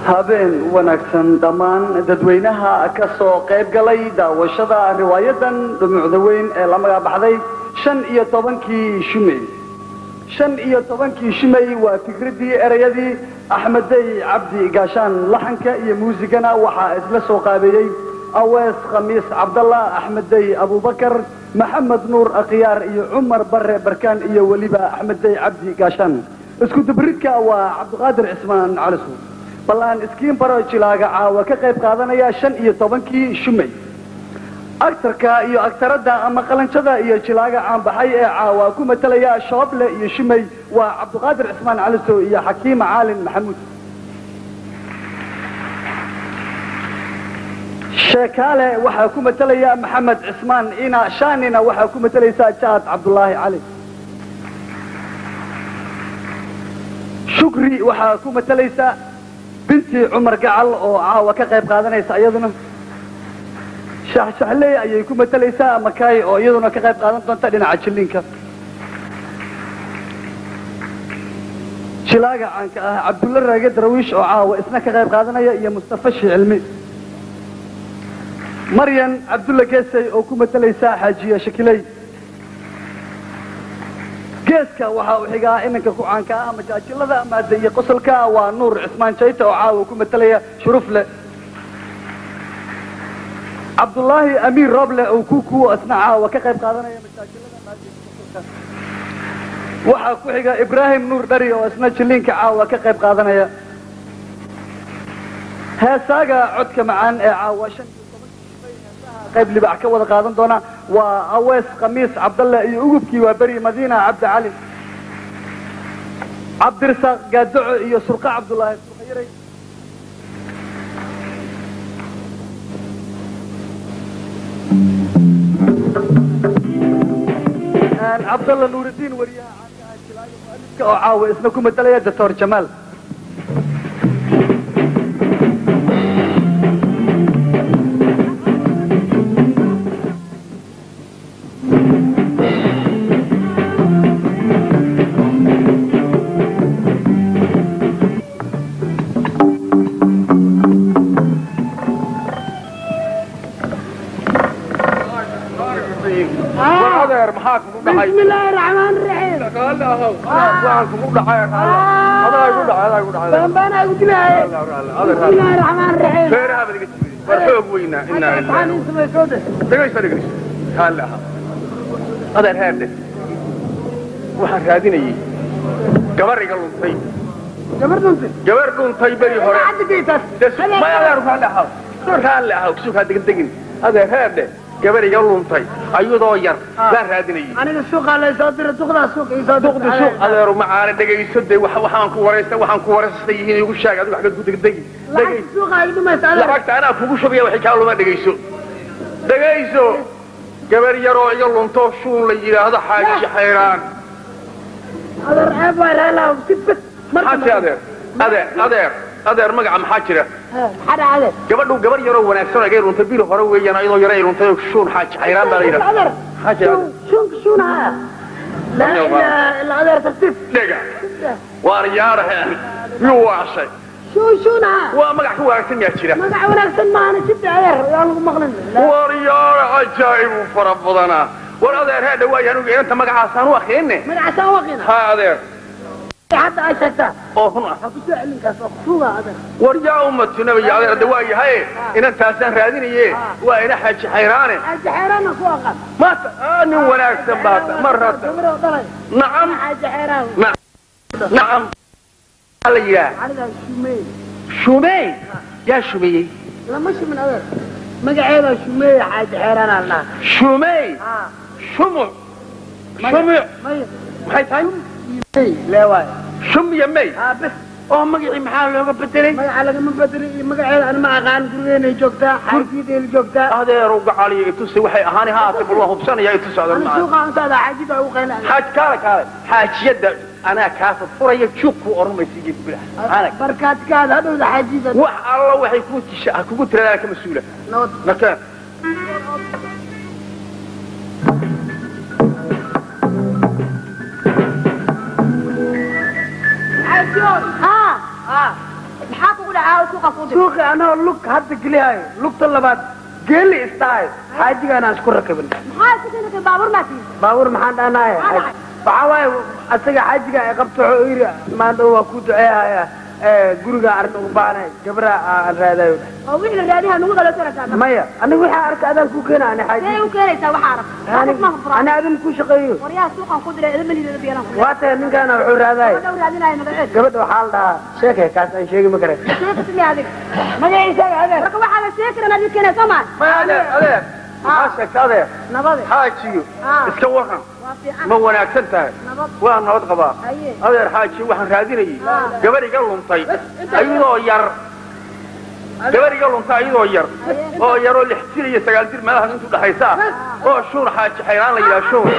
habeen wanaagsan dhammaan dadweynaha ka soo qayb galay daawashada riwaayadan dhumucda weyn ee la magacbaxday shan iyo tobankii shumey shan iyo tobankii shumey waa fikradii erayadii axmedey cabdi gaashaan laxanka iyo muusigana waxaa isla soo qaabeeyey awees khamiis cabdallah axmedey abubakar maxamed nuur akhyaar iyo cumar bare barkaan iyo weliba axmedey cabdi gaashaan isku dubridka waa cabdiqaadir cismaan calisu bal aan iskiin baro jilaaga caawa ka qayb qaadanaya shan iyo tobankii shumey agtarka iyo agtaradda ama qalanjada iyo jilaaga caanbaxay ee caawa ku matalaya shooble iyo shumey waa cabdiqaadir cismaan caliso iyo xakiima caalin maxamuud sheekaale waxaa ku matalaya maxamed cismaan ina shaanina waxaa ku matalaysaa jaad cabdulaahi cali shukri waxaa ku matalaysa binti cumar gacal oo caawa ka qayb qaadanaysa iyaduna shaxshaxley ayay ku matalaysaa makaay oo iyaduna ka qayb qaadan doonta dhinaca jilliinka jilaaga caanka ah cabdulla raage darawiish oo caawa isna ka qayb qaadanaya iyo mustafa shicilmi maryan cabdulla geesay oo ku matalaysa xaajiya shakiley geeska waxa uu xigaa iminka ku caanka ah majaajilada maada iyo qosolka waa nuur cismaan jayta oo caawa ku matalaya shurufle cabdullaahi amiir roble oo kukuwo isna caawa ka qayb qaadanaya majaajilada maada iyo qosolka waxaa ku xiga ibraahim nuur dhari oo isna jilliinka caawa ka qayb qaadanaya heesaaga codka macaan ee caawa shan qayb libax ka wada qaadan doona waa awees khamiis cabdalle iyo ugubkii waa beri madiina cabdi cali cabdirasaaq gaadaco iyo surqa cabdullaahi surqayaray cabdalla nuuridiin wariyaha caanka ah jilaayo mualifka oo caawa isna ku matalaya doctor jamaal بسم الله الرحمن الرحيم بان بان قلت لها بسم الله الرحمن الرحيم تعالي اسمه سودة adeer heerdhe waxaan raadinayey gabar iga luntay جبرت انت gabar dhuntay beri hore عندك جيتك may adeer raalli ahaw raalli ahaw suukaa degdegin adeer heerdhe gabar iga luntay ayadoo yar baan raadinayey انا السوق على يصدر تاخذها السوق يصدر duqdi suuq adeeru macaane dhegayso de wax- waxaan ku waraysta waxaan ku waraystay yihiin igu sheeg adigu xagad ku degdegi لعب السوق هاي ما يسألك lacagta anaa kugu shubaya waxay kaa luma dhegayso dhegayso gabar yaroo iga lunto shuun la yidhaahdo xaaji xayraan هذا العيب ولا لا وسبت maxaa jira adeer adeer adeer adeer magaca maxaa jira حدا هذا gabadhu gabar yaroo wanaagsan oo igay luntay bil hore weeyaan ayadoo yara ay luntay oo shuun xaaji xayraan baa la yidhaha هذا maxaa jira شو شو شو هذا لا الا الا هذا تفتيف dhega waan yaarahe miyuu waashay شو شو هذا waa magac ka wanaagsan yaa jira magac wanaagsan ma ana jibta adeer yaa lagu maqlin war yaara cajaa'ib u fara badanaa war adeer hee dhawaay anugu inanta magacaasaan u akriinne magaca saawaqina ha adeer hadda ay sheegtaa oo run ah ha ku soo celinkaas oo kusuga adeer war yaa ummatu nabiga adeer de waa yahay inantaasaan raadinaye waa ina xaaji xayraane xaaji xeeraana ku aqaan maata aa nin wanaagsan baata marata gabar oo dhalay nacam xaaji xeeraan nacam maxaa la yidhaha aniga shumey shumey yaa shumeeyey lama shumin adeer magaceeda shumey xaaji xeeraan aan dhaha shumey ha shumuc shumuc maya maxay tahay mey leewaay shumya may ha bes oo magacii maxaa looga bedelay magaca lagama bedelin iyo magaceeda ana ma aqaan gurigeenay joogtaa xaajiyadeena joogtaa adeeru gacaliyo itusi waxay ahaani haatay bal waan hubsanaya itusi adeer ana macaan suuqa antaada xaajida ugu qaylaan xaaj kaale kaale xaajiyadda anaa kaa furfuraya juugku oranmaysiiyo bilah anag barkaadkaada hadhowda xaajida wax alla waxay ku tisha kugu tiradaan ka mas-uula nabad nakeen ها ها maxaa kugu caawa suuqa ku dir suuqi anoo lug hadda gelihayo lugta labaad geeli istahay xaajigaanaan isku rakibin maxaa isku keenay baabuur maa tii baabuur maxaan dhahnahay Maxaa waxaa waaye asaga xaajiga ay qabto wuxuu yidhi maanta waa ku duceehaya guriga arrin ugu baanay gabra aan raadayo oo wixii la raadiha nagu dhalo sanadkaa maya aniga waxaa arka adaan ku keena ani see xaaji u keenaysaa waxaa arag ma fura ani adin ku shaqeeyo waryaha suuqan ku diray idin maliidada biyalan ku waa tahay ninkaana wuxuu raadaay dhow raadinaayo magaceed gabadha waxaa la dhahaa sheekay kaas aan sheegi ma kare sheeka simi adiga magaciisa adeer marka waxaa la sheegi karaa adiga keenay soo maa maya adeer adeer maxaa sheegta adeer nabade xaajiyo Ah. iska waran waa fiican ma wanaagsan tahay nabad waa nabad qabaa haye adeer xaaji waxaan raadinayay gabar iga luntay ayadoo yar gabar iga luntay ayadoo yar oo yaroo lix jir iyo sagaal jir meelahan intu dhexaysa oo shuur xaaji xayraan la yidhaha shuur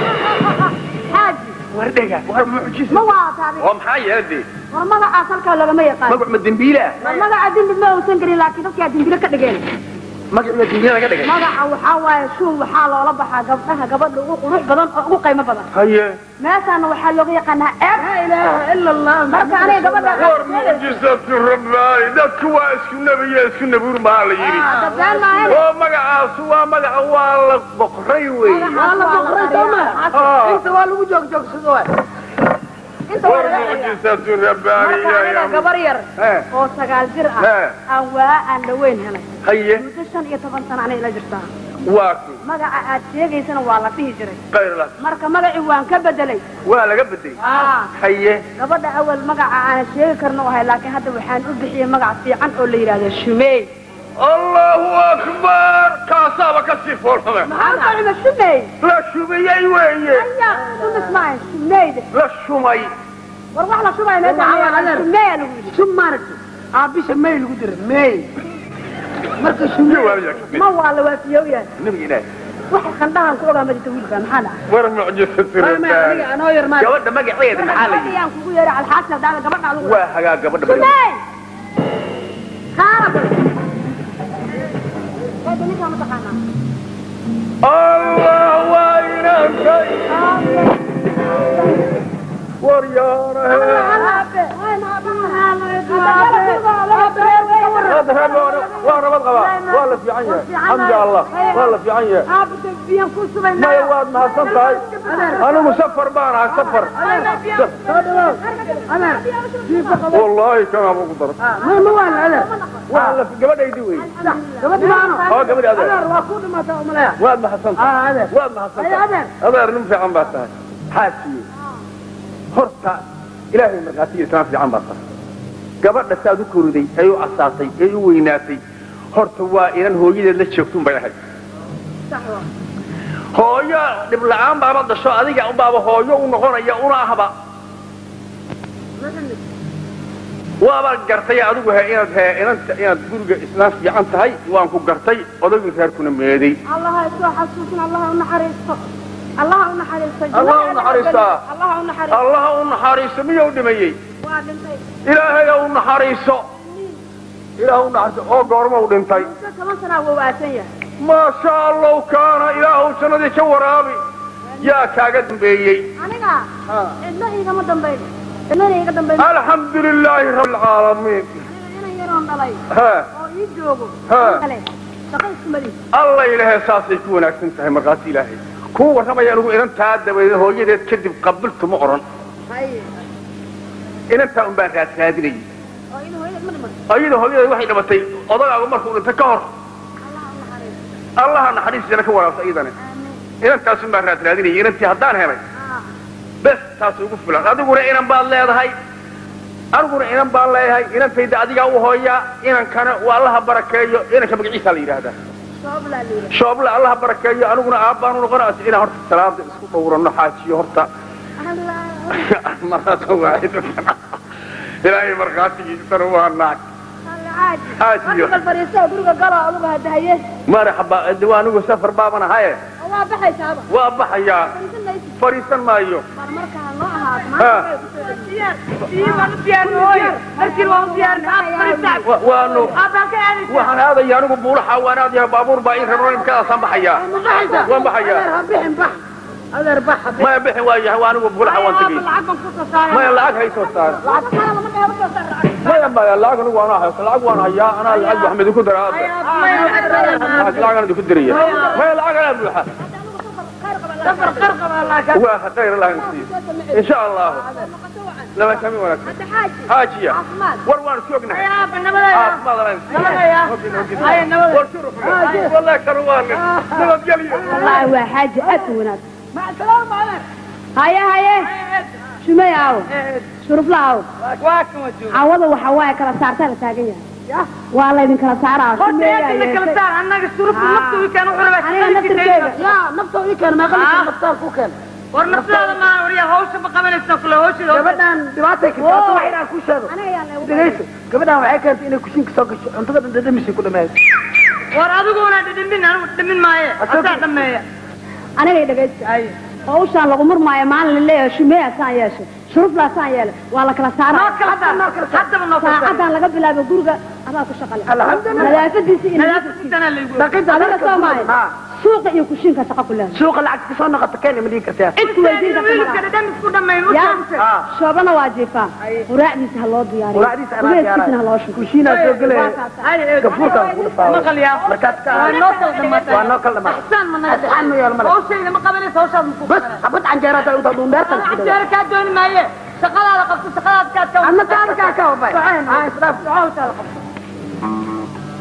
xaaji war dhega war mucjis ma waata adiga oo maxaa yeela dee war magacaas halkaa lagama yaqaan magac ma dembiile ah war magaca dembi ma uusan gelin laakiin dadkaa dembile ka dhigeen magac ma dembiile laga dhigay magaca waxaa waaye shuun waxaa loola baxaa gabdhaha gabadha ugu qurux badan oo ugu qiimo badan haye meeshaana waxaa looga yaqaanaa ceeb laa ilaaha ila allah marka aniga gabadha war mucjisatu rabbaani dadku waa isku nebiyo isku nebuur maha la yidhi dabeen maahan oo magacaasu waa magaca waa la boqray wey waa la boqray sooma Ah. inta waa lagu joogjoogsado waay inta war waa laga dhigaa. mucjisatu rabbaani marka aniga gabar yar Eh. oo sagaal jir ah Eh. aan waa aan dhaweyn helay haye muddo shan iyo toban sano anay ila jirtaa waa ku magaca aad sheegaysana waa la dhihi jiray qayrla marka magacii waan ka bedelay waa laga beday Ah. haye gabadha awal magaca aan sheegi karno ahay laakiin hadda waxaan u bixiyey magac fiican oo la yidhaahdo shumey allahu akbar kaasaaba ka sii foolxume maxaa ku cima shumey la shumiyey weeye aya shumis maahan shumeyde la shumay war wax la shumayo meesha Waxaa ma adeer. shumeya lagu yidhi sum maaragtay aabisha may lagu dira may marka shume ma waa la waafiyow yahay nabiga ilaahi wax qandhahan ku ogaa madita wiilka maxaa dhaca war mucjisatu may may aniga rabbaani anoo yar maa gabadha magaceeda maxaa la yidhi ayaan kugu yeeray alxaasna daala gabadha lagu waa hagaa gabadha bari shumey kaala bal Hada ninkaa ma taqaanaa allah waa inaantay war yaarahe هذا هذا waa nabad qabaa waa la fiican yahay alxamdu allah waa la fiican yahay maya waad mahadsan tahay anigu safar baan ahay safar wallaahi kanaa ugu daran ma ma waan adeer waa la gabadhaydi wey gabadhi maano oo gabadhi adeer adeer waa ku dhimataa umaleya waad mahadsan tahay ah adeer waad mahadsan tahay adeer nin fiican baa tahay xaajiye horta ilaahay markhaatiga islaan fiican baa tahay gabadha saad u koriday ay u casaatay ay u weynaatay horta waa inan hooyadeed la joogtun bay ahayd hooyo dhib la'aan baaba dasho adiga unbaaba hooyo u noqonaya una ahba waaba gartay adigu he inaad he inanta inaad guriga islaan fiican tahay waan ku gartay odagii reerkuna meeday الله يسوع حسوسنا الله ونحرسته الله ونحرسته الله ونحرسته. الله ونحرسته allaha u naxariiso miyuu dhimayey وادنتي ilaahay u naxariiso ilaah u naxariiso oo goorma u dhintay كمان سنة هو واسية maa sha allahu kaana ilaahu jannadii ka waraabi yaa kaaga dambeeyey أنا إدنا إيجا ما دمبي إدنا إيجا دمبي alxamdu lilaahi rabbi alcaalamiin أنا يرون دلائي ha أو يجوجو ها. شقي اسمدي alla ilaahay saasay ku wanaagsan tahay markhaati ilaahay kuu warramaya anigu inantaa dabadeed hooyadeed kadib qabiltu ma odhan هاي inantaa un baan raad raadinayay أو إنه هي من من ayada hooyadeed waxay dhimatay odagaagu markuu dhintay ka hor الله ونحرسته allaha naxariistiisana ka waraabsa iyadane آمين inantaasun baan raad raadinayay inantii haddaan helay آه bes taas ugu filan adiguna inan baad leedahay aniguna inan baan leeyahay inantayda adigaa u hooyaa inankana waa allaha barakeeyo inanka magaciisaa la yidhaahdaa شوف لا ليلة shooble allaha barakeeyo aniguna aabbaan u noqonaa inaan horta salaada isku dhowrano xaajiyo horta الله marata waaxid ilaahay markhaatigiisana waa naag عادي حاجي. أنا الفريسة ودرجة قلا أبغى هداية marxaba de waa anigu safar baaban ahaye waa baxaysaa ba waa baxayaa fadhiisan maayo marmarka ha noo ahaato Ha. Wa- waanu waxaan aadaya anigu buulaxa waan aadaya baabuur baa ii raro imkadaasaan baxayaa waan baxayaa bixin bax adeer bax maya bixin waayahay waa anigu buulaxa waan tegay maya lacag haysoo saar lacag kale lama dheero soo saar maya maya lacag anigu waan hayo lacag waan hayaa anaa lacag waxaan idinku daraa hadda lacag aan idinku diraya maya lacag anaa buuxa waa khayr allah nasiiyo in sha allahu lama kami wanaagsan xaajiya war waan isku ognahay caafimaad allah nasiiyo war shuruf wallahi kanu waa nin nabadgelyo wallaahi waa xaaji aad u wanaagsan haye haye shumay aawo shurufla aawo cawada waxa waaye kala saartaa la taagan yahay waa laydin kala saaraa shumeeyaa yeeshay annaga shurufta nafta wiikaan wuxuu rabaa aniga naftirkeyga naftoo ii keen meeqa litir naftaal ku keen war naftaada maa wariya hawsha ma qabanaysa kule hawshida gabadhan dhibaatay ka taata wax inaan ku sheego aniga yaa leegu dhegayso gabadhan waxay keentay inay kushiinka soo gasho cuntada dhan dhadhamisay ku dhameeyo war adiguna dhidhimin anigu dhimin maaye asaa dhameeya aniga dhegaysta hawshaan lagu murmaayo maalin la leeyahay shumeeyaa saan yeeshay shuruflaa saan yeelay waa la kala saaraa noo kala saar haddaba noo kala saar saacadan laga bilaabo guriga adaa ku shaqale alxamdulilah nadaafadiisa iyo nadaafadiisana laygu dhaqinta adiga soo maayo ha suuqa iyo kushiinka shaqa ku leedahay suuqa lacag kasoo noqota keen ma dhihi kartaa cid ku weydiin karta wiilka malaha dhadhamis ku dhameyn u yaa sheegtay ha shoobana waa jiifaa quraacdiisa ha loo diyaariyo quraacdiisa anaa ugeeskiisana ha loo diyaaraya shubo kushiinaa soo gelaya gafuurkaa ku dhafaawa maqalyaa markaad ka waa noo kala dhamaatay waa noo kala dhamaatay axsaan ma naga Axsaan ma yeelo male. hawshayda ma qabanaysa hawshaad ma ku bas xabad canjeera hataa intaa dhuundheertan isku dhawa canjeera kaa dooni maaye shaqadaada qabto shaqadaad kaad ka adna taada kaa ka wabay ha isdhaaf hawshaada qabto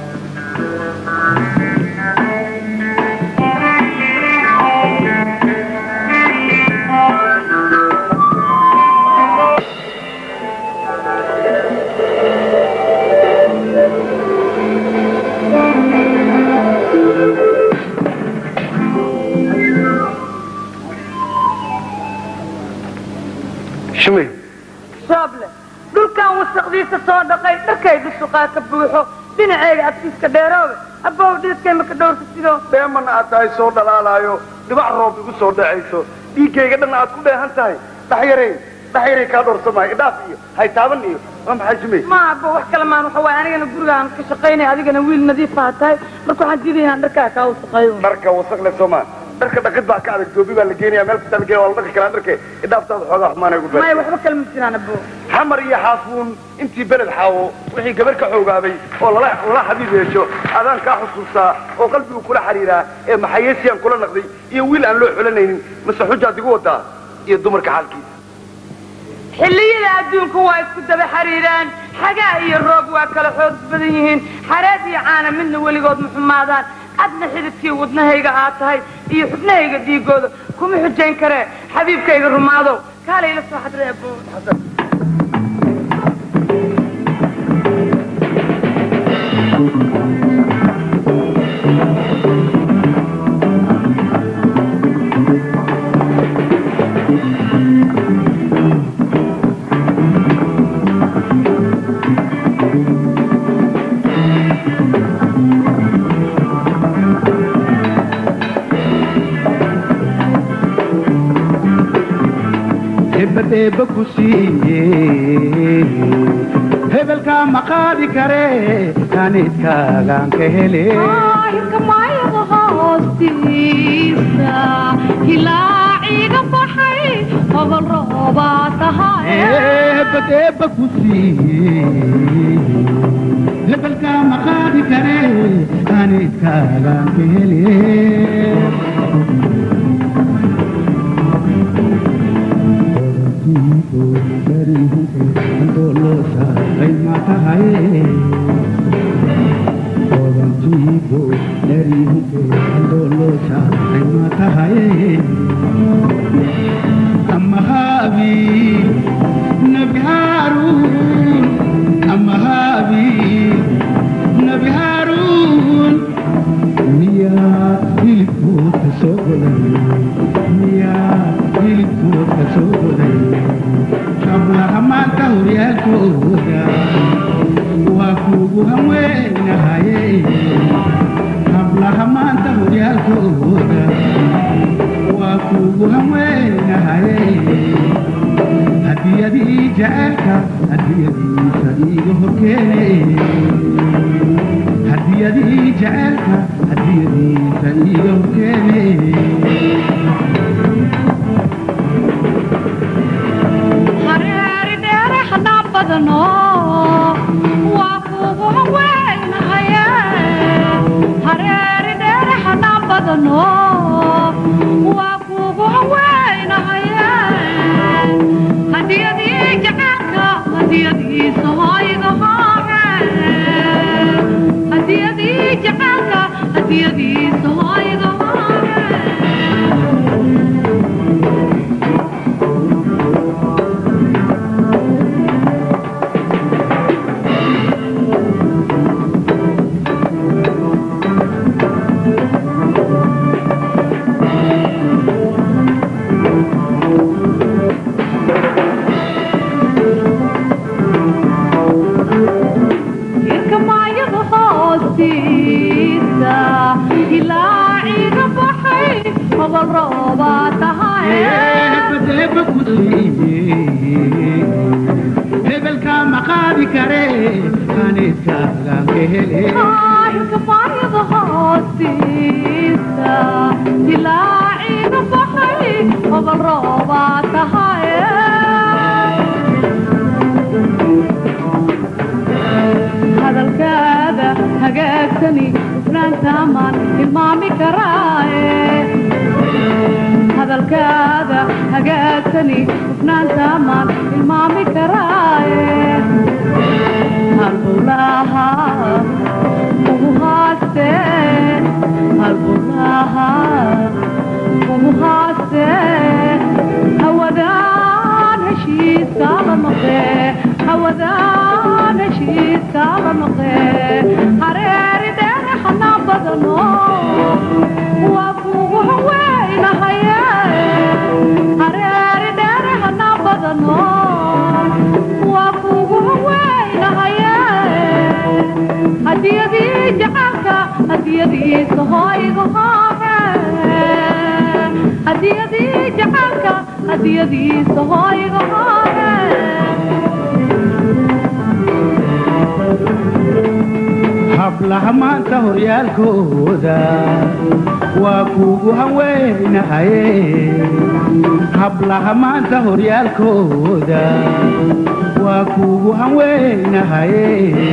shumay shooble dhulkan wasaqdiisa soo dhaqay dharkaydu suqaa ka buuxo dhinaceyga adkiiska dheeroobe abbow dhiidkay maka dhowrka sidoo dheemana aad tahay soo dhalaalaayo dhibac roob igu soo dhacayso dhiiggayga dhan aad ku dheehan tahay dhaxyaray dhaxyaray kaa dhowrsamaayo idhaaf iyo haytaaban iyo waa maxay shumay ma abbo wax kale maan waxa waaye anigana gurigaan ka shaqaynaya adigana wiil nadiifaha tahay marka waxaan diidaya inaan dharkaa kaa wasaqeeyo dharka wasaq le soomaa dharka dhaqid baa ka adag doobi baa la geenaya meel kasta la geenaya waa la dhaqi karaa dharke idhaaftaada xoogaa xumaanay ugu maya baa waxba kale ma jiraan abbo xamar iyo xaafuun intii beled xaawo wixii gabar ka xoogaabay oo lala lala xabiib yeesho adaan kaa xusuustaa oo qalbigu kula xiriiraa ee maxayeesiyaan kula naqday iyo wiil aan loo xulanaynin mase xujaad igu wadaa iyo dumarka xaalkiisa xilliyada adduunku waa isku daba xariiraan xagaa iyo roob waa kala xoog badan yihiin xareed iyo caana midna weligood ma xumaadaan adna xididkii wadnahayga aad tahay iyo xubnahayga dhiigooda kuma xujayn karee xabiibkayga rumaadow kaalay la soo xadray abbo hebadheeba ku siiye hebelka ma qaadi kare kanidkaagaan ka hele hebadheeba ku siiye hebelka ma qaadi kare kanidkaagaan ka hele badano waa kugu weynahaye hadiyadii jacaylka hadiyadiisa hoyga hore hadiyadii jacaylka hadiyadiisa hoyga hore jirka maayada hoostiisa ilaa ciiga baxay hobol roobaa tahay eebba ku siiye hebelka ma qaadi kare kanidkaagaan ka hele jirka maayada hoostiisa ilaa ciiga baxay hobol roobaa tahay hadalkaada hagaagsani hufnaantaamaan tilmaami karaaye hadalkaada hagaagsani hufnaantaamaan tilmaami karaaye halbowlaha ugu haaste halbowlaha ugu haaste hawadaan heshiiska la noqee hawadaan heshiiska la noqee hareeri dheere xanaa badano waa kugu haweynahaye hareeri dheere hanaa badano waa kugu haweynahaye hadiyadii jacalka hadiyadiisa hoyga hore hadiyadii jacalka hadiyadiisa hoyga hore hablaha maanta horyaalkooda waa kuugu haweynahaye hablaha maanta horyaalkooda waa kuugu haweynahaye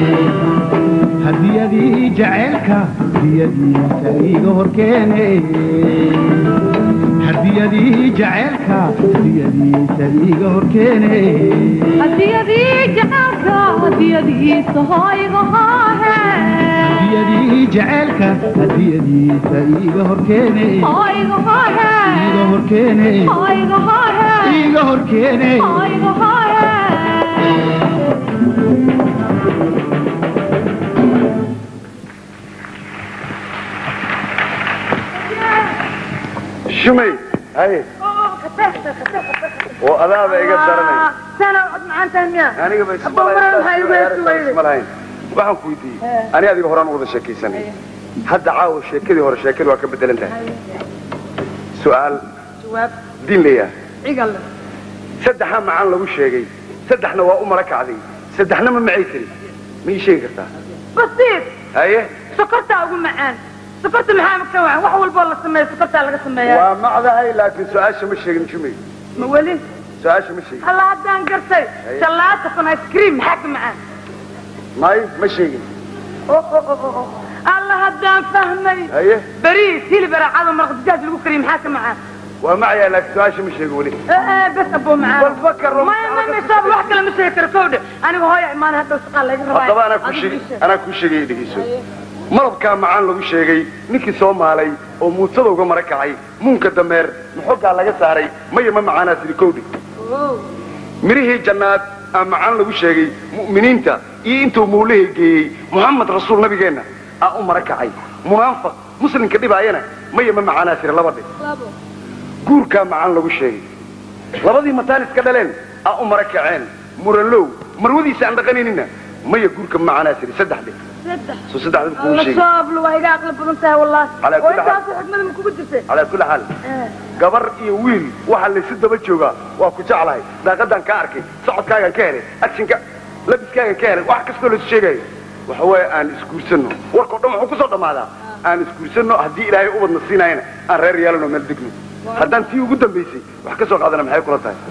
hadiyadii jaceylka hadiyadiisa iiga horkeene hadiyadii jaceylka hadiyadiisa iiga horkeene hadiyadii jacalka hadiyadiisa hoyga hore hadiyadii jaceylka hadiyadiisa iiga horkeene hoyga hore iiga horkeene hoyga hore iiga horkeene hoyga hore shumay haye oo adaaba iga daranay sana cod macaantahay miya aniga ba Abba, maran ha igu heesi weyde. isma lahayn waxaan ku weydiiyey ani adiga horaan u wada sheekaysanay hadda caawa sheekadii hore sheekadii waa ka bedelan tahay su'aal jawaab diin leeyahay cigal saddexa macaan lagu sheegay saddexna waa u mara kacday saddexna ma macay tiri ma ii sheegi kartaa basiir haye sokortaa ugu macaan sokorta maxaa ka wacan wax walboo la sameeyo sokortaa laga sameeyaa waa macdahay laakiin su-aasha ma sheegin shumay ma weli su-aasha ma sheegin halla haddaan gartay shallaata kun ice cream maxaa ka macaan may ma sheegin Oh, oh, oh, oh, oh. alla haddaan fahmay haye bariis hilib araacado maraq digaag lagu kariyo maxaa ka macaan waa macayaa laakiin su-aasha ma sheegin weli Eh, eh, bes aboo macaan Bal fakar, Rom. maya maya maya saab wax kale ma sheegi karo kowdhe aniga hooya imaan hadda shaqaa laga rabaa haddaba anaa ku sheegay anaa ku sheegay dhegeyso malabkaa macaan lagu sheegay ninkii soo maalay oo muutada uga mara kacay muunka dameer maxogaa laga saaray maya ma macaanaa tiri kowdhe mirihii jannaad aa macaan lagu sheegay mu'miniinta iyo intuu muulahay geeyey muxamed rasuul nabigeenna aa u mara kacay munaafiq muslimka dhibaayana maya ma macaanaa tiri laba dhe guurkaa macaan lagu sheegay labadii mataan iska dhaleen aa u mara kaceen muralow marwadiisa aan dhaqaninina maya guurka macaanaa tiri saddex dhe soo saddexda kuu alla sheegay sooblu waa iga aqli badan tahay wallahi Calaa oo kulli xaal. intaasoo xikmada ma kugu jirtay calaa kulli xaal gabar iyo wiil waxaa laysu daba joogaa waa ku jeclahay daaqadaan ka arkay socodkaagaan ka helay actionka labiskaagaan ka helay wax kastoo laysu sheegayo waxa waaye aan isguursanno warkao dhan wuxuu kusoo dhammaadaa aan isguursanno haddii ilaahay ubadna siinaayana aan reer yeelano meel degno haddaan tii ugu dambaysay wax ka soo qaadana maxay kula tahay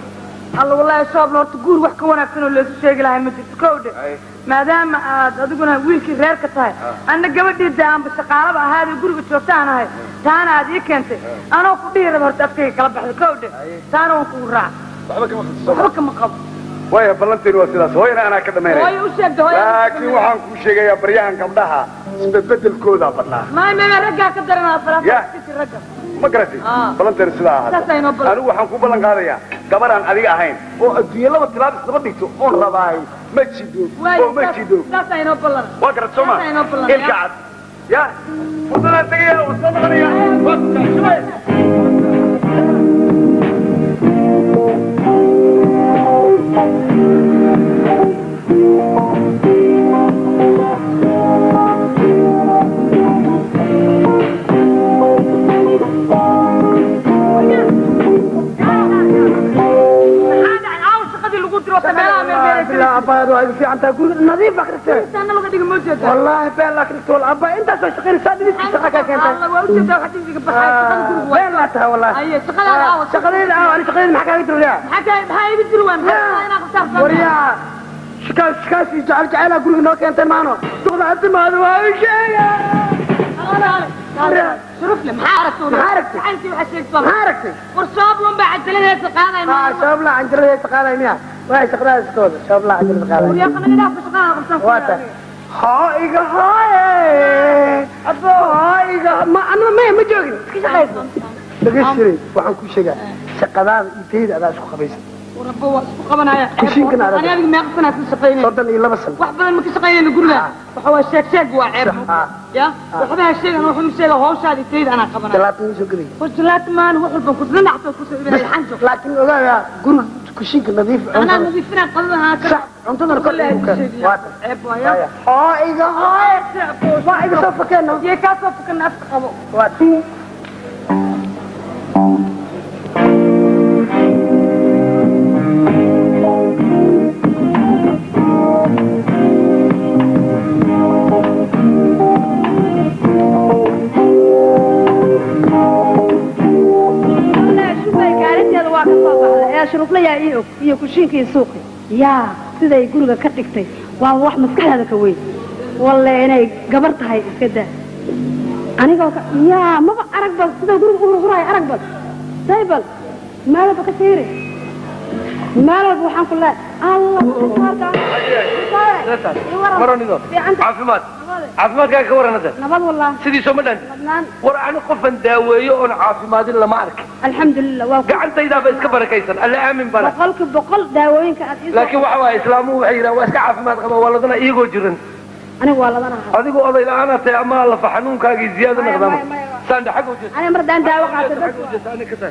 alla wallaahi shoobla horta guur wax ka wanaagsan oo loosu sheegi lahay ma jirto kow dhe maadaama aad adiguna wiilkii reerka tahay anna gabadhii dee aanba shaqaalaba ahaadee guriga joogta aan ahay taana aad ii keentay anoo ku dhihi raba horta afkayga kala baxda kow dhe taana waan kugu raaca waxba kama khasisoma waxba kama qabo waaya ballanteenu waa sidaas hooyana anaa ka dhamaynaya hooyo u sheegta hooyo laakiin waxaan kuu sheegayaa baryahan gabdhaha isbedbedelkoodaa badnaa maay meme raggaa ka daranaa Ya. falaafasi ragga ma garatay Ah. ballanteenu sidaa ahaata Saas aynoo ballan- anigu waxaan ku ballan qaadayaa gabaraan adiga ahayn oo adduunye laba tilaab isdaba dhigto oon rabaay ma jido oo ma jido saas aynoo ballan waa garat soo ma Saas aynoo ballan- ilka cad ya fursadaan tegaya waan soo noqonaya waa shubay maxaa dhacay caawa shaqadii lagu diro ta meelaha meelmeelay bilaa abbaad waa igu fiican tahay guriga nadiif akristee taana laga dhiga ma jeeda wallaahi been laa kristol abba intaasoo shaqaynaysaa dhibistii shaqa kaa keentay alla waa u jeedaa waxa dibiga baxay shaqada guriga waa been laa tahay wallaahi aye shaqadaada caawa shaqadayda aa ani shaqadayda maxaa kaaga diraya maxaa ka maxaa ibi jiri waan maxaa inaa qabtaa waryaa shikaas shikaasii jecel jeceelaa guriga noo keentay maano suqda hatimaada waa u sheega shurufle maxaa aragtay Maxaa aragtay? maxaa waxa sheegtaa maxaa aragtay war shooblun baa cajaladeesa qaaday aa shaabla canjiradeesa qaaday miya waa shaqadaas iskooda shaabla canjirada qaaday yaa kana ilaah shaqada qabsan waa tahay haa iga haaye abo haa iga ma anima maya ma joogin iska shaqaysa dhageystiray waxaan kuu sheegaa shaqadaada iyo tayda adaa isku qabaysa warabba waa isku qabanaya Kushiinkan adag. ani adiga meeqa sanaa ka shaqaynay soddon iyo laba sano wax badan ma ka shaqaynayna guriga waxa waa sheeg sheeg waa ceeb Ah. ya waxba ha sheegan waxa ma sheega hawshaadi tayda anaa qabanaya talaatan soo gelay war jalaat maan wax walban ku dhinacto ku soo ibinay xanjo laakiin ogaaga guriga kushiinka nadiif anaa nadiifina qadada anaa ka sax cuntadana kor igu keen waa tahay ceeb waaya haa iga haaye waa iga soo fakeeno yee kaa soo fukan afka qabo waa tahay shumay gaarinteeda waa ka soo baxday ee shuruflayaa ii og iyo kushiinkii suuqi yaa siday guriga ka dhigtay waa wax maskaxdeeda ka weyn walle inay gabar tahay iska daa anigoo ka yaa maba arag bal sida guriga u hurhuraayo arag bal daybal meel walba ka fiiri meel walba waxaan ku leehay allah maronido fiicanta caafimaad caafimaadkaaga ka waran hadda nabad wallah sidiisoo ma dhan ladnaan war ani qofan daaweeyo oon caafimaadin lama arkin alxamdulilah waa ku gacantaydaaba iska barakaysan alle aamin bana boqolki boqol daawooyinka aad ii laakiin waxa waaye islaamuhu waxay yidhahan waa iska caafimaad qaba waa ladana iyagoo jiran aniga waa ladanaha adigu oday la-aana tahay ama lafa xanuunkaagii ziyaado Maya, noqdama maya, maya. saandha xagga u jeesta aniga mar haddaan daawo qaato xagga dadka u jeesta ani ka taag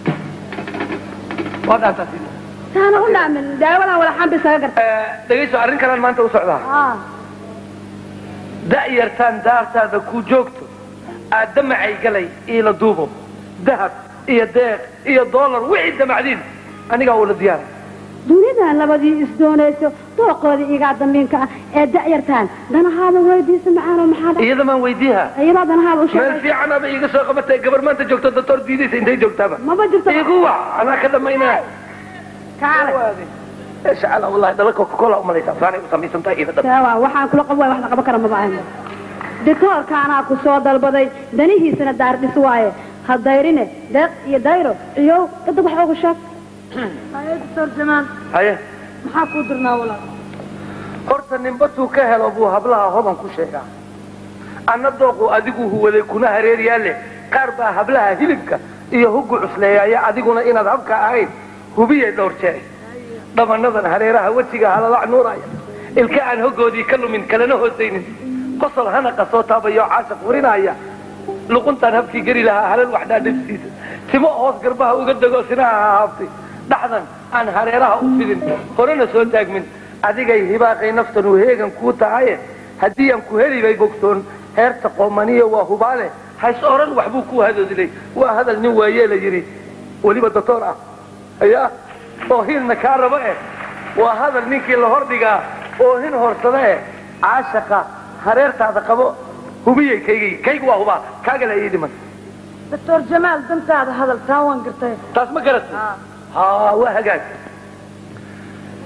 waa dhaantaa sida taana u dhaamin daawadan wala xambi isaga garta dhegayso arrin kalaan maanta u socdaa ah da'yartaan daartaada ku joogto aad damacay galay iila duubo dahab iyo deeq iyo doolar wixii damacdiin anigaa ula diyaara dunidan labadii isdoonayso dooqoodii igaa dambiinka ah ee da'yartaan danahaada weydiisa macaano maxaa dha iyada maan weydiiha iyadaa danahaada u meel sheegay fiican aba iiga soo qabatay gabar maanta joogto doctor diidaysa intay joogtaaba maba jirto igu wac anaa ka dhamaynaya kaale insha allah wallahi dhala coca cola umalaysaa saanay u samaysantahay ida dhab saawa waxaan kula qabo waay wax la qaban kara maba ahan dikoorka anaa ku soo dalbaday danihiisana daardhis waaye ha dayrine deeq iyo dayro ciyow dadag wax ugu sheeg haye doctor jamaan haye maxaa kuu dirnaa walaal horta ninbatuu ka helo buu hablaha hodan ku sheegaa anna dooqu adigu huwaday kuna hareer yaalle qaar baa hablaha hilibka iyo huggu cusleeyaaya adiguna inaad habka ahayn hubiyay dhowr jeer dhamanadan hareeraha wejiga halalac nuuraya ilka aan hoggoodii ka lumin kalena hoosaynin qosol hanaqa soo taabayo caashaq warinaya luquntaan habkii geli lahaa halal waxdhaa dhibsiisa timo hoos garbaha uga dego sinaha haaftay dhaxdan aan hareeraha u fidin horena soo taagmin adigay hibaaqay naftan uu heegan kuu tahaye haddii aan ku heli bay bogsoon heerta qoomaniya waa hubaale hays oran waxbuu ku hadoodilay waa hadal nin waayee la yidhi weliba doctor ah ayaa oo hilna kaa rabo eh waa hadal ninkii la hordhigaa oo hin horsada eh caashaqa hareertaada qabo hubiyey kaygay kaygu waa hubaa kaagala ii dhiman doctor jamaal dantaada hadal taa waan gartay taas ma garatay haa waa hagaag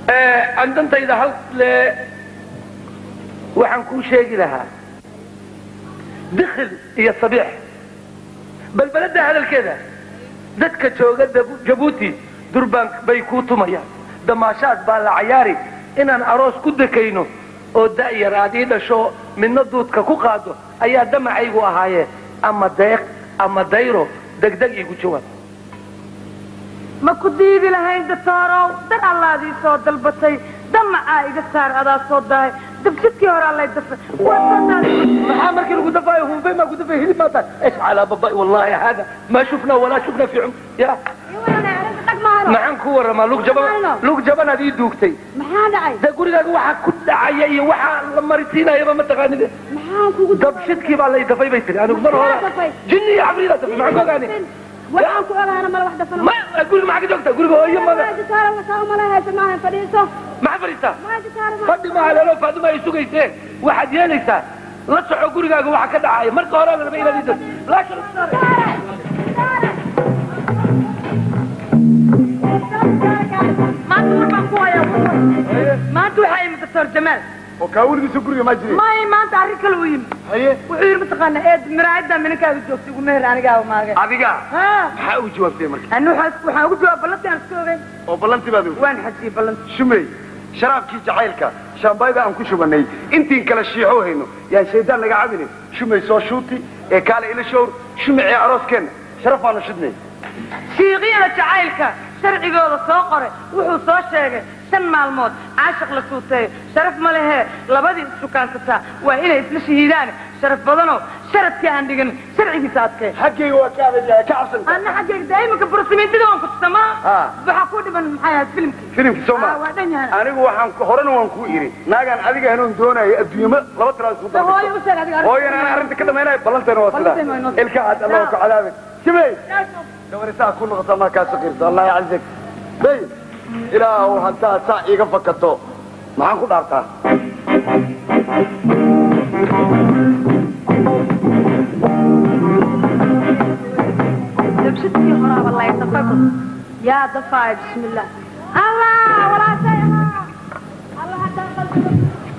aan dantayda hal le waxaan kuu sheegi lahaa dikhil iyo sabiix balbeladda hadalkeeda dadka jooga Dab- jabuuti durbaan bay kuu tumayaan damaashaad baa la cayaari inaan aroos ku dekayno oo da'yar aad ii dhasho midna duudka ku qaado ayaa damacaygu ahaayee ama deeq ama dayro degdeg iigu jawaab ma ku diidi lahayn datoorow dar allaadii soo dalbatay damacaa iga saar adaa soo dahay dabsidkii hore allay dafay waa soo dahay maxaa markii lagu dafaayo hunfay maa ku dafay hilib maa tahay ايش على بابا والله هذا ما شفنا ولا شفنا في عم يا maxaan ku waramaa lug jaban lug jaban adii duugtay maxaa dhacay dee gurigaaga waxaa ku dhacaya iyo waxaa la marisiinayaba ma taqaanide maxaan kugu dabshidkii baa lay dafay bay tiri anigu mar Yaa hore dafay? jinni iyo cabridaa dafay maxaan ku ogaani waxaan ku ogaana mala wax dafana ma guriga maxaa ka joogta guriga hooyo mada jitaara wasaa umala haysa maahan fadhiiso maxaa fadhiistaa maa jitaara fadhi maaha leelo faaduma ay sugayseen waxaad yeelaysaa la soco gurigaaga waxa ka dhacaya marka hore la raba inaad idas laakiin maanta warbaan ku hayaa maanta waxaa yimid doctor jamaal oo kaa weligiisa guriga maa jiray may maanta arrin kale u yimid haye wuxuu yidhi mataqaana eed miraayadda mininkaaga joogtay ugu meher anigaa maaga adiga ha maxaa u jawaabtay marka ani waxaan waxaan ugu jawaab ballantii aan iska ogeyn oo ballantii baad og waan xajiyey ballantii shumey sharaabkii jacaylka shaambayda aan ku shubanay intiin kale shiixo hayno yaan shaydaan naga cabine shumey soo shuuti ee kaale ila showr shumecii arooskeenna sharaf baanu shidnay shiiqyada jacaylka sharcigooda soo qoray wuxuu soo sheegay shan maalmood caashiq la suuteeyo sharaf ma lehee labadii issukaansataa waa inay isla shahiidaan sharaf badanoo sharafkii aan dhigan sharcigiisa adkee xaggayga waa ka adagyahay ka cabsan ana xaggayga daa'imanka burasimiintida waan ku tusamaa Ah. waxaa ku dhiban maxay ahayd filimkii filimkii soo Ah, maa waa dhan yahay anigu waxaan ku- horena waan kuu iri naagaan adiga hanuun doonayo adduunyamo laba tiraa isku Soo hooyo u sheeg adiga hooyana aan arrinta ka dhamaynayo ballanteena waa Ballanteena waa sidaa inoo- ilka cad allah ku cadaabin simey gabar saa ku noqota ma kaa saqirto allah yacazak bay ilaahu haddaad saa iiga fakato maxaan ku dhaartaa dabsidkii horaaba lay dafay bad yaa dafaay bismillah allah walaashay allah haddaan qalbiga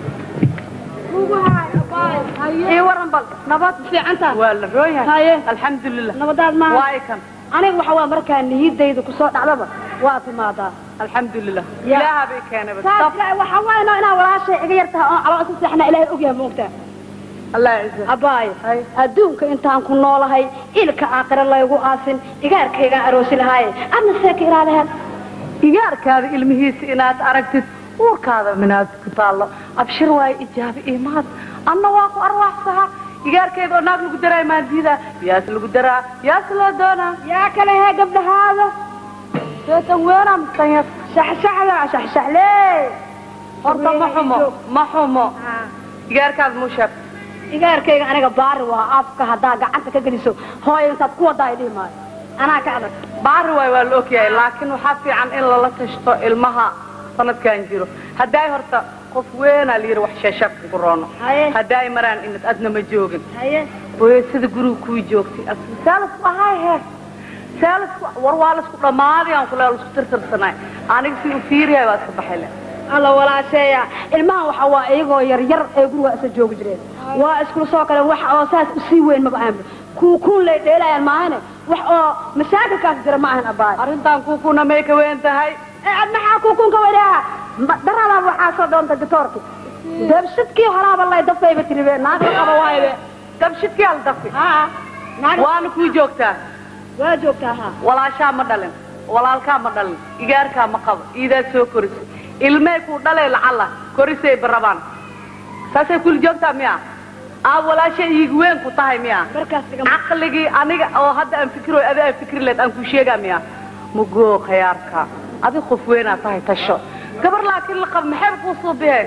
ugu haay ii waran bal nabad fiicantaa waa la roon yahay haye alxamdulilah nabadaad maaha waay kan aniga waxa waa markaa niyadayda kusoo dhacdaba waa timaadaa alxamdulilah Ya. ilaaha bay keenay saas ilaahay waxaa waayno inaa walaashay iga yartaha oon calool isu seexna ilaahay ogyahay moogtaa allah ciza abaayo adduunka intaan ku noolahay ilka aakhira laygu aasin igaarkaygaan aroosi lahaaye adna seeka ilaalaheed igaarkaada ilmihiisa inaad aragtid uurkaada minaad ku taallo abshir waayo ijaabe imaad anna waa ku arwaaxsaha igaarkeeda oo naag lagu daraa maan diidaa yaas lagu daraa yaas loo doonaa yaa kale hee gabdhahaada seetan weena mustanyar shaxshaxda shaxshaxlee horta ma xumo ma xumo igaarkaada muu sheeg igaarkayga aniga baari waa afka haddaa gacanta ka geliso hooyo intaad ku wadaa dhihi maayo anaa ka adag baari waay waa la ogyahay laakiin waxaa fiican in lala tashto ilmaha sanadkan jiro haddaay horta qof weynaa la yidhi wax sheeshaab kugu roono Haye. haddaay maraan imid adna ma joogin haye hooyo sida guriga kuwii joogtay saalasku ahaay heer saalasku war waa laisku dhammaaday aan kule laisku tirtirsanay aniga si u fiiriyahay waa iska baxay le alla walaasheeya ilmahan waxa waa iyagoo yar yar ee guriga isa joogi jireen waa iskula soo kale wax oo saas usii weyn maba ahanba kuukuun lay dheelayaan maahane wax oo masaakilkaas jira ma ahan abaay arrintan kuukuna may ka weyn tahay ee ad maxaa kuukuun ka wadhaa daradaa waxaa soo doonta ditoorki dabsidkii horaaba lay dafayba tiribe naagta qaba waaybe dabshidkii al dafi haa naag waana kuu joogtaa waa joogtaa haa walaashaa ma dhalin walaalkaa ma dhalin igaarkaa ma qabo iidaa soo korisay ilmey kuu dhalay lacalla korisay barabaan saasay kuli joogtaa miya aa walaasha iigu weyn ku tahay miya markaas dhiga caqligii aniga oo hadda aan fikiro adi aan fikri leed aan ku sheegaa miya mugoo khayaarka adi qof weynaa tahay tasho gabar laakiin la qab maxay kuu soo biheen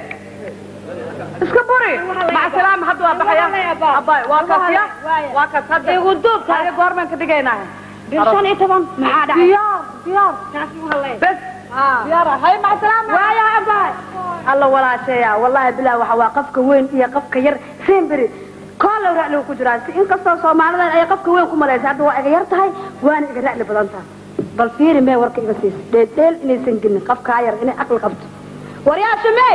iska buri maca salaama hadda waa baxaya abay waa kaas ya waa kaas hadda igu duubka haya goormaan ka dhigaynaa bil shan iyo toban maxaa dhacay diyaar diyaar taas ma hadlay bes haa diyaar hay maca salaama waaya abaay alla walaasheeya wallahi bilaah waxa waa qafka weyn iyo qafka yar semberi koolow ra'ligu ku jiraa si inkastoo soomaalidan ay qafka weyn ku malaysa hadda waa iga yar tahay waana iga ra'li badan tahay bal fiiri mee warka iga siis dheeldheel inaysan gelin qafkaa yar inay aqli qabto waryaa shumey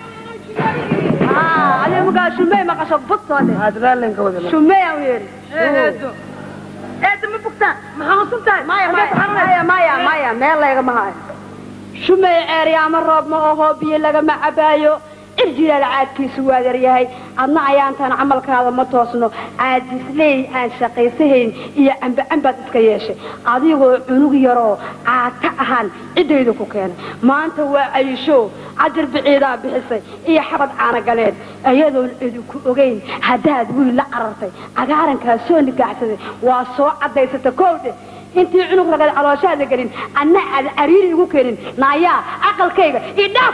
adiga markaa shumey maqasho bugtoode aad raallenka wada shumey aan u yeeri eedo eedo ma bugtaan ma xanuunsan tahay maya Xagee ku xanuunaysa? maya maya maya meel laygama hayo shumey ceeryaama roob ma oho biyo lagama cabaayo cirjilaal caadkiisu waa yaryahay adna ayaantan camalkaada ma toosno caadisley aan shaqaysahayn iyo cambacambaad iska yeeshay adigoo cunug yaroo caata ahaan ciddayda ku keenay maanta waa ayisho cajir biciidaa bixisay iyo xabad caanagaleed iyadoon idinku ogayn haddaad wiil la carartay cagaarankaa soo nigaaxsaday waa soo caddaysata kowdhe intii cunug ragad calooshaada gelin anna aad cariiri igu keenin naayaa aqalkayga ii dhaaf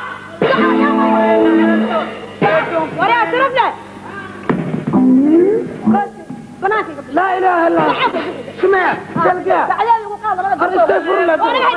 waryaa sirafle banaankayga laa ilaaha illa allah shumeya dalga bacdeeda igu qaada labada Ar istagfirullah.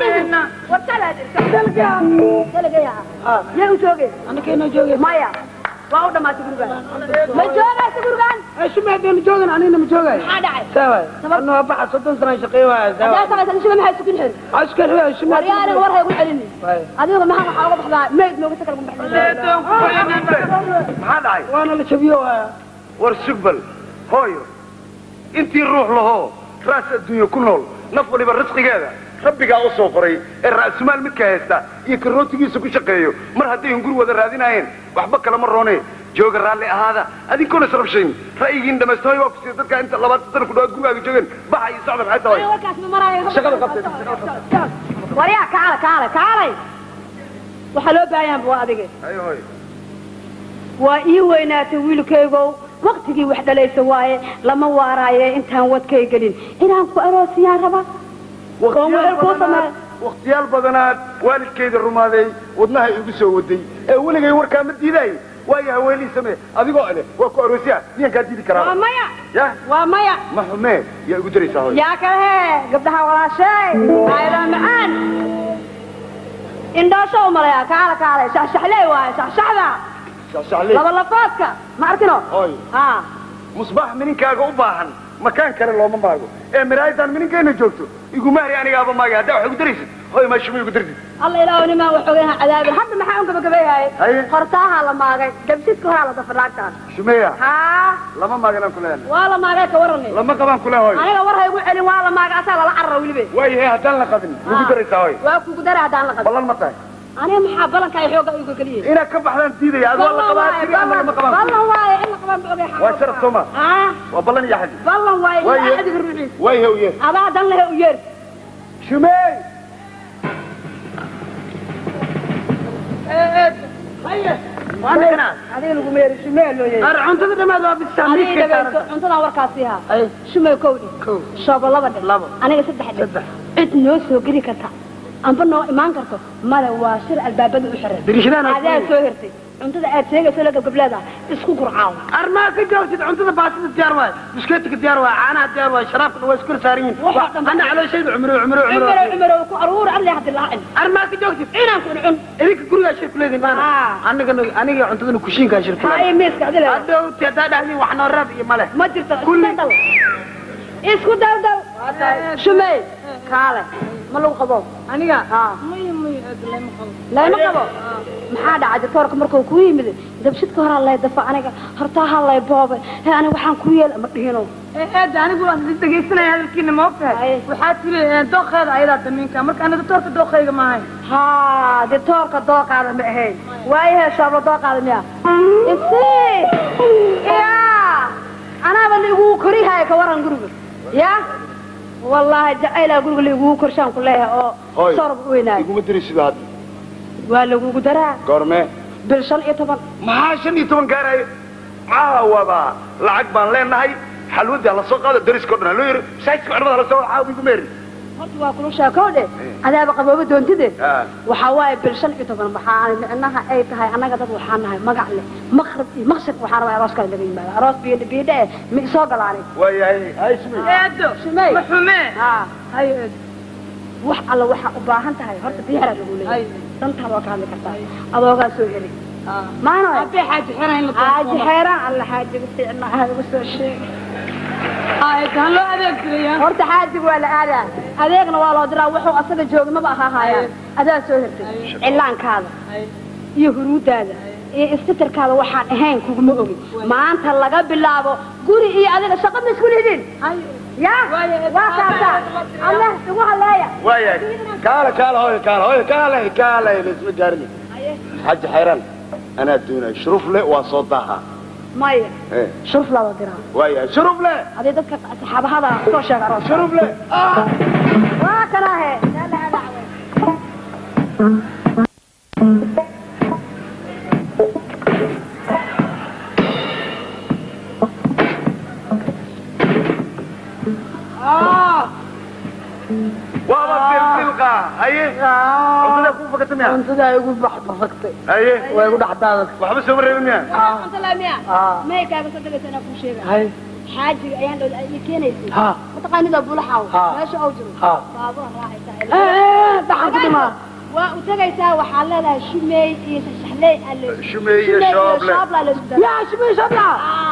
dalga yaa u jooge anakeenoo jooge maya waa u dhamaatay gurigaan ma joogaysa gurigaan shumeya deenu joogan anina ma joogay maxaa dhacay sawa anoo baxa soddon sana shaqeey waaya sawa hadaa samaysan shima maxay sukun xiri askar waa shumeya waryaa aniga war haygu celini adiga maxaa waxaa uga baxdaa meyd nooga sakal uga baxdaa Eedoon ku celinin. maxaa dhacay waana la jabiyo waaya war sugbal hooyo intii ruux lahoo raas adduunye ku nool naf waliba risqigeeda rabbigaa u soo qoray ee ra'sumaal midka haysta iyo karootigiisa ku shaqeeyo mar hadday hunguri wada raadinaayeen waxba kalama roone jooga raalli ahaada adinkoona israbshayn ra'yigiin dhamaysta hooy waa ku siiya dadka inta labaatan sana ku dhawaad gurigaaga joogeen baxa iyo socda maxay tahay warkaas ma maraayo shaqada qabtay waryaa kaale kaale kaalay waxaa loo baahanyaanba waa adige ayo hooy waa ii weynaatay wiilkaygow waktigii wax dhalaysa waaye lama waaraaye intaan wadkay gelin inaan ku aroosiyaan raba Oon wehel kuu sameeyo. wakhtiyaal badanaad waalidkayda rumaaday wadnaha igu soo waday ee weligay warkaa ma diidaay waayo haweenii samee adigoo leh waa ku aroosiya miyaan kaa diidi waa karaa maya ya waa maya ma xumee yaa igu daraysaa hooy yaa kale hee gabdhaha walaashay aayadaan macaan indhoosho u malaya kaale kaale shaxshaxley waaye shaxshaxda shacshacley laba lafoodka ma arkino hooy ha musbaax mininkaaga u baahan makaan kale looma maago ee miraayadaan mininkayna joogto igumahri anigaaba maagay haddaa wax igu daraysid hooy maa shuma igu dartid alla ilaahu nimaan waxoogaha cadaabin hadda maxaa un gabagabeeyahay Haye. hortaahaa la maagay gabsidka horaa la dafadhaagtaan shumeya haa lama maaganaan ku leeyahay waa la maagay ka warani lama qabaan ku leeyahay hooy aniga war ha igu celin waa la maagay asaa lala carara welibe waayahay haddaan la qabin migu daraysaa hooy waa kugu dara haddaan la qabin ballan ma tahay aniga maxaa balanka ay xooga igu geliyey inaad ka baxdaan diidaya adoo la qabaa tiri annaga ma qabaan ballan waaye in la qabaan ba ogay waa sharaf soo ma haa waa ballan iyo xadi ballan waaye Waaye. ilaa adiga ruuxiis way how yes adaa dan lehe u yeer shumey adiga lagu meeri shumee loo yeeri ar cuntada dhammaad waa bisaa adiga miiskay dhagayso saaran cuntadan warkaasi ha ay shumee kowdhi kow shoobo laba dhe Labo. aniga saddex dhe Saddex. cid noo soo geli karta amba noo imaan karto male waa shir albaabada u xiran dirishadaan adaa soo hirtay cuntada aad sheegayso la gabgableeda isku gurcaaw armaa ka joogtid cuntada baasida diyaar waay biskeetika diyaar waay caanaha diyaar waay sharaabkana waa isku saaran yihiin Waxaa dhan- ana calooshayda cumro cumro cumaro cumro cumaro ku aruur alle haddi laacin armaa ka joogtid inaan ku cun idinka gurigaa shir ku leediin maana Ah. anigana aniga cuntadana kushiinkaa shir ku haa iyo miiska adile hadhowti haddaa dhahdiin wax noo raad iyo male ma jirto Kulli. isku dal isku dal dal shumey kaale ma lagu qabo aniga haa maya maya aad lama qabo layma qabo maxaa dhacay doctoorka markuu kuu yimid dabshidka horaa lay dafa aniga hortaaha lay boobay he aniga waxaan ku yeel ma dhihino eed anigu waan is dhegaysanaya hadalkiina ma ogtahay Haye. waxaa tiri eh, dooqeeda ayadaa damiinka marka ana doctoorka dooqeyga maahay haa doctoorka dooqaada ma ahayn waayahe shoobla dooqaada miya isi ya anaaba laigugu korihaya ka waran guriga ya wallaahi jacaylaa guriga laigugu korshaan ku leeyahay oo Hooy. sorb u weynaayo iguma diri sida hadda waa lagugu daraa goormee bil shan iyo toban maxaa shan iyo toban gaarayo caawaba lacag baan leenahay xalwadii hala soo qaado dariskao dhan haloo yiri masaajidka culimada hala soo caawa igu meeri horta waa kula sheekow dhe adaaba qabooba doontide Ah. waxaa waaye bil shan iyo toban waxaa micnaha ay tahay annaga dad waxaa nahay magac leh maqrib iyo maqsad waxaa rabaa arooskaas laga yimaado aroos biyo biidhe eh ma isoo galaanay waayahay hay shumey eedo Shumey. ma xumee haa hayo eed wax alla waxaa u baahan tahay horta diyaara lagu leeyahay dantaada waa ka hadli kartaa adoogaa soo heli maano abee xaaji xeran in la xaaji xeeraan alla xaajiga fiicna aha igu soo sheeg eed han loo adeegsadaya horta xaajiga waa la aadaa adeegna waa loo diraa wuxuu asaga jooga maba aha haayaan adaa soo hirtay cillaankaada iyo huruudaada iyo istitirkaada waxaan ahayn kuguma ogin maanta laga bilaabo guri iyo adiga shaqo ma isku lihidin ya waa kaasa allah igu haleeya waayahay kaala kaala hooyo kaala hooyo kaala kaala laisma gaarin xaji xayraan anaa doonaya shuruuf le waa soo daaha maya Eh, shuruf laba diraa waayahay shuruuf le hadii dadka saxaabahada soo sheega aroos shuruuf le waa kanaahe waaba dildilqa haye cuntada kuu fakata miya cuntada igu baxbafagtay haye waa igu dhexdaadatay waxba sooma reebin miya maykaaga soo degaysa inaa kuu sheega hay xaajiga ayaan dhow ay keenaysay ha mataqaanida bulaxaw Ha. meesha oo jiro Ha. baabuur raacaysaa Eh, dhaxan ku dhimaa waa u tegaysaa waxaa leedahay shumeey iyo shaxley alle Shumeey iyo shooble. shoobla la isku daraa yaa shimay shabla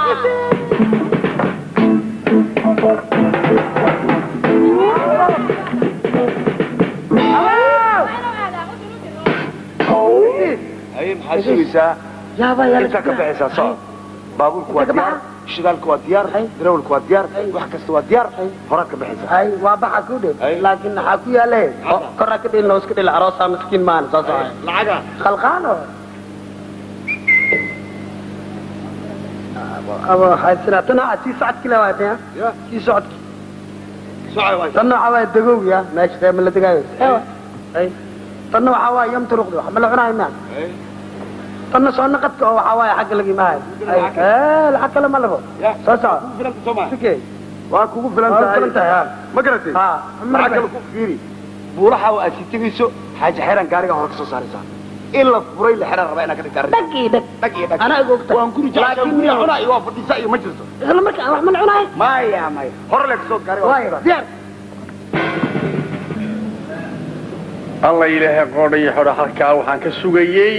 haye maxaad sugaysaa yaaba yaa intaa ka baxaysaa soo baabuurku waa Inta ka diyaar shidaalku waa diyaar darawalku waa diyaar wax kasta waa diyaar horaad ka baxaysaa hay waa baxa ku dhew Hay. laakiin maxaa ku yaale korra ka dhilna iska dhil aroosaa miskiin maan soo socay lacaga khalqaano aba haysina tan waa tii socodki la waatay Ya. tii socodki socay waa tan waxa waa dagow ya meesha reer ma la degaayo hay tan waxa waa yam turuqdi wax ma la cunayo maan tan soo naqadka oo waxa waa xagga laga imaayo ee lacag kale ma labo Ya. soo soco filanta soo maa sikee waa kugu filan Waa tahay filan tahay, ha. ma garatay Ha. maxaa kale ku fiiri buulaha oo aad si tegayso xaaji xeeraan gaariga hore ka soo saaraysaa in la furay la xeran rabaa inaad ka dhigta arrin dhag iyo dhag dhag iyo dhag anaa igu ogtahay waan guri jeclaa Laakiin guriga iyo- cunaa iyo waa fadhiisa iyo ma jirto isla markaa wax ma la cunayo maya maya hore le kasoo gaariga waayo diyaar alla ilaahay qoodha iyo xodha halkaa waxaan ka sugayey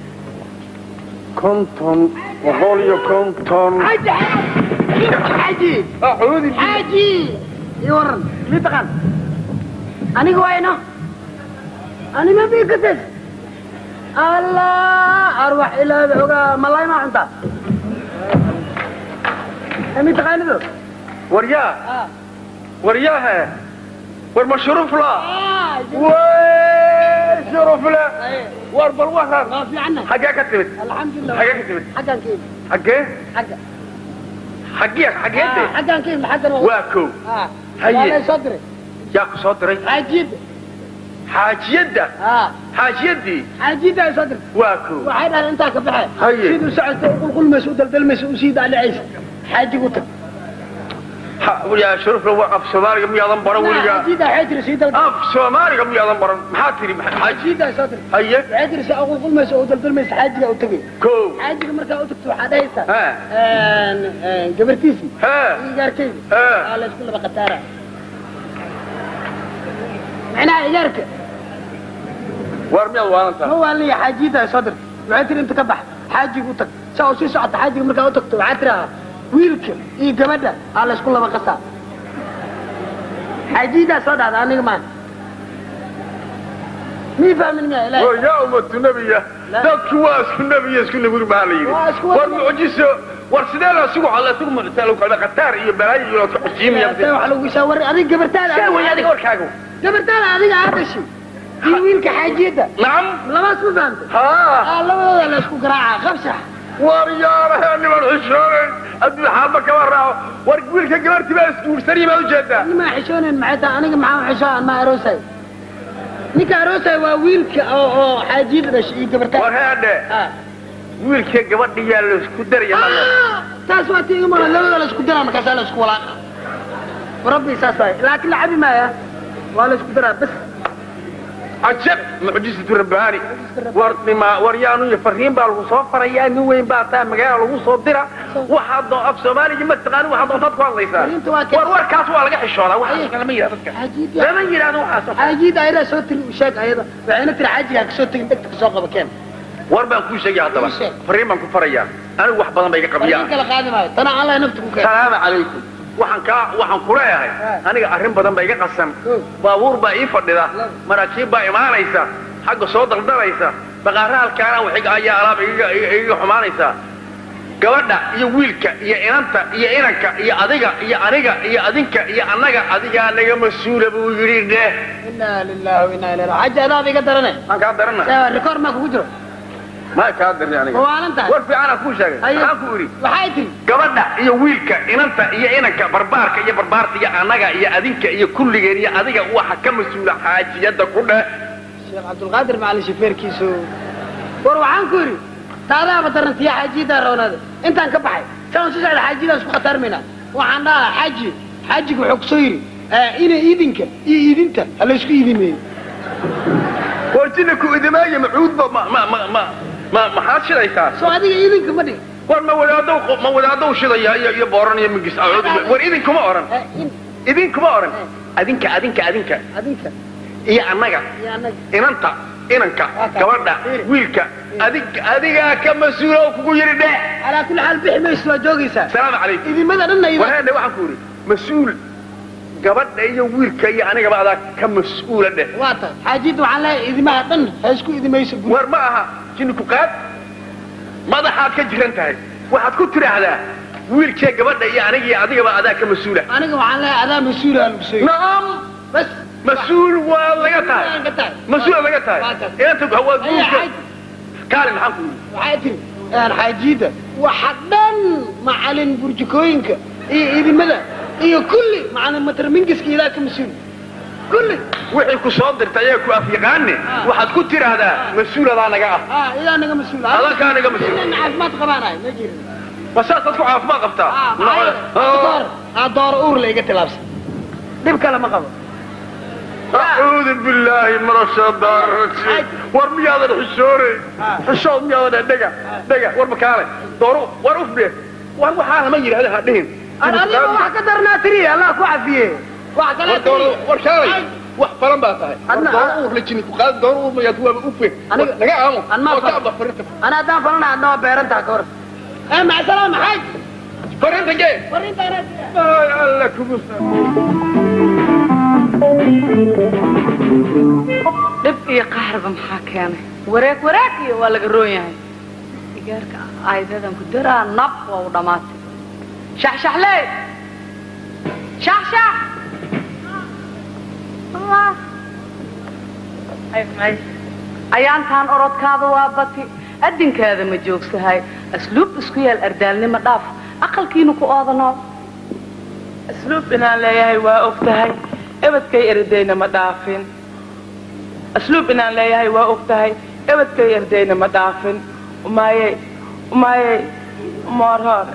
konton boqol iyo konton xaaji acuudi xaaji ii waran mii taqaan aniga wayno anima bii kates allah arwax ilaahay ogaa malay ma cunta mii taqaanido waryaa waryaahe war ma shurufla wey shurufle war bal waran waa fiicanna xaggee ka timid alxamdulilah xaggee ka timid xaggaan ka imi xaggee xagga xaggee xaggeede xaggaan ka imi xaggan waa waa kow waa lay soo diray yaa ku soo diray xaajiyadda xaajiyadda haa xaajiyadii xaajiyadda ay soo dirtay waa kow waxay dhahdeen intaa ka baxe Haye. siduu socodka u qulqulmaysa u daldalmaysa u sii daadhacaysa xaajigu tag Ha- yaa shurufle waa af soomaaliga miyaadan baran weligaa xaajiyadda waxay tiri sii daldal af soomaaliga miyaadan baran maxaa tiri xaaji xaajiyadda ay soo dirtay haye waxay tiri si u qulqulmaysa oo u daldalmaysa xaajiga u tagay kow xaajiga markaa u tagto waxaa dhahaysaa ha een, een, gabartiisii ha igaarkayda ha aa la isku laba khataara macnaha igaarka war miyaad waalantaa ma waa liya xaajiyadda ay soo dirtay waxay tiri inta ka bax xaajiga u tag saa u sii socota xaajiga markaa u tagto waxaa tirahaa wiilka iyo gabadha aa la isku laba qasaa xaajiyaddaa soo dhahda aniga maan mii fahmin miya ilaahay war yaa ummatu nebiya dadku waa isku nebiya isku neburi maxaa la yidhi Waa isku war wada- mucjiso war sidee la isugu xalla isugu mucjisaa lagu kala khataar iyo balaayo iyo ka xujiimaya Ilaahay waxa lagu shaawaray adiga gabartaada see way adiga warkaaga gabartaada adiga aa dhashay iyo wiilka xaajiyadda nacam labaas ma fahamtay haa aa labadooda la isku garaaca qabsax war yaarahe niman xishoonen adduun xaalba kama raaco war wiilka gabartii baa isguursanaya baad ujeedaa nimaa xishoonayn maxay tahay aniga maxaa xishoon ma aroosay ninka aroosay waa wiilka oo oo xaajiyadda dhashay iyo gabartaada war heedhe Ah. wiilka gabadhiyaa la isku daraya malo Ah, taas waa tii imaa labada la isku daraa markaasaa la isku walaaqa rabbi saas waay laakiin la cabi maaya waa la isku daraa bas cajab mucjisatu rabbaani war dhima war yaanu iyo fariin baa lagu soo farayaa nin weyn baa taa magaala lagu soo dira waxaad doo af soomaaliga ma taqaani waxaad doontaad ku hadlaysaa Fariinta waa kee- war warkaas waa laga xishoodaa waxaas lama yidhahdo dadka xaajiyadda lama yidhahdo waxaas xaajiyadda ayadaa soo tiri u sheeg ayada waxayna tiri xaajigaa kasoo tegin dhegta kasoo qaba keen war baan kuu sheegaya haddaba Ii sheeg. fariin baan ku farayaa anigu wax badan bay iga fariin qabiyaa kala qaadi maayo tana allah nafta ku keen salaamu calaykum waxaan kaa waxaan ku leeyahay aniga arrin badan baa iga qasan baabuur baa ii fadhida maraakiib baa imaanaysa xagga soo daldalaysa baqaara halkaana waxay ayaa alaab igaga igaga xumaanaysaa gabadha iyo wiilka iyo inanta iyo inanka iyo adiga iyo aniga iyo adinka iyo annaga adigaa naga mas-uula buu yidhi dheh inaa lillahi wa inaa ilaihi xaji adaaba iga darane maan kaa darana rikoor maa kugu jiro maa kaa darni aniga ma waalan tahay war fiicanaa kuu sheegay Ayo. maxaan ku idhi waxay tiri gabadha iyo wiilka inanta iyo inanka barbaarka iyo barbaarta iyo annaga iyo adinka iyo kulligeen iyo adiga waxa ka mas-uula xaajiyadda ku dheh sheekh cabdulqaadir macalin shafeerkiisu war waxaan ku yidhi taadaaba darantiya xaajiyadaa roonaada intaan ka baxay saan si socda xaajiyadaa isku khatarmayna waxaan dhahaa xaaji xaajiga wuxuu kusoo yidhi ina idinka iyo idinta ha laysku idimeeyo warjina ku idimaaya macuudba ma ma ma ma ma maxaad shidaysaa soo adiga idinka ma dhig war ma wadaadow ma wadaadow shidaya iyo iyo booran iyo migis acuud war idinkuma oran idinkuma oran adinka adinka adinka adinka iyo annaga iyo annaga inanta inanka Waa kaa. gabadha Fiiri. wiilka adig adigaa ka mas-uula oo kugu yidhi dheh calaa kulli xaal bixi mayso waa joogaysaa salaamu calaykum idimada dhanna ida warhaadhe waxaan ku yidhi mas-uul gabadha iyo wiilka iyo anigaba adaa ka mas-uula dheh waa tahay xaajiyadda waxaan leeyahay idimaha dhan ha isku idimayso guri war ma aha jinni ku qaad madaxaad ka jiran tahay waxaad ku tidhaahdaa wiilkee gabadha iyo aniga iyo adigaba adaa ka mas-uula aniga waxaan leeyahay adaa mas-uula lagu sheegay nacam bas mas-uul waa laga tahay Waan ka tahay mas-uula laga tahay Waa tahay. inanta waa Ayaa guurka xaaji. kaali maxaan ku yidhi waxay tiri aan xaajiyadda waxa dhan macalin burjikooyinka iyo idimada iyo kulli macalin matarmingiska ilaa ka mas-uul kulli wixii ku soo dirtay ayaa ku afyaqaane waxaad ku tidhaahdaa mas-uuladaa naga ah ah ilaa naga mas-uul Adaa kaa naga mas-uul. Inaan caafimaad qabaanahay ma jirin ma saasaad ku caafimaad qabtaa ah maxay door ah door uur la iga tilaabsan dhib kale ma qabo acuudu billaahi min ashaytaan rajiim war miyaadan xishoore xishood miyaadan dhega dhega war makaale dooru war ufdhe war waxaa lama yidhahda ha dhihin adiga wax ka darnaa tiri allah ku cafiye wax kale war dooru war kaalay wax falan baa tahay war Adna- dooru uur la jini ku qaad dooru uur mayaad waaba ufe Aniga- naga aamo An maa oo falan. kaaba farinta ana haddaan falana adna waa beerantaha ka hor eh maca salaam xaaj farinta gee fariintaana ay alla kugu dhib iyo qaxarba maxaa keenay wareeg wareeg iyo waa laga roon yahay igaarka aydadan ku daraa nab waa u dhammaatay shaxshaxley shaxshax Allah. Ay, ay. ayaantaan orodkaada waa bati adinkaada ma joogsahay asluub isku yaal ardaalnimo dhaaf aqalkiina ku oodanoo asluub inaan leeyahay waa og tahay ebadkay erdayna ma dhaafin asluub inaan leeyahay waa og tahay ebadkay erdayna ma dhaafin umaayey umaayey umoor hore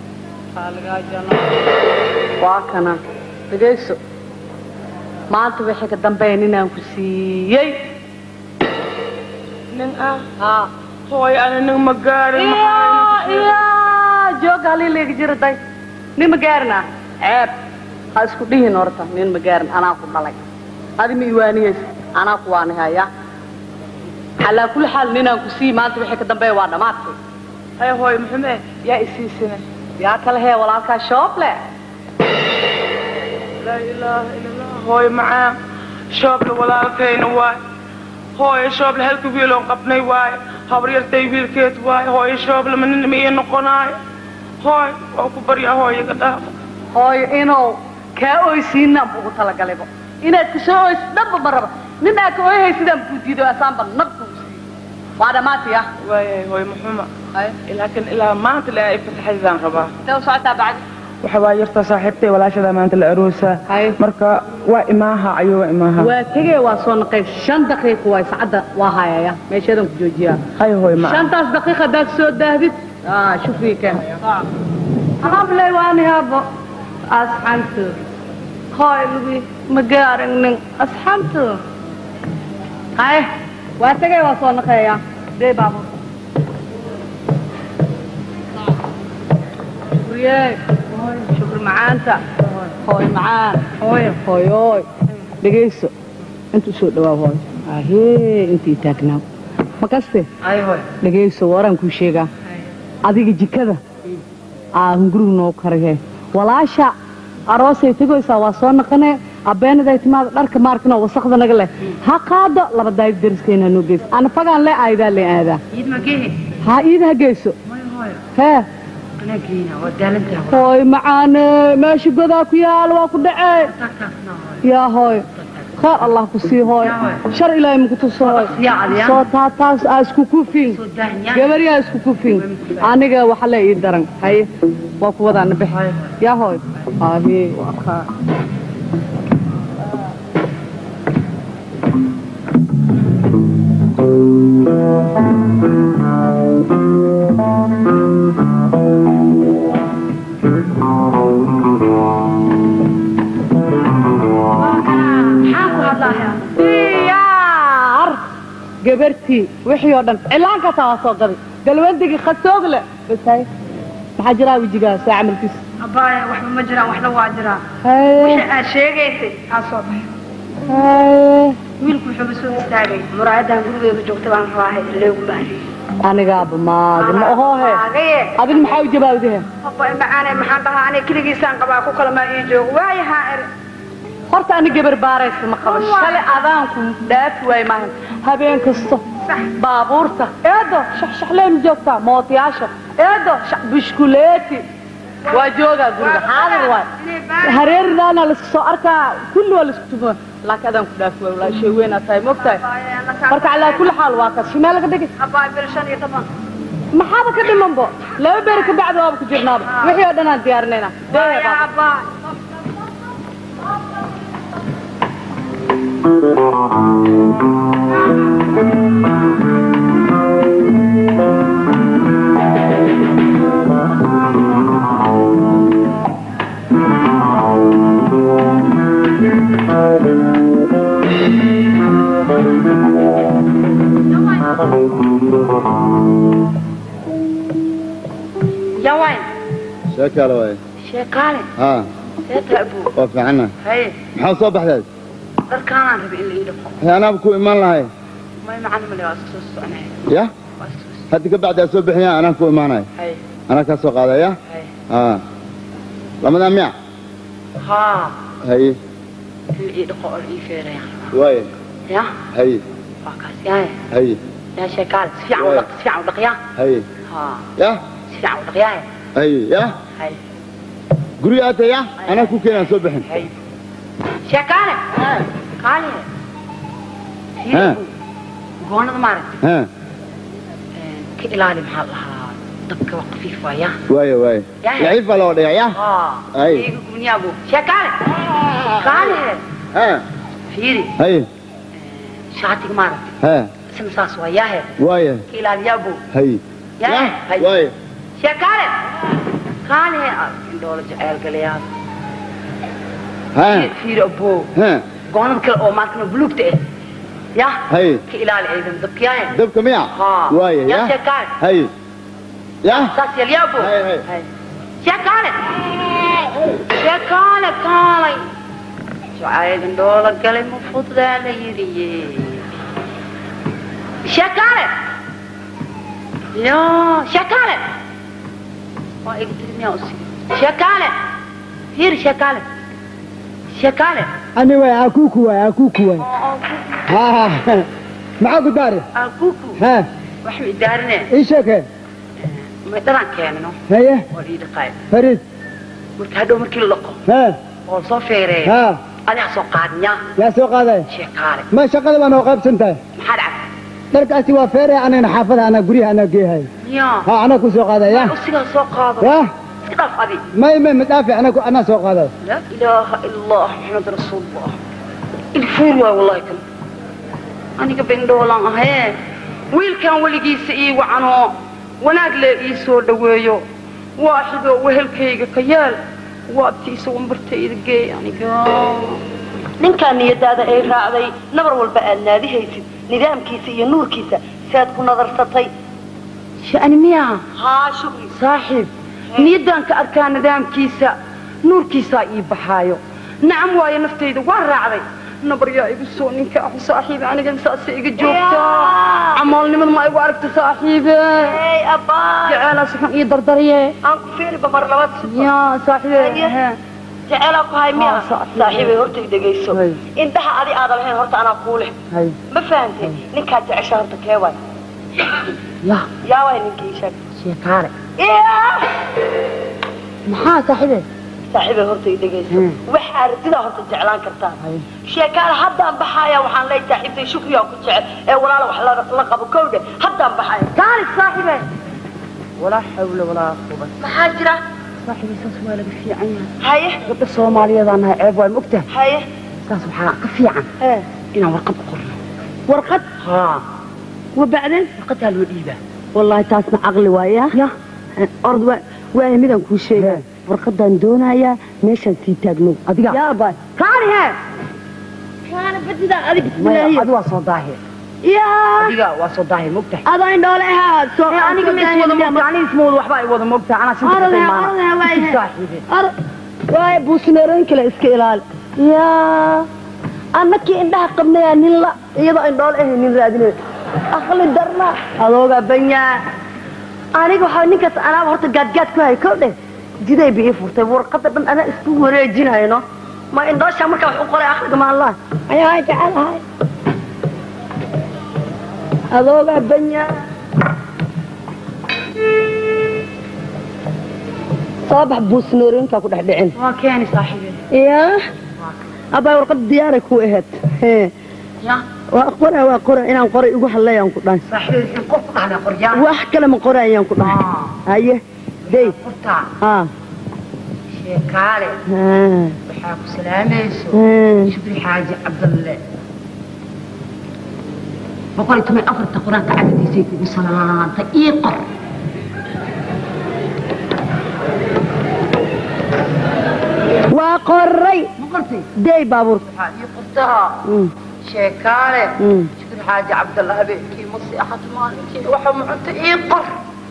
waa kana dhegayso maanta wixii ka dambeeya ninaan ku siiyey nin ah haa hooy ana nin ma gaarin maxaa iya joog haliilayga jira day nin ma gaarin ah ceeb ha isku dhihin horta nin ma gaarin anaa ku dhalay adi ma iwaaniyeysa anaa ku waanihaya calaa kulli xaal ninaan ku siiyi maanta wixii ka dambeeya waa dhammaadkay hay hooy muxume yaa isiisina yaa kale hee walaalkaa shooble laa ilaaha ila allah hooy macaan shooble walaalkayna waay hooyo shooble halka wiiloon qabnay waaye habaryartay wiilkeed waaye hooyo shooble ma nin ma ii noqonaayo hooy waa ku baryaa hooyaga dhaaf hooyo inuu kaa oysiinaan bu ugu talagalayba inaad kasoo oysid dhanba ma raba nin aa ka oyhaysidaan buu diido asaanba nabka u siiyo waa dhammaatay ah waayahay hooy muxuma laakiin ilaa maanta le ay fasaxaydaan rabaa intee u socotaa bacdi waxa waa yarta saaxiibtay walaashada maanta la aroosa Haye. marka waa imaaha ayuu waa imaaha waa tegee waa soo naqay shan daqiiqa waay saacadda waa hayaya meeshadan ku joojiyaa hay hooy ma shantaas daqiiqa haddaad soo daahdid ah shufii keen habley waani habo asxantu hooy lugi ma gaarin nin asxantu haye waa tegee waa soo naqeeya dee baabur shukriye shukri macaanta hooy macaan hooy hooyooy dhegayso inta soo dhawaa hooy ahee intii taagnaa makaste dhegayso waraan kuu sheegaa adiga jikada aa hungurigu noo karahe walaasha aroosay tegoysaa waa soo naqane abeenaday timaada dharka maarkino wasakda naga leh ha qaado laba daayib deriskayna noo geysa ana fagaan le aadaa le aadaa iid ma gehe ha iida ha geyso mayo hooyo hee anaa geena waa daalantaha hooy macaane meesha godaa ku yaal waa ku dhacee tagtaasna hooyo yaa hooy khayr allah ku sii hooy shar ilaahay muku tuso hooy Yaa adiyaa. soo taataas aa isku kufin soo daahan gabaryaa isku kufin aniga waxa le ii daran haye waa ku wadaana bex yaa hooy aahi waa kaa maxaan ku hadlayaa diyaar gabartii wixii oo dhan cilaankaasa waa soo gaday galwandigii khasoog leh bas haye maxaa jiraa wejigaasa camalkiisa abbaaya waxba ma jiraan waxna waa jiraan haye wixii aad sheegaysay aa soo baxay haye wiilku wuxuuba soo istaagay muraayadan gurigeedu joogta baan rabaahay leegu baariye anigaaba maagi ma ohoohe Maagaye. adin maxaa u jawaabdihe abba macaane maxaan dhahaa aniga keligiisaan qabaa ku kala maa ii joogo waayahaa er horta ani gabar baaraysa ma qabo shalay adaanku dhaafi waay maahan habeen kasto baabuurta eedo shaxshaxleen joogtaa mootiyaasha eedo shax bushkuleeti waa joogaa guriga xaadir waay hareeridaana laisku soo arkaa kulli waa laisku tumo laakiin adaan ku dhaafi waay walaa shay weyn aad tahay mogtahay marka calaa kulli xaal waa kas shimee laga dhigi abbaay bil shan iyo toban maxaaba ka dhimanbo laba beri ka bacdi waaba ku jirnaaba wixii oo dhan aan diyaarinayna waaya abbaay yawayn sheekaale waaye sheekaale haa seeta abuu waa fiicana haye maxaa soo baxdeed dharkaanaan rabay in la ii dhaqo hay anaaba ku imaan lahay may macana male waa iska soo soconay ya waa iska soo haddi ka bacdi aad soo bixiyaan anaan ku imaanay haye anaa kaa soo qaadaya haye haa lamadaa miya haa haye in la ii dhaqo oo la ii feeraya waaye ya haye waa kaas yaye haye yaa sheekaale si fiican u dhaq si fiican u dhaqyaa haye haa ya si fiican u dhaqyaaye haye ya haye guriga aad tahay ya anaa ku keenaan soo bixin haye sheekaale kaale Ha. goonada maarag haa ka ilaali maxaa la lahaa dabka waa khafiif waaya waaye waaye Yahay. laciif baa loo dhigaa ya haa Haye. iiga gubniyaabu sheekaale kaale haa fiiri haye shaatiga maarag haa isna saas waa yaahe waaye ka ilaaliyaabu haye Yahay. Haye. waaye sheekaale kaale indhoola jeceel galayaa haa fiiri aboo haa goonada kale oo maarkana buluugta ah ya haye ka ilaali aydan dabkiyaahe dabka miya haa waaye ya ya sheekaale haye ya saas yalyaabu Haye, haye. sheekaale sheekaale kaalay jacayl indhoola galay ma fududaa la yidhiye sheekaale yo sheekaale waa iga dirmiyaa usi sheekaale fiiri sheekaale sheekaale ani waay akuku waay akuku waay ha ha maxaa ku daari akuku ha wax ma idaarine ii sheekee may dhalaan keenano haye waa ii dhaqaay fariid marka hadhow markii la dhaqo ha oo soo feereeya ha adiga soo qaadnya yaa soo qaadaya sheekaale ma shaqada baa noo qaybsan tahay maxaa dhacay dharkaasi waa feere anagana xaafada anaa guryaha anaa geehay yaa ha anaa ku soo qaadaya usigaa soo qaado ya iska dhaaf adi may may madhaafi anaa ku- anaa soo qaadaya laa ilaaha ila allah maxamed rasuulullah ilfuur waay wallahi kan aniga bendhoolan ahee wiilkan weligiisa ii wacanoo wanaag lee ii soo dhoweeyo waaxidoo wehelkayga ka yaal waabtiisa wambartayda geey aniga ninkaa niyadaada ay raacday nabar walba aad naadihaysid nidaamkiisa iyo nuurkiisa saad ku nadarsatay shani miyaa haa shukri saaxiib niyaddaan ka arkaa nidaamkiisa nuurkiisaa ii baxaayo nacam waayo naftayda waa raacday nabar yaa igu soo ninka ah saaxiibe aniga saasay iga joogtaa camoolnimada ma igu aragta saaxiibe jeceelaas xun ii dardarye aan ku fiiriba mar labad yaa saaxiibe he. jeceelaa ku hay miya saaxiibay horta dhegayso indhaha adi aadan lahayn horta anaa kuu leh ma fahantay ninkaa jecesha horta kee waay ya yaa waay ninkii sheeg sheekaale Yaa! maxaa saaxiibe saaxiibay horta i dhegayso wax aragtidaa horta jeclaan kartaa sheekaale haddaan baxaaya waxaan leeyahay saaxiibtay shukriyaa ku jecel ee walaala wax la la qabo kowdhe haddaan baxaaya kaali saaxiibe walaa xawla walaa quwata maxaa jira saaxiibe saas waa laga fiican yahay haye gabdha soomaaliyeedaan nahay ceeb waay mogtahay haye saas waxaa ka fiican inaan warqad u qorno warqad haa wabacdeen warqadaa loo dhiibaa wallaahi taasna caqli waaya ya ord waaya midaan kuu sheegaa warqadaan doonayaa meeshaan sii taagno adiga yaa baay kaani hee kaani badidaa adig maya adi waa soo daahir yaa adiga waa soo daahir mogtahay adaa indhoole ahaa soo aniga ma iswada mogta aniga isma wada waxba ay wada mogta anaa sinta Orod hee, orod hee, waay hee. saaxiibe waaya buusneerooyin kale iska ilaali yaa annakii indhaha qabnayaa nin la iyadoo indhoole ahay nin raadinay aqli darna adooga banyaa aniga waxaa ninkaas anaaba horta gaadgaad ku hay kow dheh jiday ba ii furtay warqadda dhan anaa isku wareejinayno ma indhoosha markaa wax u qoray aqliga maanlaa ayaa jecelahay adooga banyaa soo bax buusnoorooyinkaa ku dhex dhicin waa keeni saaxiibe yaa abaa warqad diyaaray ku ahayd hee ya waa qora waa qora inaan qoray igu hadlayaan ku dhahay saaxiibe in qof ku dhahnaa qoryaan wax kale ma qorayaan ku dhahay haye dey qortaa haa sheekaale haa waxaa ku salaamayso haa shukri xaaji cabdalle boqol iyo toban afarta qur-aanka cadadiisay kugu salaantay ii qor waa qoray ma qortay dey baabuur waxaa ii qortaa Mm, sheekaale mm. shukri xaaji cabdalle habeenkii ma seexat maalinkii waxa ma cunta ii qor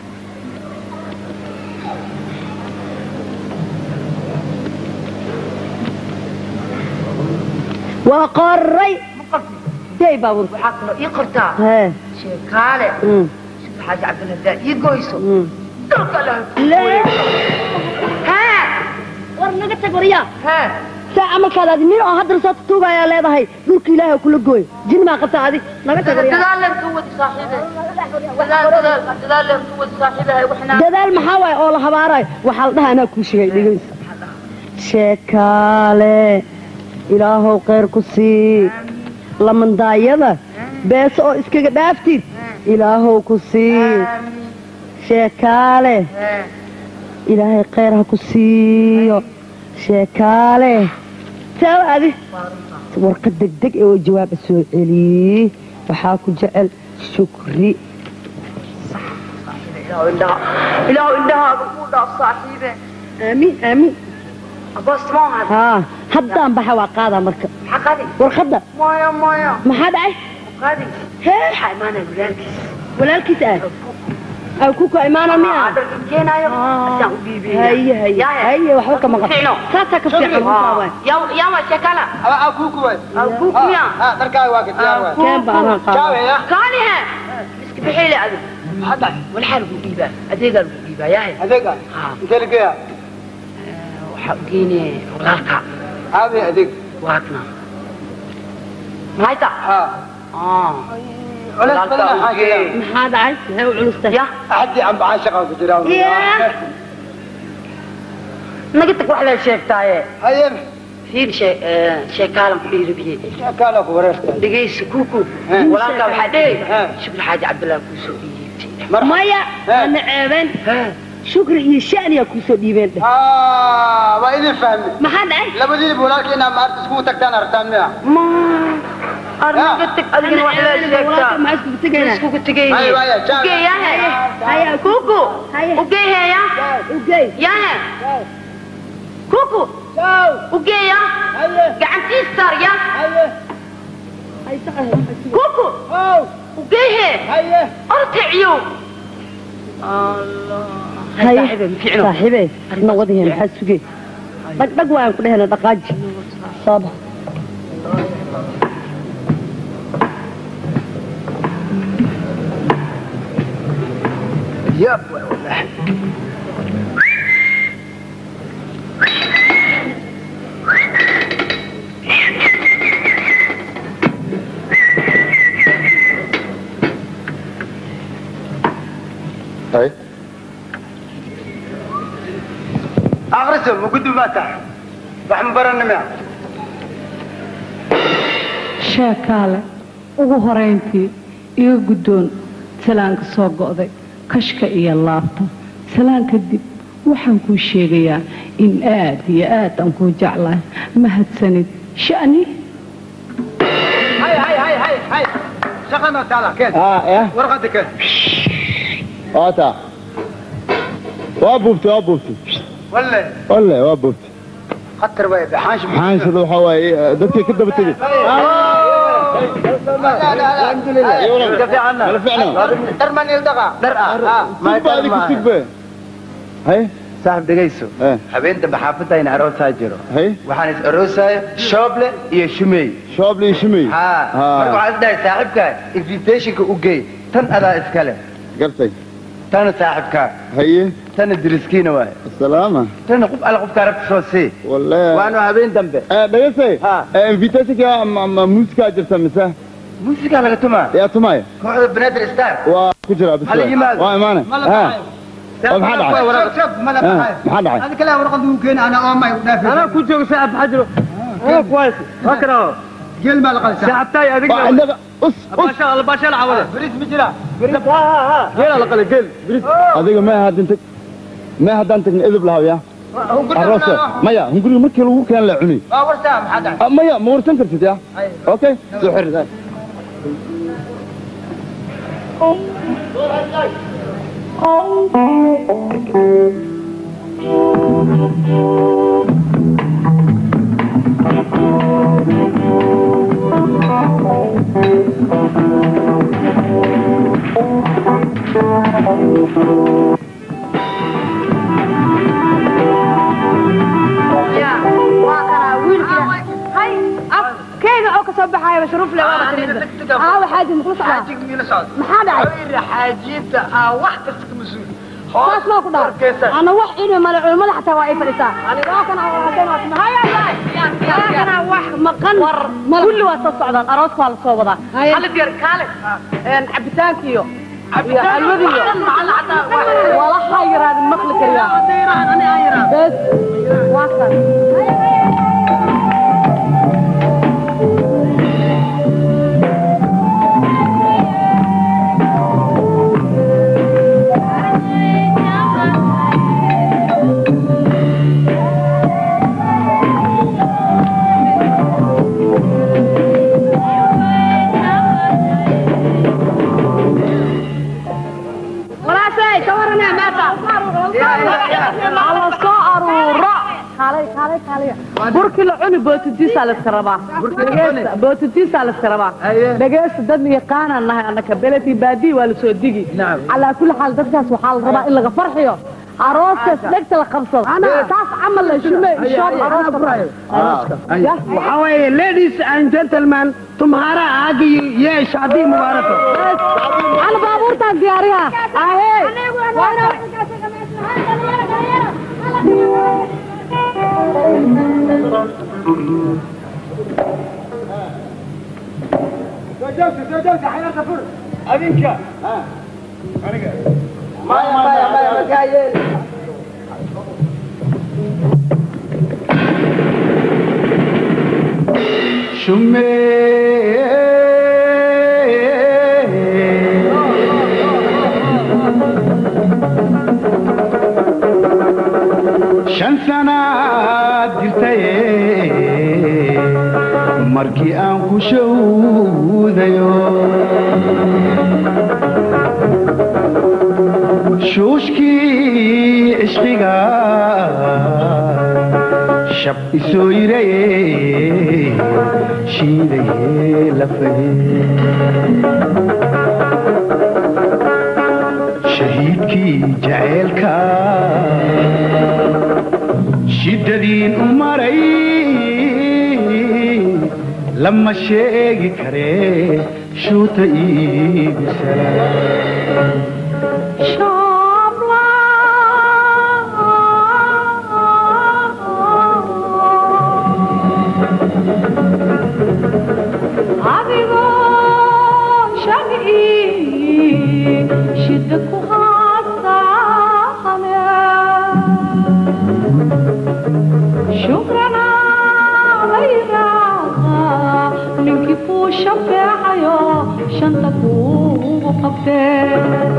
waa qoray ma qortay dey baabuur waxaa kaloo ii qortaa hee sheekaale mm, shukri xaaji cabdalle haddaa ii goyso mm. dhulka allah lee haa war naga tag waryaa haa saa camalkaada adi nin oo haddana soo tutuugayaa leedahay dhulka ilaahay kula gooy jin maa qabta adig naga tag waryaa dadaalan ka wadi saaxiibe dadaal dadaal dadaalan ka wadi saaxiibe waxna dadaal maxaa waaye oo la habaarayo waxaa la dhaha anaa kuu sheegay dhegeysa sheekaale ilaahow khayr ku sii lamandaayada beese oo iskaga dhaaftid ilaahow ku sii sheekaale ilaahay khayr ha ku siiyo sheekaale taaba adi warqad degdeg ee oo jawaaba soo celiyey waxaa ku jecel shukri ilaahu indhaha ilaahu indhahaaga kuu dhaaf saaxiibe aamiin aamiin aboos maaha haa haddaan baxa waa qaadaa marka maxaa qaadi warqadda maya maya maxaa dhacay qaadi hee waxaa imaanaya walaalkiis walaalkiis ah aw ku ka imaana miya dharkan keenaayo asaan u dhiibaya haye haye haye waxba ka maqan Fiicno. saasaa ka fiican runtaa waay yaama sheekala akuukuway alkuukmiya dharkaaga waa ka diyaar waay keen baa anaa qaada jaaweya kaanihe iska bixiile adi hadda walxaa lagu dhiibaa adeegaa lagu dhiibaa yahay adeega haa intee lageeya waxaa u geynaya walaalka aabay adeeg waakna mahayta haa culeys badan maxaa jira maxaa dhacay maxay u culustay ya axadii ambacaan shaqaa ku jira naga tag wax lee sheegtaaye haye fiir shee- ee, sheekaalan ku dhiirabiyey kaala ku wareerta dhegaysi kuku Haa. walaalkaa waxaa dhehey Haa. shukri xaaji cabdillah kuu soo dhiibtay mar maya Hee. ana ceebeen shukri iyo shaniyaa kuusoo dhiibeen dheh haa waa idin fahmi maxaa dhacay labadiinba walaalkii inaa maarta iskugu tagtaan aragtaan miya arnaga tag adigana wax lee sheegtaa maxaa iskugu tegaynaa iskugu haye tegayne waaya jaawe ugeeyahe haya kuku haye ugeeheya ugey yahe kuku ugeeya gacantiis saar ya kuku ugeehe orticiyo haye saaxiibey na wadahe maxaa sugee dhag dhag waan ku dhehena dhaqaaji sooba yaab waay wallaahi hay akhriso ma gudbi baa tahay wax ma baranimia sheekaale ugu horayntii iga guddoon salaanka soo go'day kashka iyo laabta salaan kadib waxaan kuu sheegayaa in aad iyo aad aan kuu jeclahay mahadsanid sha'ni hay hay hay hay hay shaqana taala keen ah eh warqada keen waata waa buubtay waa buubtay walle walle waa buubtay khatar way baxaash xaansada waxaa waaye eh, dadkay ka daba tegey ka fiicana Kala fiicna. dhar man ildaqa dhar ah sigba adi ku sigbe hay saaxib dhegayso eh habeen dambe xaafadayna aroosaa jiro hay waxaan is aroosaya shooble iyo shumey shooble iyo shumey haa Haa. marka waxaan isdhahay saaxibkaa invitationka u geey tan adaa iskale gartay tana saaxibkaa haye tana diriskiina waaye salaama tana qof alle qofkaa rabta soo sii walle waanu habeen dambe eh dhageystay Ha. eh invitationka ma ma muusikaa jirta mise muusikaa laga tumaa yaa tumaya kooxda banaadir star waa ku jira bis Hala yimaado. waa imaane ha oo maxaa dhacay Ha, maxaa dhacay adi kale warqad uu keena ana oomay u dhaafay anaa ku jooga saaxib xajiro anaa kuwaas fakra geel maa la qalisa saaxibtaay waa adiga indaga us us baasha alla baasha la cawada bris ma jira geela la qala geel biris adiga ma haddin tag ma haddaan tagna edib lahaw ya aroosa maya hunguriga markii lagu keen la cuni waa wartaa maxaa dhacay Ah, maya ma warsan kartid ya okay soo xir waa kanaa wiilkii hay af keega oo ka soo baxaaya shuruuf le waaba timida aawa xaaji makula socdaa xaajig miila socda maxaa dhacay xawiri xaajiinta aa wax kasta ka mas-uul saas maa ku dhaar ana wax cilmi male culimmada xataa waa ay fadhisaa waa kana oo hadeen waa timi haya waa kana wax maqan kulli waa soo socdaan arooska waa la soo wadaa xalid yar kaale een cabitaankiyo iyo alwadiyo walaha yaraadin maqli kariyaa bes waa kan walaashay ka waranaa maanta ala soo aruuro kaalay kaalay kaalay burkii la cuni bootitiisaa la iska rabaa dhegeysta bootitiisaa la iska rabaa dhegeysta dad yaqaanaan nahay annaka beleti baadii waa la soo digi calaa kulli xaal dadkaas waxaa la rabaa in laga farxiyo arooskaas dhegta la qabsado taas camal la shume shoob arooska waxaa weeye ladies and gentlemen tumhaara aagi ye shaadi mubaarako ana baabuurtaan diyaariha ahee adinka maya maya maya makaa yeeli shan sanaad jirtaye markii aan ku shawdayo shuushkii cishqiga shab isoo yiraye shiidaye lafaye shahiidkii jaceelka shiddadiin u maray lama sheegi karee shuuta iigu salaam adigoo shaqii shida ku haasta joogtee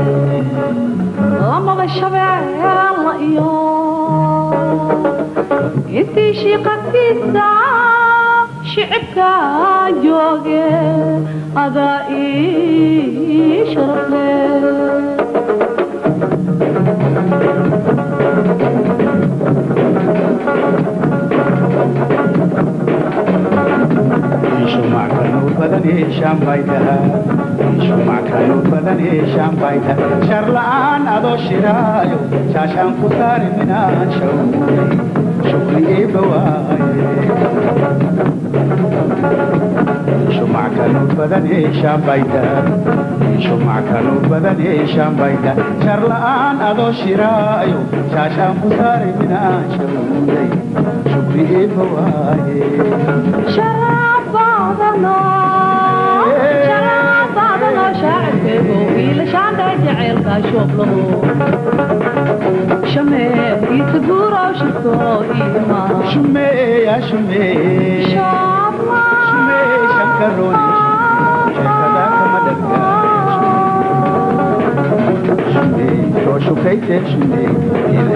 lamada shabeella iyo intii shiiqagtiisa shicibka jooge adaa ii sharafle sharla'aan adoo shiraayo shaashaan ku saari minaan shawray shukri eebba waaye shumackanu badan ee shaambayda shumackanu badan ee shaambayda sharla'aan adoo shiraayo shaashaan ku saari minaan shawray shukri eebba waaye shumeeya shumee shumee shankarooni sheekada kama dhargaa shumee soo shukayte shumee ila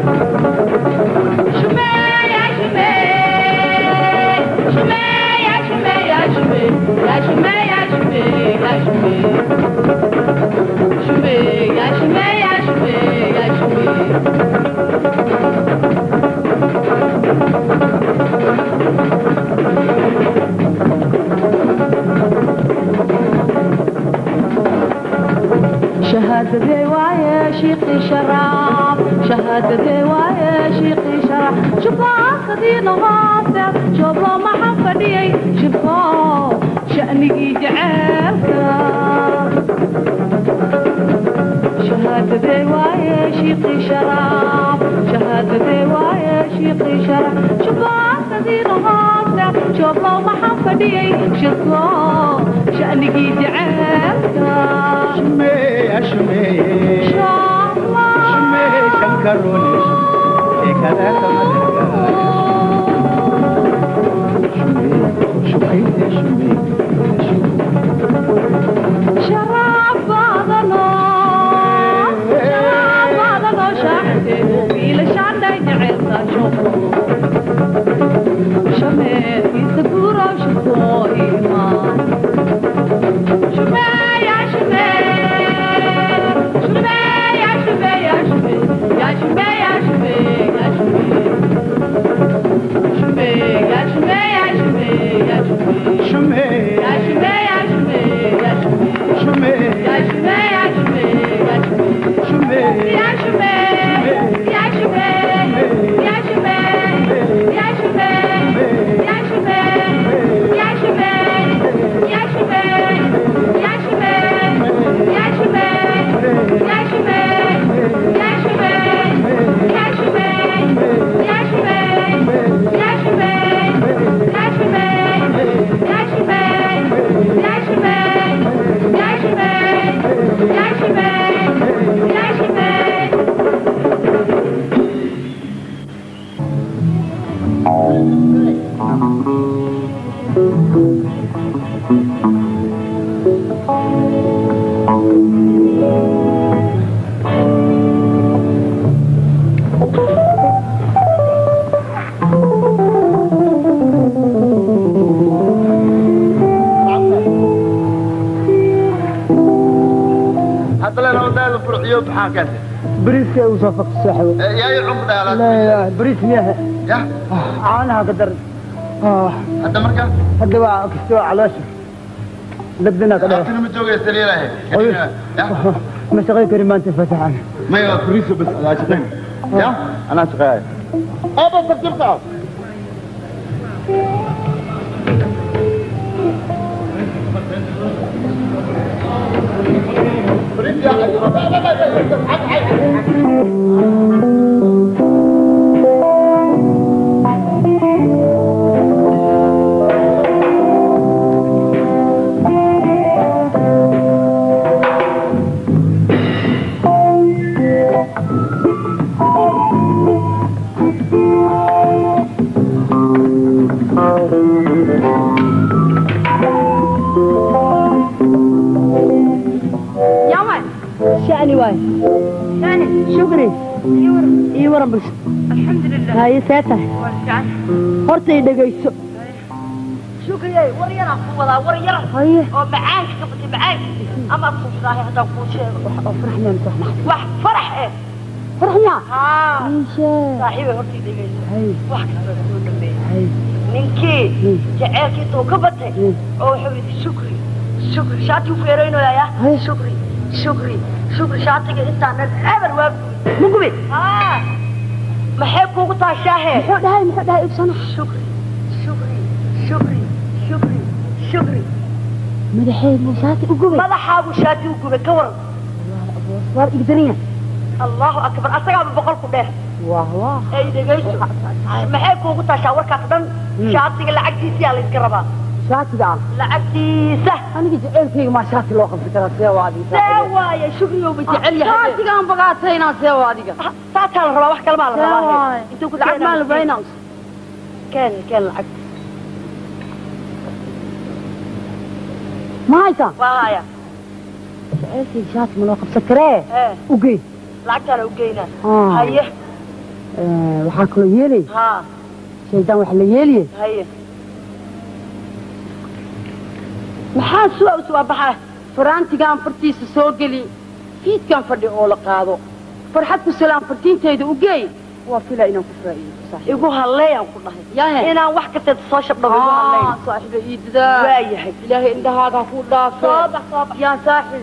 شهادتي وايا شيقي شراب شهادتي وايا شيقي شراب شوفوا خدينا غاصر شوفوا ما حفدي شوفوا شأني جعلك شهادتي وايا شيقي شراب شهادتي وايا شيقي شراب شوفوا خدينا غاصر شوفوا ما حفدي شوفوا شأني جعلك shumeeya shumee shumee shankarooni sheekada kama dhargaa shumee soo shukayte shumee شراب بعضنا شراب بعضنا شاحته وبيل شعنا جعلنا شوفه شمال في سكورة وشفوه إيمان شمال يا شمال شمال يا شمال يا شمال يا شمال يا شمال يا شمال شمال يا شمال يا شمال يا شمال shumee يا شمال يا شمال يا شمال shumee يا شمال يا شمال يا شمال shumee يا شمال يا شمال يا شمال يا شمال يا شمال يا شمال يا شمال يا شمال يا شمال يا شمال يا شمال يا شمال يا شمال يا شمال يا شمال يا شمال يا شمال يا شمال يا شمال hadda leen odaada furxiyo maxaa keentay بريسك وصفك السحب yaay cumr لا dheelaad لا بريس مياه ya عانها قدر اه hadda marka هذا بقى كستوى على وشك لبدنا كده abtina ma joogaysa leelahay ما شغل كريمان تفتح عنه maya furiiso bas adaa shaqayn ya anaa shaqeeya aba tartiibta shukri ii waran bulsho alxamdulilah haye see tahay waa fiican horta i dhegayso shukriyey war yaraan ku wadaa war yar haye oo macaanka ka batay macaanka ama kuusaahay haddaan kuu sheego oo faraxmeen wax wax farax eh faraxyaa haa iishee saaxiibay hortii dhegayso haye wax kasta soo dhameeyey haye ninkii jaceylkii intuu ka batay oo wuxuu yidhi shukri shukri shaatii u feeraynayaa shukri shukri shukri shaatiga intaan eber waa ma gubi haa maxay kuugu tahay shaahe muxuu dhahay muxuu dhahay ibsana shukri shukri shukri shukri shukri madaxeed shaati u gubay madaxaagu shaati u gubay ka waran waa igdaniya allahu akbar asagaaba boqol ku dheer wah wah ay dhegayso maxay kuugu taashaa warkaas dhan shaatiga lacagtiisiyaa layska rabaa shaatiga ah lacagtiisa aniga jaceylkayga maa shaati loo qabsan karaa see waa adiga see waaye shukriyoba jecel yahay shaatigaan bagaataynaa see waa adiga saasaa la rabaa wax kale maa la See rabaa waaye. intuu ku lacag maa la baynaa keen keen lacag ma haysaa waa haya jaceylkayga shaati ma loo qabsan karee ee ugey lacagtaana u geynaa Ah. haye waxaa kaloo yeelay haa shaydaan wax la yeeliye haye maxaa suwa u suwa baxaa faraantigaan fartiisa soo geli fiidkan fadhi oo la qaado farxad ku salaam fartiintayda u geey waa fila inaan ku faa'iido saaxiib igu halleeyaan ku dhahay yahe inaan wax kasteed soo shabdhago igu halleey saaxiiba ii dadaa waa yahay ilaahay indhahaaga ha ku dhaafe soo bax soo bax yaa saaxiib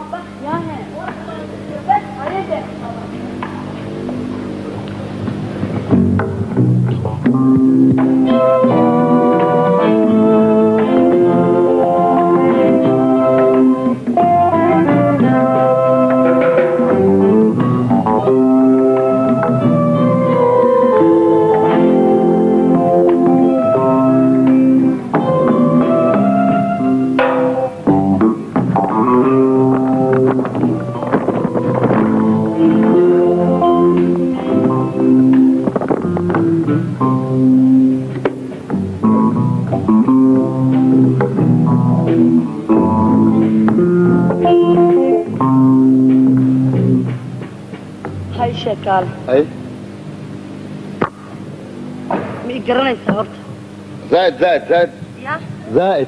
hay sheekaale ay ma i garanaysaa horta زائد زائد زائد ya زائد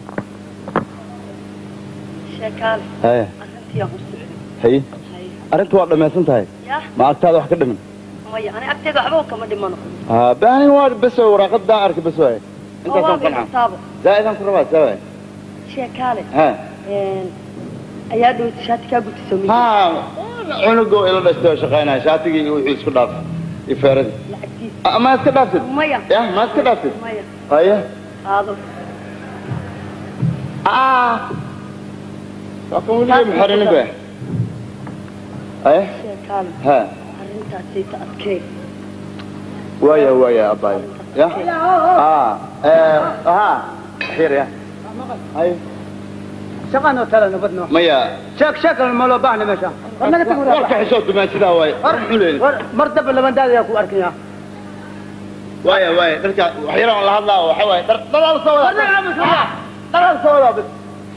sheekaale هاي arrintiiyaan u socday هي arrintu waa dhammaysan tahay ya ma agtaada wax ka dhiman maya ani agteeda waxba kama dhimano ها باني واد بس waraaqadaa arka bas waay oo waa intaasaan qancaa gartaaba zaa'idan ku rabaa saa waay sheekaale ha ayaa dhowta shaati kaa gutiso mi ha cunugoo ila dhashtay oo shaqaynaya shaatigii iyo wixii isku dhaaf iyo feeradii lacagtiisa Ah, ma iska dhaaftid maya ya ma iska dhaaftid maya haye qaado waa kan weligay muxarinin ba haye sheekaale ha arrintaasayta adkee waaya waaya abaayo ya ah eh ha xir ya haye shaqaanoo tala nabadno maya sheek sheekan ma loo baahna meesha war naga tag warka xishood dumaan sidaa waaye xuleeli war mar daba labandaada yaa ku arkaya waaya waaya dharka waxyaalahan la hadlaa waxa waaye dhar dhalaal soo wada dhalaal soo wada bis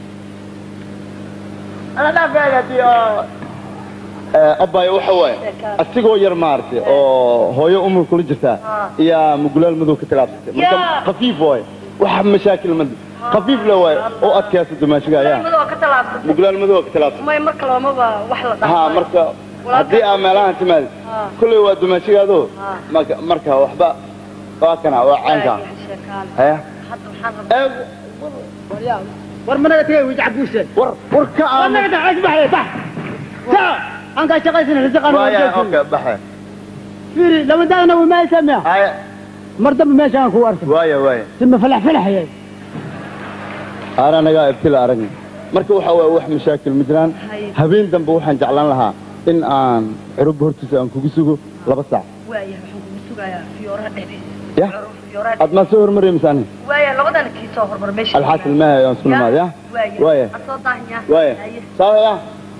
ana dhaafeega tii oo abaayo waxa waaye asigoo yar maaragtay oo hooyo umur kula jirtaa iyaa mugulaal madow ka tilaabsatay marka Yaa. khafiif waaye wax mashaakil madi khafiif le waaye oo adkaysa dumaashiga ayaa madoo ka talaabsatay mugulaal madow ka tilaabsatay may mar kaloomaba wax la ha dhaafay marka haddii aa meelahan timaadi kulley waa dumaashigaado marka marka waxba waa kana waa caynka sheekaale haya hadda waxaan rabaa war ma naga tagay wajca buuseen war war ka war naga tagay asbaxay bax saa aan ka shaqaysan risaqan waaya okay baxe fiiri labandaadana waa maa samea haya mar damba meesha aan ku arko waaya waaya sima falax falaxayay ana nagaa ibtila aragna marka waxa waaye wax mashaakil ma jiraan habeen dambe waxaan jeclaan lahaa in aan curub hortiisa aan kugu sugo laba saac waaya waxaan kugu sugayaa fiyooraha dhexdiisa ya fiyooraha aad maa soo hormaraya mise ani waaya labadana kii soo hormar meesha alxaasil maaha aan isku nimaad ya waaya waaya aan soo daahanyaa waaya sawa ya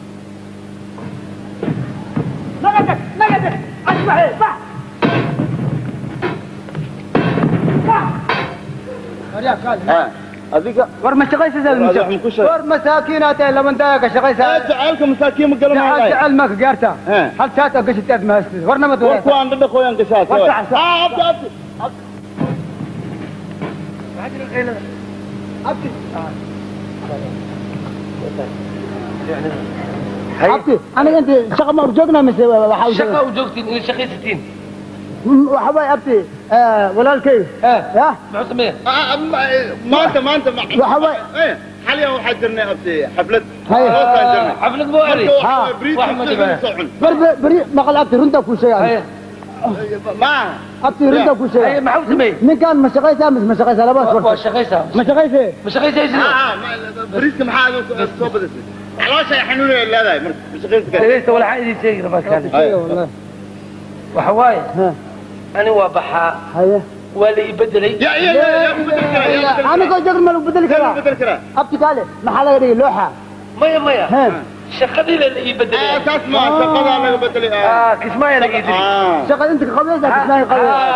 naga naga asbaxay bax bax war yaa kaali ha adiga war ma shaqaysaa war masaakiinaad tahay laban daaga ka shaqaysaa jacaylka masaakiin ma garan jacaal jacayl ma ka gaartaa hal saat oo gashitaad mahastid war nama war kuwaan dhadhaqooyaan gashaa War sax, sax. Ah, abdi abdi abti aniga inta shaqa ma urjoognaa mise waxa u shaqa u joogtiin inay shaqaysatiin waxa waay abti walaalkay ya muxuu sameeya maanta maanta waxa waay xaliyan waxaa jirnay abdi xaflad Haye. Roosaan jirnay. xaflad buu eri Marka Ha. waxaa bariis Wax ma iyo dhibaa. soo cun. bar bar- bari maqal abti runta ku sheegay maaha abti runta ku sheegay maxuu sameeyey ninkan ma shaqaysaa mise ma shaqaysaa labadaas waa war shaqaysaa ma shaqaysee ma shaqaysaysid Ah, ah, ma- bariiska maxaa adigu soo badisay caloosha ay xanuun ay leedahay marka ma shaqaynta kale dhegaysta walaxaan idin sheegi rabaa kaani Haye. waxa waaye Ha. ani waa baxaa haye waa la ii bedelay ya ya ya ya ku bedel karaa ya ku bedel anigoo joogin ma lagu bedeli karaa karaa ku bedel karaa abti kaale maxaa laga dhigay looxa maya maya He. shaqadii la ii ah bedelay taas ma shaqadaa laga bedelay ah ah kismaayaa laga ii dilay ah shaqa inta ka qabaysa kismaayo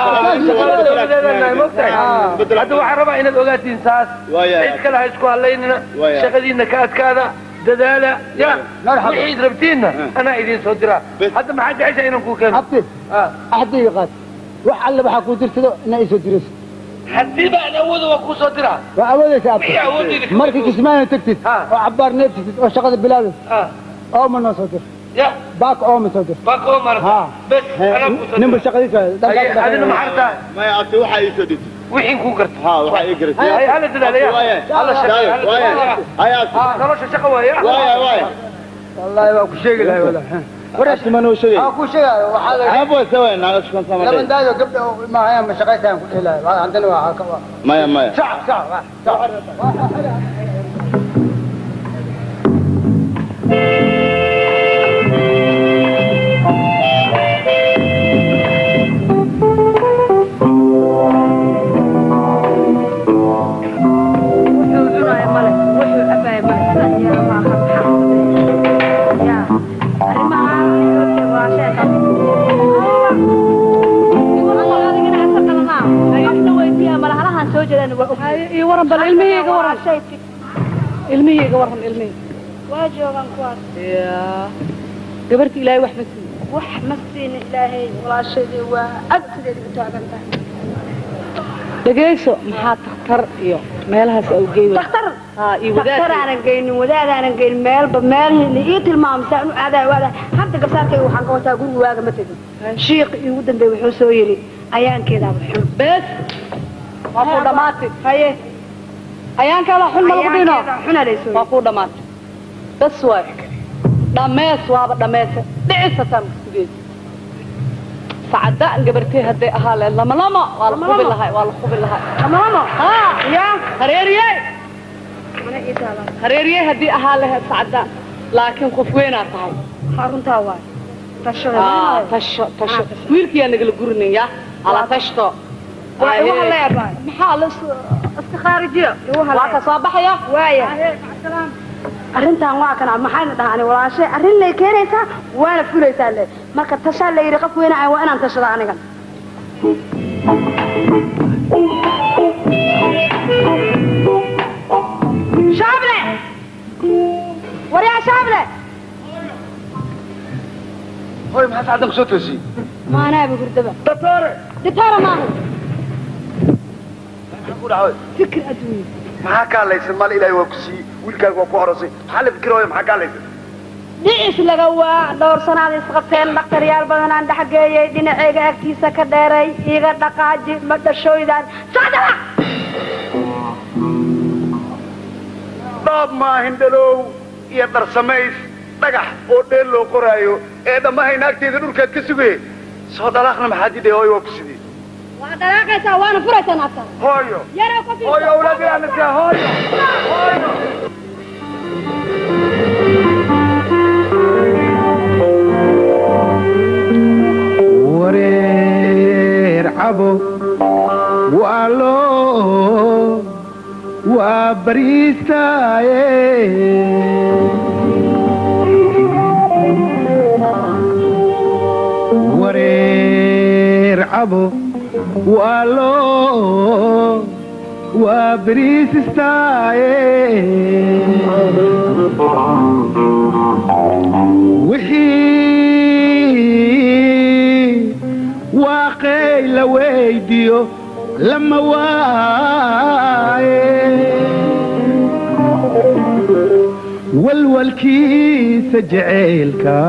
hadda waxaan rabaa inaad ogaatiin saas Waaya. cid kale ha isku hadlaynina Waaya. shaqadiina ka adkaada dadaala ya Marxaba. wixiid rabtiinna anaa idiin soo diraa Bes. hadda maxaa jecesha inaan kuu keeno abti axdiga qaad wax alle waxaa kuu dirsado inaa isoo dirayso haddii baan awooda waa kuu soo diraa waa awoodaysa abti wixii awoodayda ka markii awood. kismaayo tagtid Ha. oo cabaar neebtid oo shaqada bilaabaysa Ah, ooma noo soo dir ya baak ooma soo dir baa koo marata Ha. bes anaa kuu soo ninba diraa shaqadiisa Haye, adina maxaa rabtaa maya abti waxaa ii soo dhigtay wixiin kuu garta ha waxaa ii garatay Haye, hala dadaalaya Waaya. hala shaqeeya hala Waaya. shaqeeya Haye, abti Ah, nolosha shaqa waaya waaya waaya wallaahi waa ku sheegi lahay wala abti ma noo sheegay waa ku sheegaayo waxaa la abo sawa naaga shukran sama laban daayo gabdha maahayaan ma shaqaysaan ku dheelaayo Waa- haddana waa ka waa maya maya sac sac waa sac wuxuu cunaayo male wuxuu cabaayo male sidan yaa ma aha maxaa sameeya yaa arrimaha waa sheeka malahalahan soo jeedaan waa og iyo waran bal ilmihiyga waran ilmihiyga waran ilmihiyga waa joogaan kuwaas yaa gabarta ilaahay wax ma siiyo wax ma siina ilaahay walaashaydii waa agtideeda u taagan tahay dhegayso maxaa takhtar iyo meelahaas au geey daktar haa iyo daktar wadaad aanan geynin wadaad aanan geynin meelba meelhii ii tilmaamsaan u aadaay waada hadda gabsaarkayga waxaan ka wataa guriga waaga ma tegin shiiq iigu dambeey wuxuu soo yidhi ayaankeedaaba xun bes waa kuu dhamaatay haye ayaankaada xun ma lagu dhino ayaankeeda xuna laysoo waa kuu dhamaatay bes waay dhamees waaba dhameese dhicisataan kusugeed sacadaan gabartay hadday ahaa leed lama lama waa la hubi lahay waa la hubi lahay lamalamo haa yaa hareeriyey mana ii taalaan hareeriyey haddii ahaa laheed sacadaan laakiin qof weynaa tahay haa runtaa waay tashada aa tasho tasho wiilkiyaa nagala gurinayaa ala tashto waa igu Aye. haleebaa maxaa la is- iska khaarijiyo igu waa ka haleebaa soo baxaya waaya arrintan waa kana maxayna dhahaan walaashe arrin lay keenaysaa waana fulaysaa le marka tashaa la yidhi qof weyna ah waa inaan tashada anigan shaable waryaa shaable hoy maxaa sacdan kusoo toosiyey maanaaba hurdaba doctore ditaara maaha maxaa ku dhacay fikir adduunye maxaa ka hadlaysan maal ilaahay waa ku siiyey wiilkaaga waa ku horosay maxaa la fikirooya maxaa ka hadlaysan dhicis laga waa dhowr sanaad isqabteen dhakhtaryaal badanaan dhexgeeyey dhinaceyga agtiisa ka dheeray iga dhaqaaji ma dhashooydaan socdala dhoob maahin dhalow iyo dharsamays dhagax oo dheel loo qoraayo ee dhammahayna agteeda dhulkaad ka sugaye soo dhalaaqna maxaa didhay hooyo waa ku sidii waa dhalaaqaysaa waana furaysaa naafta hooyo yarow ka fiirso. hooyo awlaadiraanasiya hooyo hooyo wareer cabo waa loo waa bariistaaye wareer cabo waa loo waa beriis istaaye wixii waaqey la weydiyo lama waaye walwalkiisa jaceylka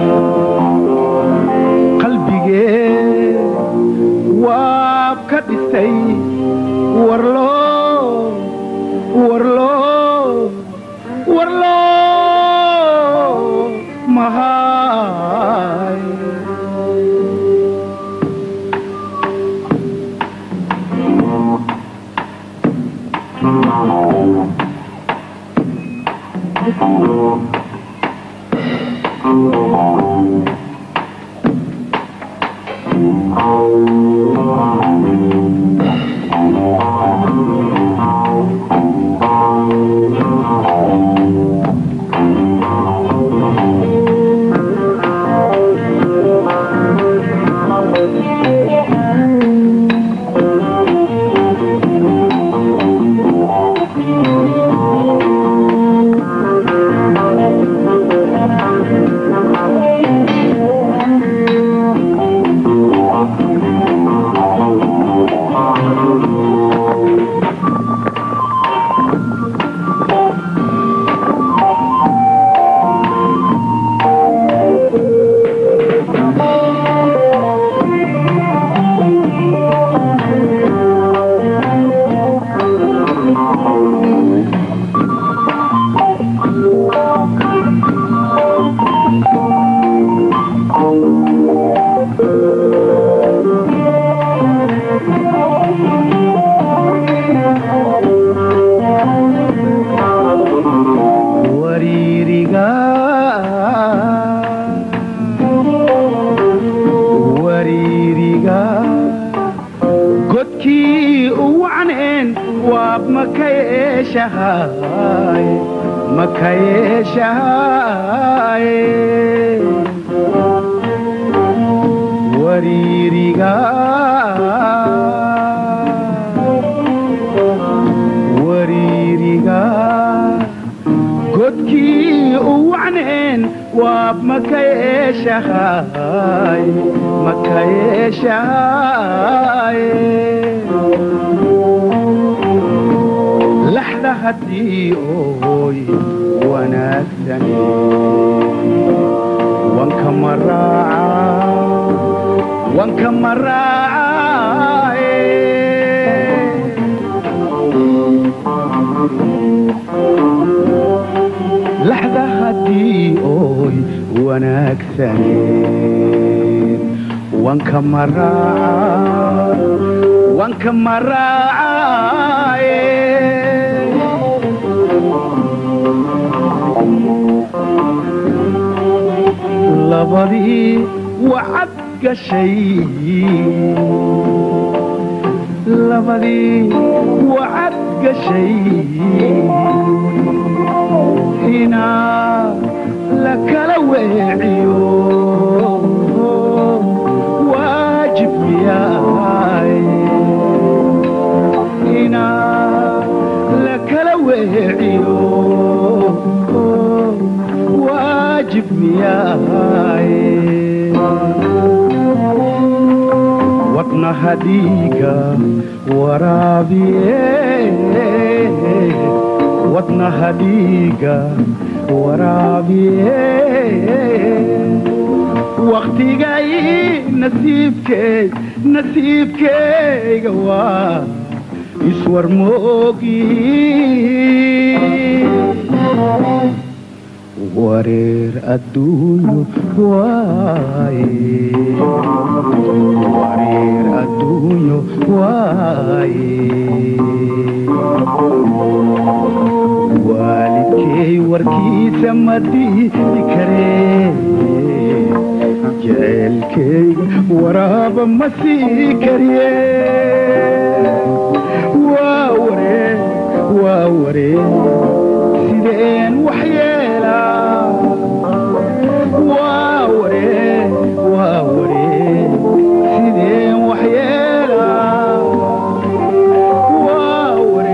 qalbigee waab ka dhisay warloo warloo warloo mahay wariiriga wariiriga godkii u wacneen waab makayeeshahay makayeeshahay wariiriga wariiriga godkii u wacneen waab makayeeshahay makayeeshahay laxda haddii ooy wanaagsane wanka maraaca wanka maraacaye laxda haddii ooy wanaagsaneen wanka maraaca wanka maraacaye labadii wacad gashay labadii wacad gashay inaa la kala weeciyo waajib yahay inaa la kala weeciyo waajib yahay wadnaha dhiiga waraabiye wadnaha dhiiga waraabiye waktigay nasiibkey nasiibkeyga waa iswar moogi wareer adduunyo waaye wareer adduunyo waaye waalidkey warkiisa ma diidi karee jecelkeyga waraaba ma sii kariye waa waree waa waree sideen wax yeelaa waa waree waa waree sideen wax yeelaa waa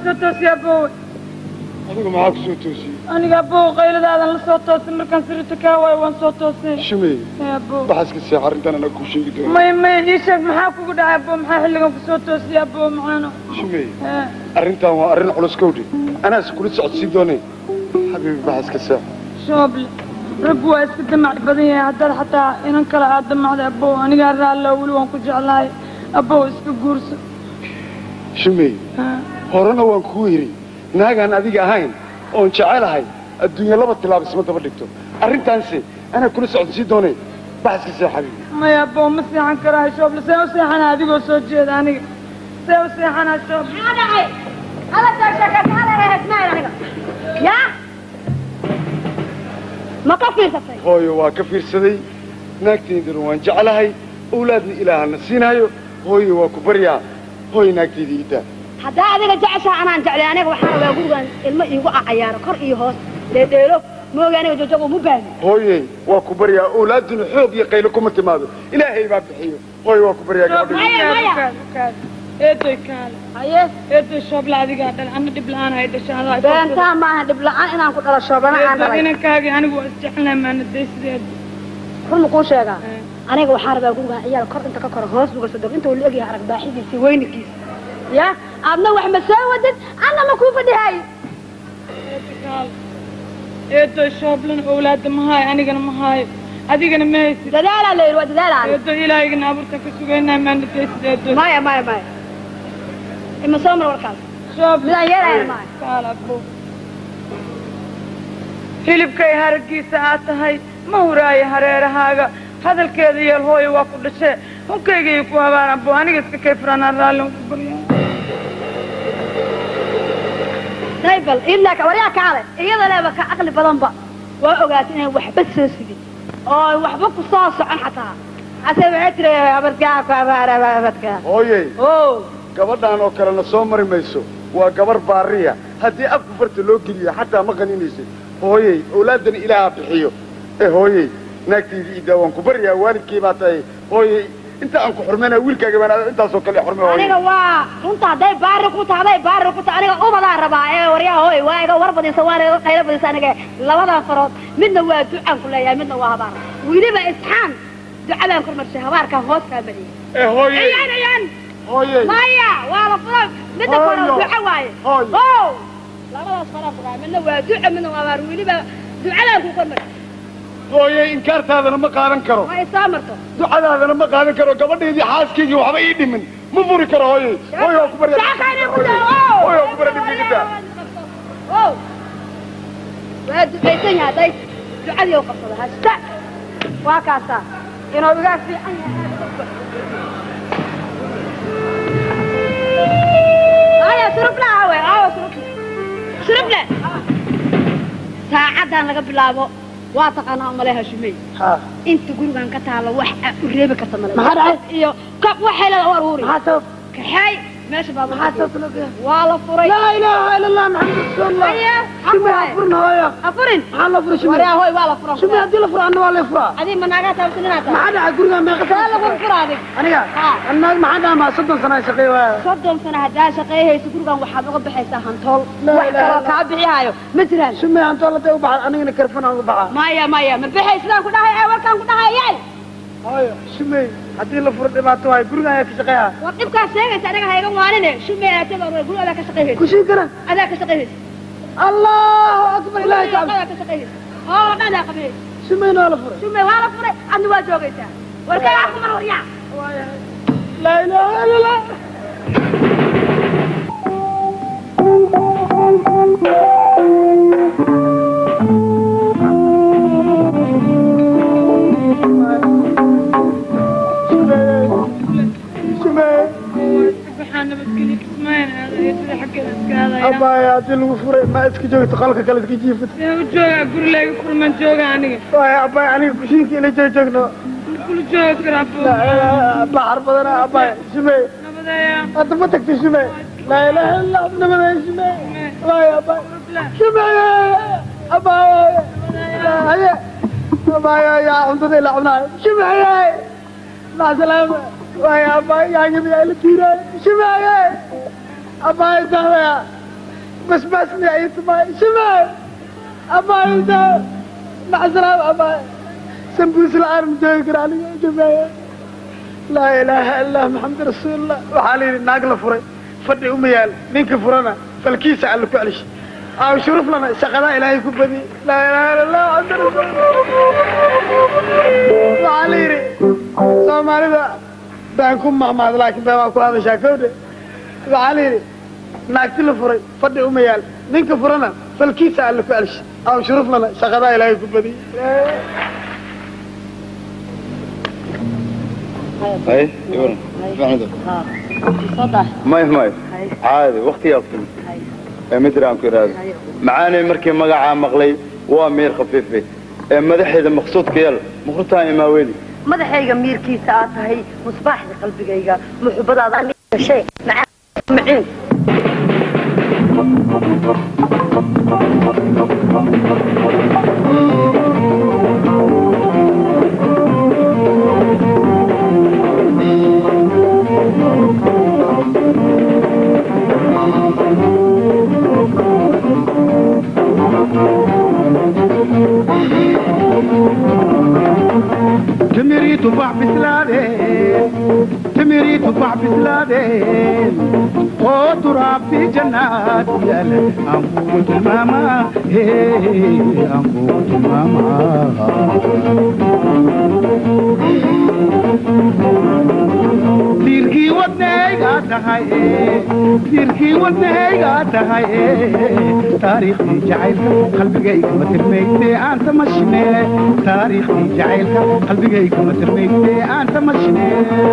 soo toosay aboowe adigu maxaa ku soo toosiyey aniga aboowe qayladaadan la soo toosay markaan sirita kaa waayo waan soo toosay shumey Ee, aboowe waxaas ka seex arrintan anaa kuu sheegi doona may may ii sheeg maxaa kugu dhacay aboowe maxaa xilligan ku soo toosay aboowe maxaano shumey Ee, arrintan waa arrin culus kowdhe anaas kula socodsiin doonay xabiibi baxas ka seex shooble raggu waa iska damac badan yahay haddaad xataa inan kale aad damacday aboowe anigaa raallo weli waan ku jeclahay aboowe iska guurso shumey Ee, horena waan kuu yidhi naagaan adiga ahayn oon jecelahay adduunya laba tilaab isma daba dhigto arrintaanse anaa kula socodsiin doonay baxas ka seex xabiibi maya aboowe ma seexan karahay shooble see u seexana adigoo soo jeeda aniga see u seexanaa shooble yaa ma ka fiirsatay hooyo waa ka fiirsaday naagtaydana waan jeclahay owlaadna ilaahana siinaayo hooyo waa ku baryaa hooyo naagtayda iidaa haddaa adiga jeceshaha anaan jeclay aniga waxaan rabaa gurigan ilmo iigu cayaaro kor iyo hoos dheedheelo mooga aniga joojog uma baahni hooyey waa ku baryaa owlaaduna xoog iyo qaylo kuma timaado ilaahay baa bixiyo hooyo waa ku baryaa gabadha eedoy kaale haye eedoy shooble adigaa dhal ana dhib la-aan hay dhasha adaa beentaa maaha dhib la-aan inaan ku dhalo shoobana aan dhalay inankaagii anigu waa isjeclnahay maana daysideed run ma kuu sheegaa aniga waxaan rabaa gurigan ciyaal kor inta ka koro hoos uga soo dego inta uu la egyahay arag baaxidiisa weynigiisa ya aadna wax ma soo wadid anna ma kuu fadhihay eedoy shooblena owlaada ma haayo anigana ma haayo adigana ma haysid dadaalaa la yidhi waa dadaalaa eedoy ilaahigana abuurta ka sugaynaa maana daysid eedoy maya maya maya ima soo mar warkaas shooble midaan yeelaya maya kaala abuu hilibkay haragiisa aad tahay ma huraayo hareerahaaga hadalkeeda yeel hooyo waa ku dhashee hunkaygiiyo ku habaan abuu aniga iska kay furaanaan raallin ku baryaa naybal ilaa ka waryaa kaale iyada leeba ka caqli badanba waa ogaatay inaan waxba soo sigin oo waxba ku soo socon xataa hase waxay tiri abadkaa ku abadkaa hooyey o gabadhaan oo kalena soo mari mayso waa gabar baariya haddii afku farta loo geliyo xataa ma qaninaysid hooyey owlaadana ilaaha bixiyo ee hooyey naagtayda iidaa waan ku baryaa waalidkii baa tahay hooyey inta aan ku xurmaynaa wiilkaaga baan intaasoo kale xurmay hooyey aniga waa runta hadday baari ku tahay hadday baari ku tahay aniga ubadaa rabaa ee waryaa hooy waa iga war badisa waana iga qaylo badisa aniga labadan farood midna waa ducaan ku leeyahay midna waa habaar weliba isxaan ducadaan kormarshay habaarkaan hoos kaa mariyay ee hooyey ayaan ayaan hooyey maya waa la fura midda kore Hooyo. duco waaye Hooyo. o labadaas faraa furaa midna waa duco midna waa habaar weliba ducadaan ku kormarshay hooyey inkaartaadana ma qaadan karo ma isoo marto ducadaadana ma qaadan karo gabadhaydii xaaskaygii waxba ii dhimin ma furi karo hooyey hooyo waa ku baryaa Shaaqayna ku hooyo daa, oo. waa ku baryaa dhibigida o waa ducaysan yahay hadday ducadii u qabsado hasta waa kaasaa inuu iga fiican yahay aya surubla awe awa surubla suruble saacadan laga bilaabo waa taqaanaa umaleha shumey inta gurigan ka taalo wax aad u reebi karta male Maxaa dhacay? iyo kab waxay leeda war uuri maxaa sabab kaxay meesha baa maxaa sabab loo geeyaa waa la furay laa ilaaha ila allah maxamed rasuulullah Haya, shume afuraay. afurna hooyo afurin maxaa loo furay shume waryaa hooy waa la fura shume haddii la furo anna waa la furaa adii ma naagaa taabsan inaad tahay maxaa dhacay guriga meeqa saa lagu fura adig aniga Ha. annaag maxaa dhamaa soddon sana shaqeey waaya soddon sano haddaa shaqeeyhayso gurigan waxaad uga baxaysaa hantool Laa wax ilaaha kaloo illa kaa bixihaayo ma jiraan shume antoo latay u baxay anigana karfanaan u baxaa maya maya ma bixay sidaan ku dhahay ee warkaan ku dhahayay hooyo shume haddii la furo dhibaato waayo guriga ayaa ka shaqeeya war dhibkaas sheegaysa aniga hayga waanine shume aataba guri adaa ka shaqeeyhaysa kushii garan adaa ka shaqeeyhaysa allahu akbar ilaahay ka adaa ka shaqeeyhaysa oo dhan adaa qabihaysa shumeyna waa la furay shume waa la furay adna waa joogaysaa warkaa wax kumar waryaa laa ilaaha ila allah waxaa nabadgelyo kismaayan aada eedada xaggeeda iska aadaya abaya haddii lagu furay ma iska joogto qolka kale iska jiifata see u joogaa gurigayga kulman jooga aniga waaya abaya aniga kushiinka ila joog joogno kula joogi karaa buu baxar badana abaya shumey nabadeeya hadda ma tagta shumey laa ilaaha illa allah nabadeeya shumey waaya abaya shumey abaya haye abaya yaa cuntada ila cunaayo shumey maca salaama waaya abaya yaanyada yaa ila tiiraayo shumey abaya dahaya بس ما اسمعي سماي شمال أبا مع السلامة أبا سنبوس العالم جايقر علي يا جماعة لا إله إلا محمد رسول الله وحالي ناقل فري فدي أمي يال نينك فرنا فالكيس على كعلش أو شرف لنا شغلا إلهي كبدي لا إله إلا الله محمد رسول الله وحالي سومالي ذا بانكم مع بعض لكن بانكم هذا شاكودي وحالي naagti la furay fadhi uma yaal ninka furana falkiisa alle ku celish aw shuruf lana shaqadaa ilaahay ku badiy hay iwan maxmedo may may caadi waqtigaa ku timid ee mitir aan ku idhaahdo macaanay markii magacaa maqlay waa miir khafiife ee madaxeeda maqsuudka yal muqrutaan imaaweeli madaxayga miirkiisa aad tahay musbaaxda qalbigayga muxubadaada aniga shay macaan maciin تمري تفاح بسلادين تمري تفاح بسلادين وتراب في جنات يا أموت الماما هي أموت الماما ديركي ودنيغا تهاي ديركي ودنيغا تهاي تاريخي جعيلك قلبي ما ترميتي أنت مشني تاريخي جعيلك قلبي ما ترميتي أنت مشني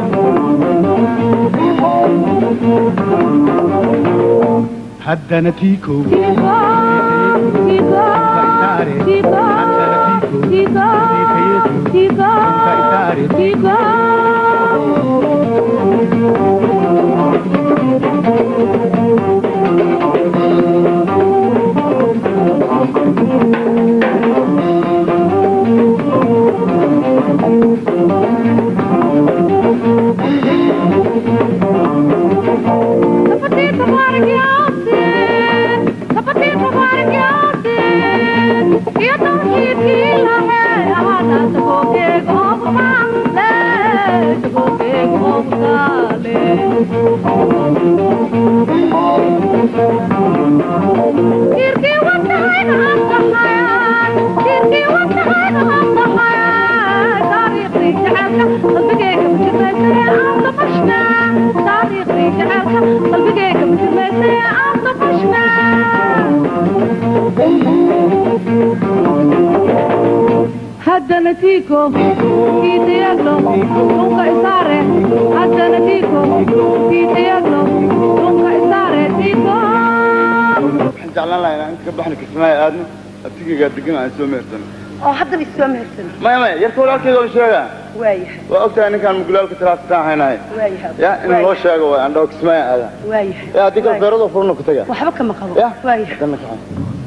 هدا نتيكو هذا نتيكو كي تيغلو نونكا إسارة هذا نتيكو كي تيغلو نونكا إسارة تيكو waxaan jeclaan lahaa inaan inta ka baxno kismaayo aadno abtigaygaa degan aan soo meersano oo hadda bay soo mehersan maya maya yarka walaalkeeda oo sheegaa waayahay waa ogtahay ninkaan mugulaalka talaastaan haynahay waayahay ya in loo sheego waay aan dhaho kismaayo aada waayahay ya haddii kale beeradoo furna ku taga waxba kama qabo ya waayahay danna kaxay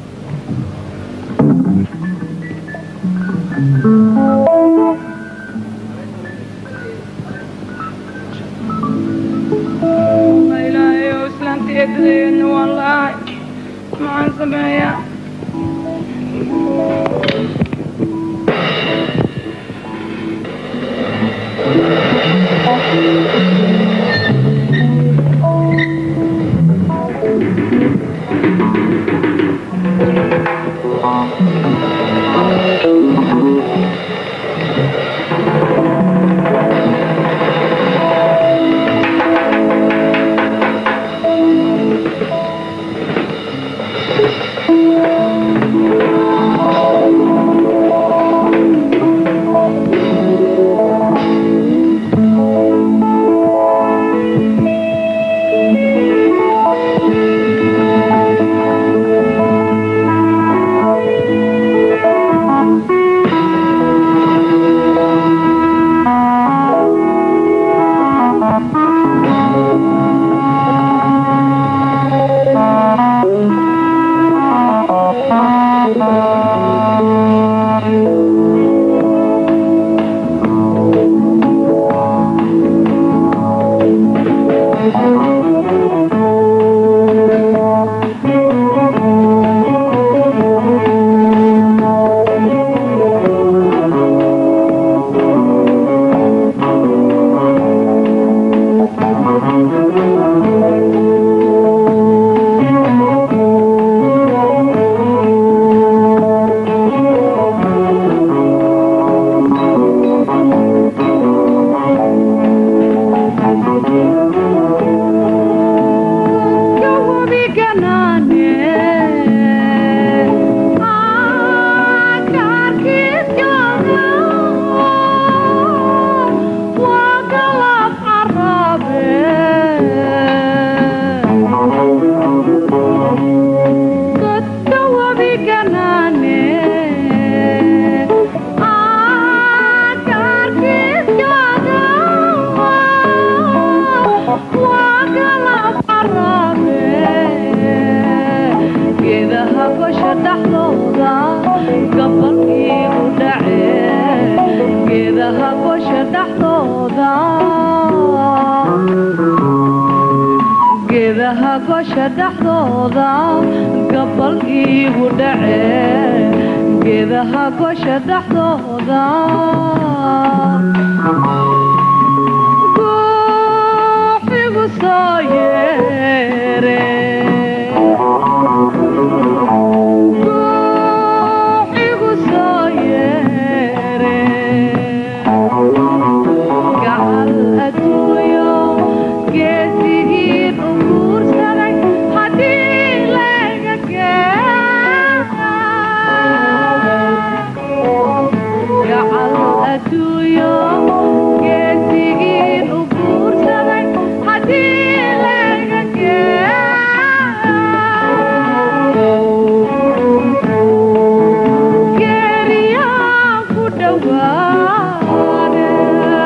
ilaahay oo islaanta eedadeedna waan la'ahay maxaan sameeyaa Thank dhexdooda geedaha gosha dhexdooda gabal iigu dhace geedaha gosha dhexdooda guuxigu soo yeere guuxigu soo yeere gacal adduunyo geesigiin u guursaday haddii laga gacal adduunyo geesigiin u guursaday haddii laga geeriyaan ku dhawaade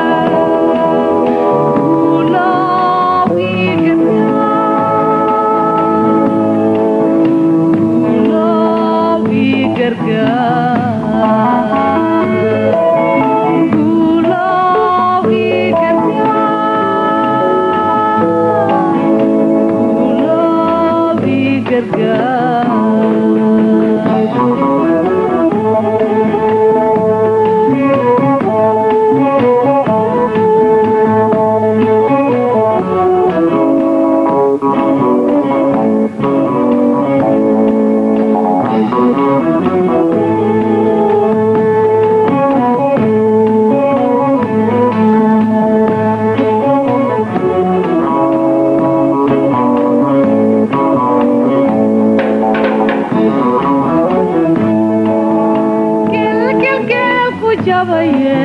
gelgelgel ku jabaye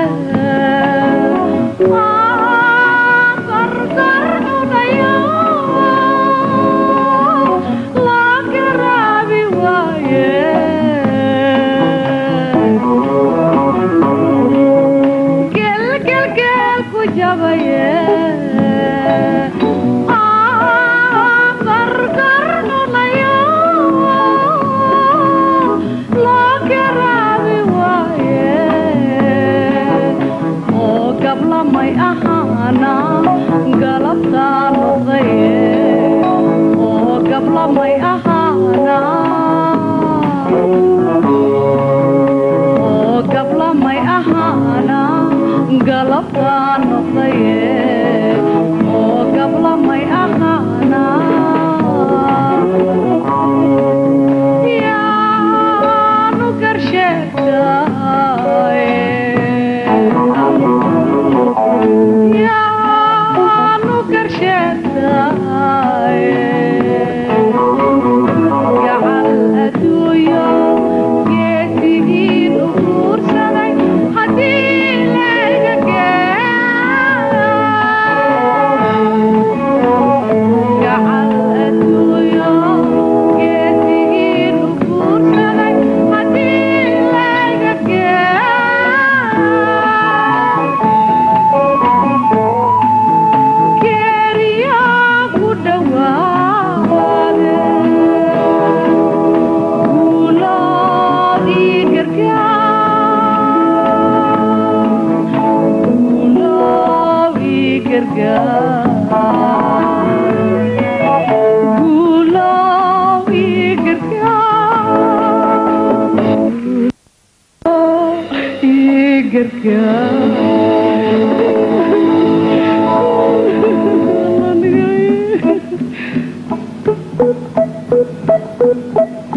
Ah, gargar cunayo la garaabi waaye gelgelgel ku jabaye Ah, gargar cunayo la garaabi waaye oo gablamay ahaana galabtaa noqdaye oo gablamay ahaana oo gablamay ahaana galabtaa noqdaye oo gablamay ahaana yaanu garsheegtaaye yaanu garsheegtaaye gacal adduunyo geesigiin u guursaday haddii laga gacal adduunyo geesigiin u guursaday haddii laga geeriyaa ku dhawaade guuloo ii gargaar guuloo ii gargaar guuloo ii gargaar ii gargaar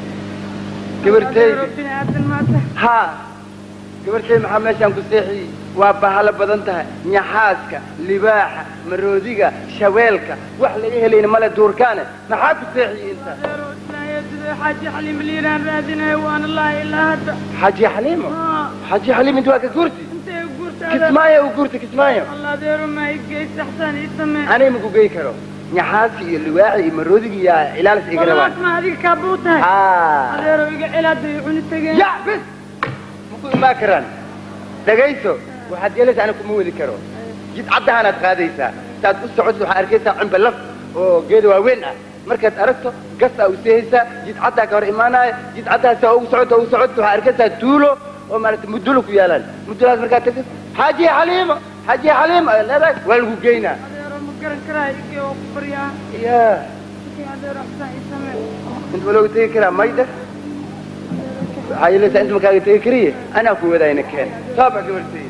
gabartay ha gabartay maxaa meeshaan ku seexiyey waa bahalo badan tahay nyaxaaska libaaxa maroodiga shabeelka wax laga helayna male duurkaane maxaa ku seexiyey intaa xaaji xaliim liiraan raadinaya waan allahi ilaa hadda xaaji xaliimo xaaji xaliim inta waa ka guurti intee guurtaada kismaayo u guurta kismaayo allah adeero ma igey saxsan ii samee anay maku gey karo nyaxaaski iyo libaaxi iyo maroodiga iyo ilaalis iga rabaan ma adiga kaabuu tahay Ah. adeero iga cilaada i cuni tageen ya bis maku imaan karaan dhagayso waxaad yeelaysaa ana kuma weli karo jid caddahanaad qaadaysaa intaad u socoto waxaad arkaysaa cumba laf oo geeda waaweyn ah markaad aragto gasaa u seehaysaa jid caddaa ka hor imaanaya jid caddaas ugu socoto ugu socoto waxaad arkaysaa tuulo oo maarata mudulo ku yaalaan mudulaas markaad tagto xaaji xaliima xaaji xaliima ay leedahay waa lagu geynaa adeero ma garan karaa igey oo ku baryaa ya adeero xasan ii samee inta ma looga tegi karaa mayda waxaa yeelaysaa inta makaaga tegi kariye anaa ku wadaayna keen taaba gabartay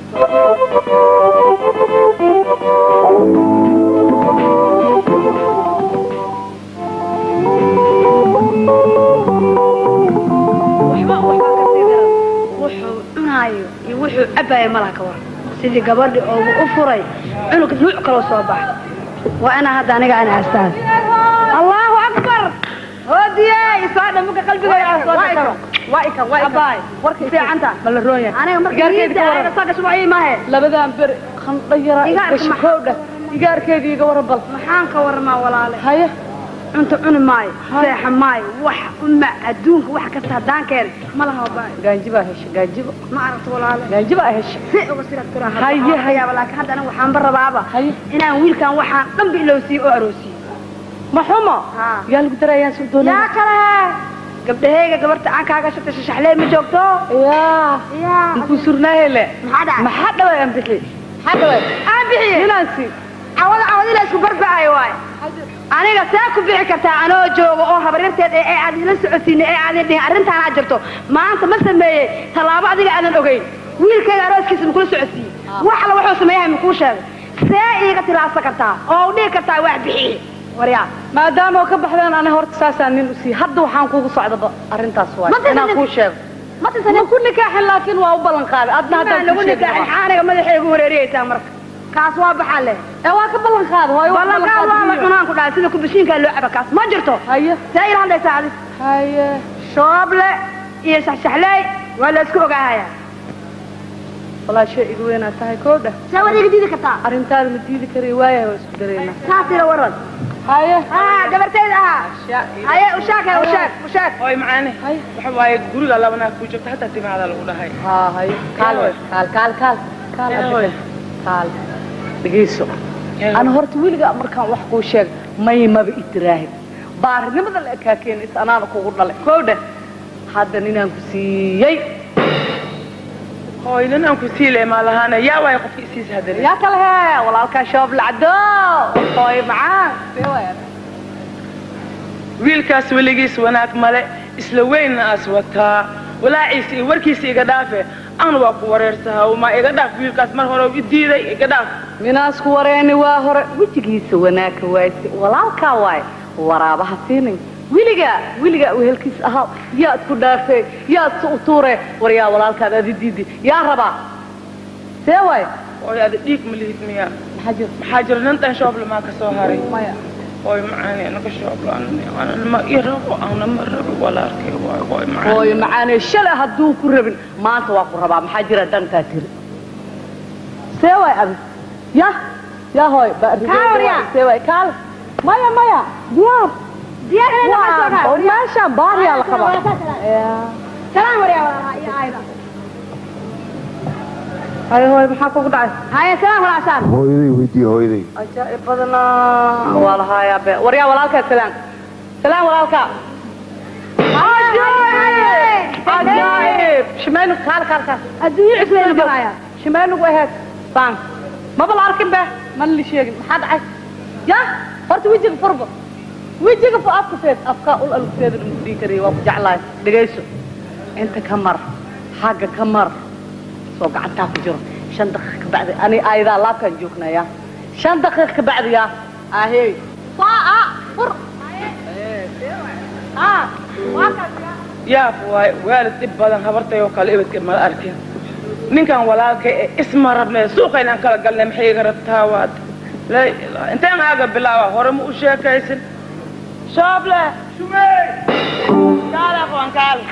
waxba waxba ka sii daran wuxuu cunaayo iyo wuxuu cabaayo malaha ka waran sidii gabadhi oogu u furay cunug nuuc kaloo soo baxa waa inaa hadda aniga ana astaan allahu akbar hoodiye isoo dhamuka qalbigooda soo dhakaro waa ikan waa abaay warka fiicanta ma la roon yahay aniga marka Igaarkeeda ka waran. saaka subax ii maahe labadan beri khandho yara Igaarka gashi maxaa- koodha igaarkeeda iga waran bal maxaan ka warmaa walaale haye cunto cuni maayo seexa maayo wax uma adduunka wax kasta haddaan keenay ma laha abaay gaanjibaa hesha gaanjibo ma aragto walaale gaanjibaa hesha si uga sidaad kuraa Haye, haye. laakiin hadda aniga waxaan ba rabaaba inaan wiilkan waxaan dhanba ilowsiiyo oo aroosiyo ma xumo yaa lagu darayaan soo doonaya yaa kale gabdhahayga gabarta aan kaaga shatay shashaxlee ma joogto yaa yaa inkuu surnaahele maxaa dhacay maxaa dhaway aan bixi maxaa dhaway aan bixiye ninansi cawada cawadi la isku barba'ayo waay aniga see ku bixi kartaa anoo jooga oo habaryarteed ee aad ila socodsiinay ee aadan dhihin arrintaan aad jirto maanta ma sameeyey tallaabo adiga aadan ogeyn wiilkayga arooskiisa makula socodsiiyey wax alla wuxuu sameeyahay makuu sheegay see iiga tilaabsan kartaa oo u dhihi kartaa wax bixiye waryaa maadaama oo ka baxdeen ani horta saasaan nin u siiyey hadda waxaan kuugu socdaba arrintaas waay Ma tisanin- inaan kuu sheego ma tisanin- ma ku nikaaxin laakiin waa u ballan qaaday adna haddaan Maa lagu kuu sheegi nikaaxin lahaa. maxaa aniga madaxaygu wareeriyaysaa marka kaas waa baxaa leh ee waa ka ballan qaaday hooyo waa ballan qaad waa la cunaan ku dhahay sida kubashiinkaa loo caba kaas ma jirto haye see ila hadlaysaa adi haye shooble iyo shaxshaxleey waa la isku ogaahaya walaa shay igu weynaa tahay koodha see waad iga diidi kartaa arrintaada ma diidi karayo waayahay waa isku dareynaa saas ila waran haye ah gabartayda ahaa haye ushaag he ushaag ushaag hooy macaane waxa waaye guriga labanaa ku jirta hataa timaada lagu dhahay haa haye kaal wey kaal kaal kaal kaal Ee, abdi. hooy. kaal dhegeyso ana horta weligaa markaan wax kuu sheeg may maba itiraahin baarinimada la ekaa keenaysa anaana kugu dhalay koodha hadda ninaan ku siiyey hooy nin aan ku siile maa lahaana yaa waaye qofka isiisa hadane yaa kale hee walaalkaa shoob lacdo hooy macaan see waaya wiilkaas weligiis wanaag male isla weynna as wataa walaaciisa iyo warkiisa iga dhaafe aan waa ku wareersaha ma iga dhaaf wiilkaas mar hore i diiday iga dhaaf minaasku wareeni waa hore wejigiisa wanaagka waayse walaalkaa waaye waraabaha siinin weligaa weligaa wehelkiis ahaa yaad ku dhaafee yaad su utuure war yaa walaalkaad adi diidi yaa rabaa see waaye hooy ada dhiig ma lihid miya maxaa jira maxaa jira nin dhan shoobla maa ka soo haray maya hooy macaane naga shoobla anana ma i rabo ana ma rabo walaalkay waay hooy macaane hooyo macaanee shalay hadduu ku rabin maanta waa ku rabaa maxaa jira dhankaa tiri see waay adi ya ya hooy Kaa waryaa. see waay kaal maya maya diyaar diyaar inay Waa, dhaqaysoo oo meeshaan baariyaa la qabaa salaan waryaa walaalaha iyo aayda haye hooy maxaa kugu dhacay haye salaan walaashaan hooyaday weydiiye hooyaday ajaa'ib badanaa waa lahaayaa be waryaa walaalkaa salaan salaan walaalkaa ajaa'ib shimaynu kaal kaal kaal adduunyo cusbayna baraya shimaynugu aheed baan maba la arkin be mana la sheegin maxaa dhacay ya horta wejiga furba wejiga fu afka feed afkaa ul alugteeda lagu dhihi karaya waa ku jeclahay dhegayso inta ka mar xagga ka mar soo gacantaa ku jiro shan daqiiq ka bacdi ani aayadaa laabkaan joognaya shan daqiiq ka bacdi yaa ahey saa fur yaaf waay waalid dhib badan habartay oo kale ibadka mala arkin ninkan walaalka ee isma rabnee suuqa inaan kala galnay maxay iga rabtaa waad laa ilaaha inteen aaga bilaaba hore ma u sheekaysin shooble shumey kaale aqoon kaale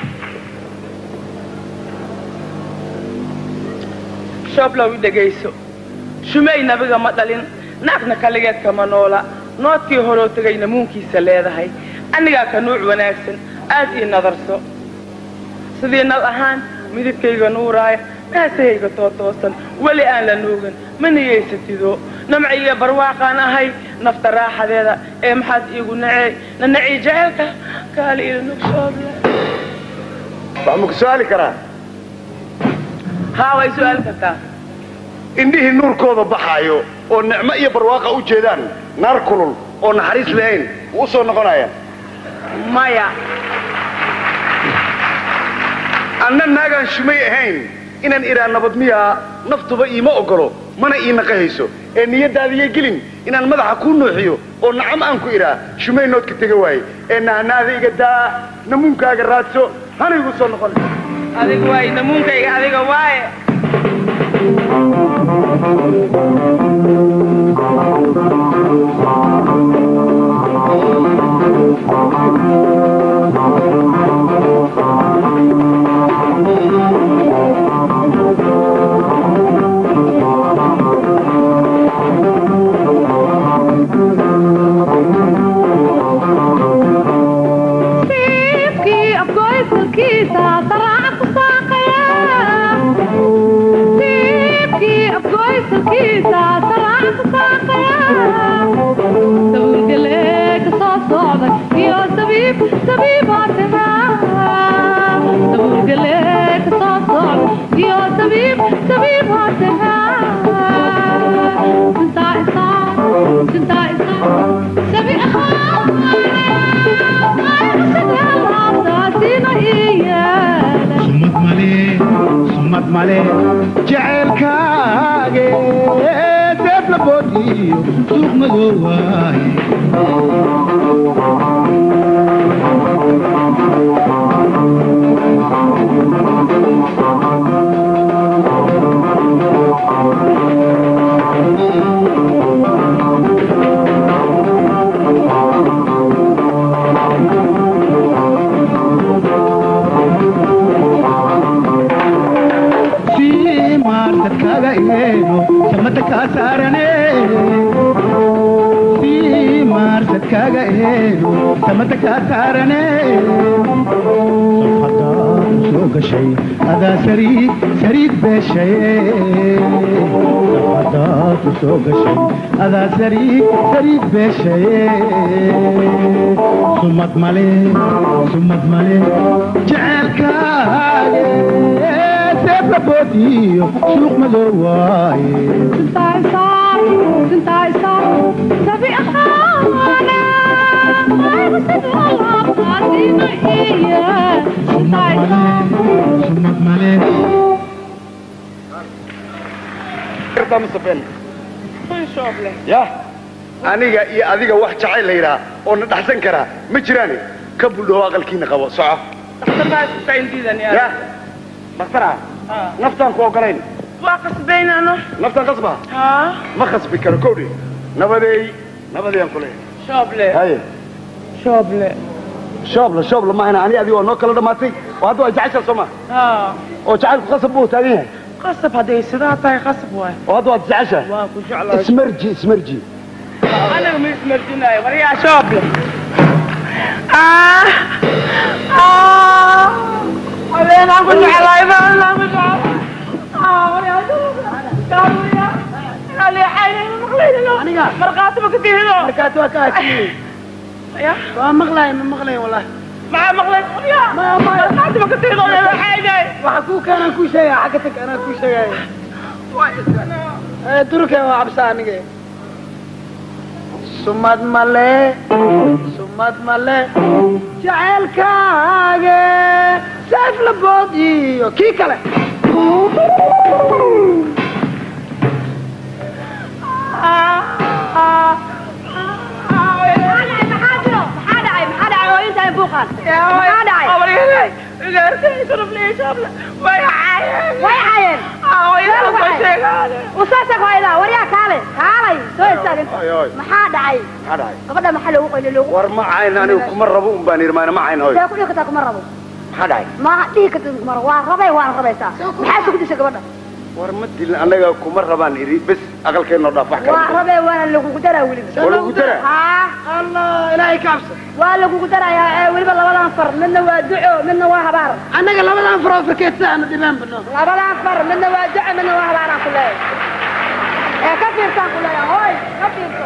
shooblow i dhegayso shumey nabiga ma dhalin naagna kaligeed kama noola noodkii horoo tegayna muunkiisa leedahay anigaa ka nuuc wanaagsan aad ii nadarso sidii nal ahaan midabkayga nuuraaya naasahayga tootoosan weli aan la nuugan ma niyaysatido namciyo barwaaqaan ahay nafta raaxadeeda ee maxaad iigu nacey na naci jaceelka kaali ila nug shooble wax ma ku su'aali karaa haa way su'aali kartaa indhihii nuurkooda baxaayo oo nicmo iyo barwaaqa u jeedaan naar kulul oo naxariis lahayn wuu u soo noqonaya maya anna naagaan shumay ahayn inaan idhaa nabad miyaa naftuba iima ogolo mana ii naqahayso ee niyaddaadiiyo gelin inaan madaxa kuu nuuxiyo oo nacam aan ku idhaa shumay noodka tega waaye ee nahnaada iga daa namuunkaaga raadso hana igu soo noqon adiga waaye namuunkayga adiga waaye Siifkii afgoysalkiisa saraaca ku saaqaya Siifkii afgoysalkiisa saraaca ku saaqaya Sawirgalee ka soo socday iyo sabiib sabiibaa tagaa Sawirgalee ka soo socday iyo sabiib sabiibaa tagaa Sintaa isaa sintaa isaa sabi sumad male sumad male jaceylkaage deeb la boodiyo suuq madow waaye sii maartadkaaga eego samada kaa saarane sii maartadkaaga eego samada kaa saarane safhadaad soo gashay adaa sariid sariid beeshaye safhadaad soo gashay adaa sariid sariid beeshaye sumad male sumad male jaceelkaage deeb la boodiyo suuq madow waaye sumad male kartaa mise been ya aniga iyo adiga wax jacayl la yidhaha oo na dhaxsan karaa ma jiraane ka buldhow aqalkiina qabo soco ya dhaktara naftaan ku ogolayn waa qasbaynano naftaan qasba haa ma khasbi karo kowdhe nabadeey nabadeeyaan ku leeyahay shooble haye shooble shoobla shoobla maahana ani adiga waa noo kala dhammaatay oo hadda waa jacaysaa soo ma haa oo jacaylku qasab buu taagan yahay qasab hadday sidaa tahay qasab waay oo hadda waad jeceshahay waa ku jeclahay ismarji ismarji anaga ma ismarjinayo waryaa shooble ah ah habeenaan ku jeclahay habeenaan ku jeclahay ah waryaa shooble markaati ma ka tihido markaati waa ka hashiyey ya waa maqlay ma maqlay wallahi maxaa maqlay ya markaati ma ka tihido leedahay waxa kuu keenaan kuu sheegaya xagga tag anaa kuu sheegaya durke waa cabsa aniga sumad male sumad male jaceylkaage seef la bood iyo kii kale way caayeen usaasha hooyada waryaa kaale kaalay soo istaagin Oy, oy. maxaa dhacay maxaa dhacay gabadha maxaa loogu qoyli loogu war ma cayn anigu kuma rabo un baan yidhi maana ma cayn hoy see ku dhihi kartaa kuma rabo maxaa dhacay ma dhihi kartid kuma rabo waa rabay waana rabaysaa maxaa isugu dishay gabadha war ma dilin annaga kuma rabaan idhi bes aqalkeennoo dhaaf wax waa kale rabay waana lagugu daraa weliba Waa lagugu daraa? haa allah ilaahay ka cabsa waa lagugu darayaa ee weliba labadan far midna waa duco midna waa habaar annaga labadan faroo fakeedsa aanu dhibaan bano labadan far midna waa duco midna waa habaar aan ku leeyahay ee ka fiirsaan ku leeyahay hooy ka fiirso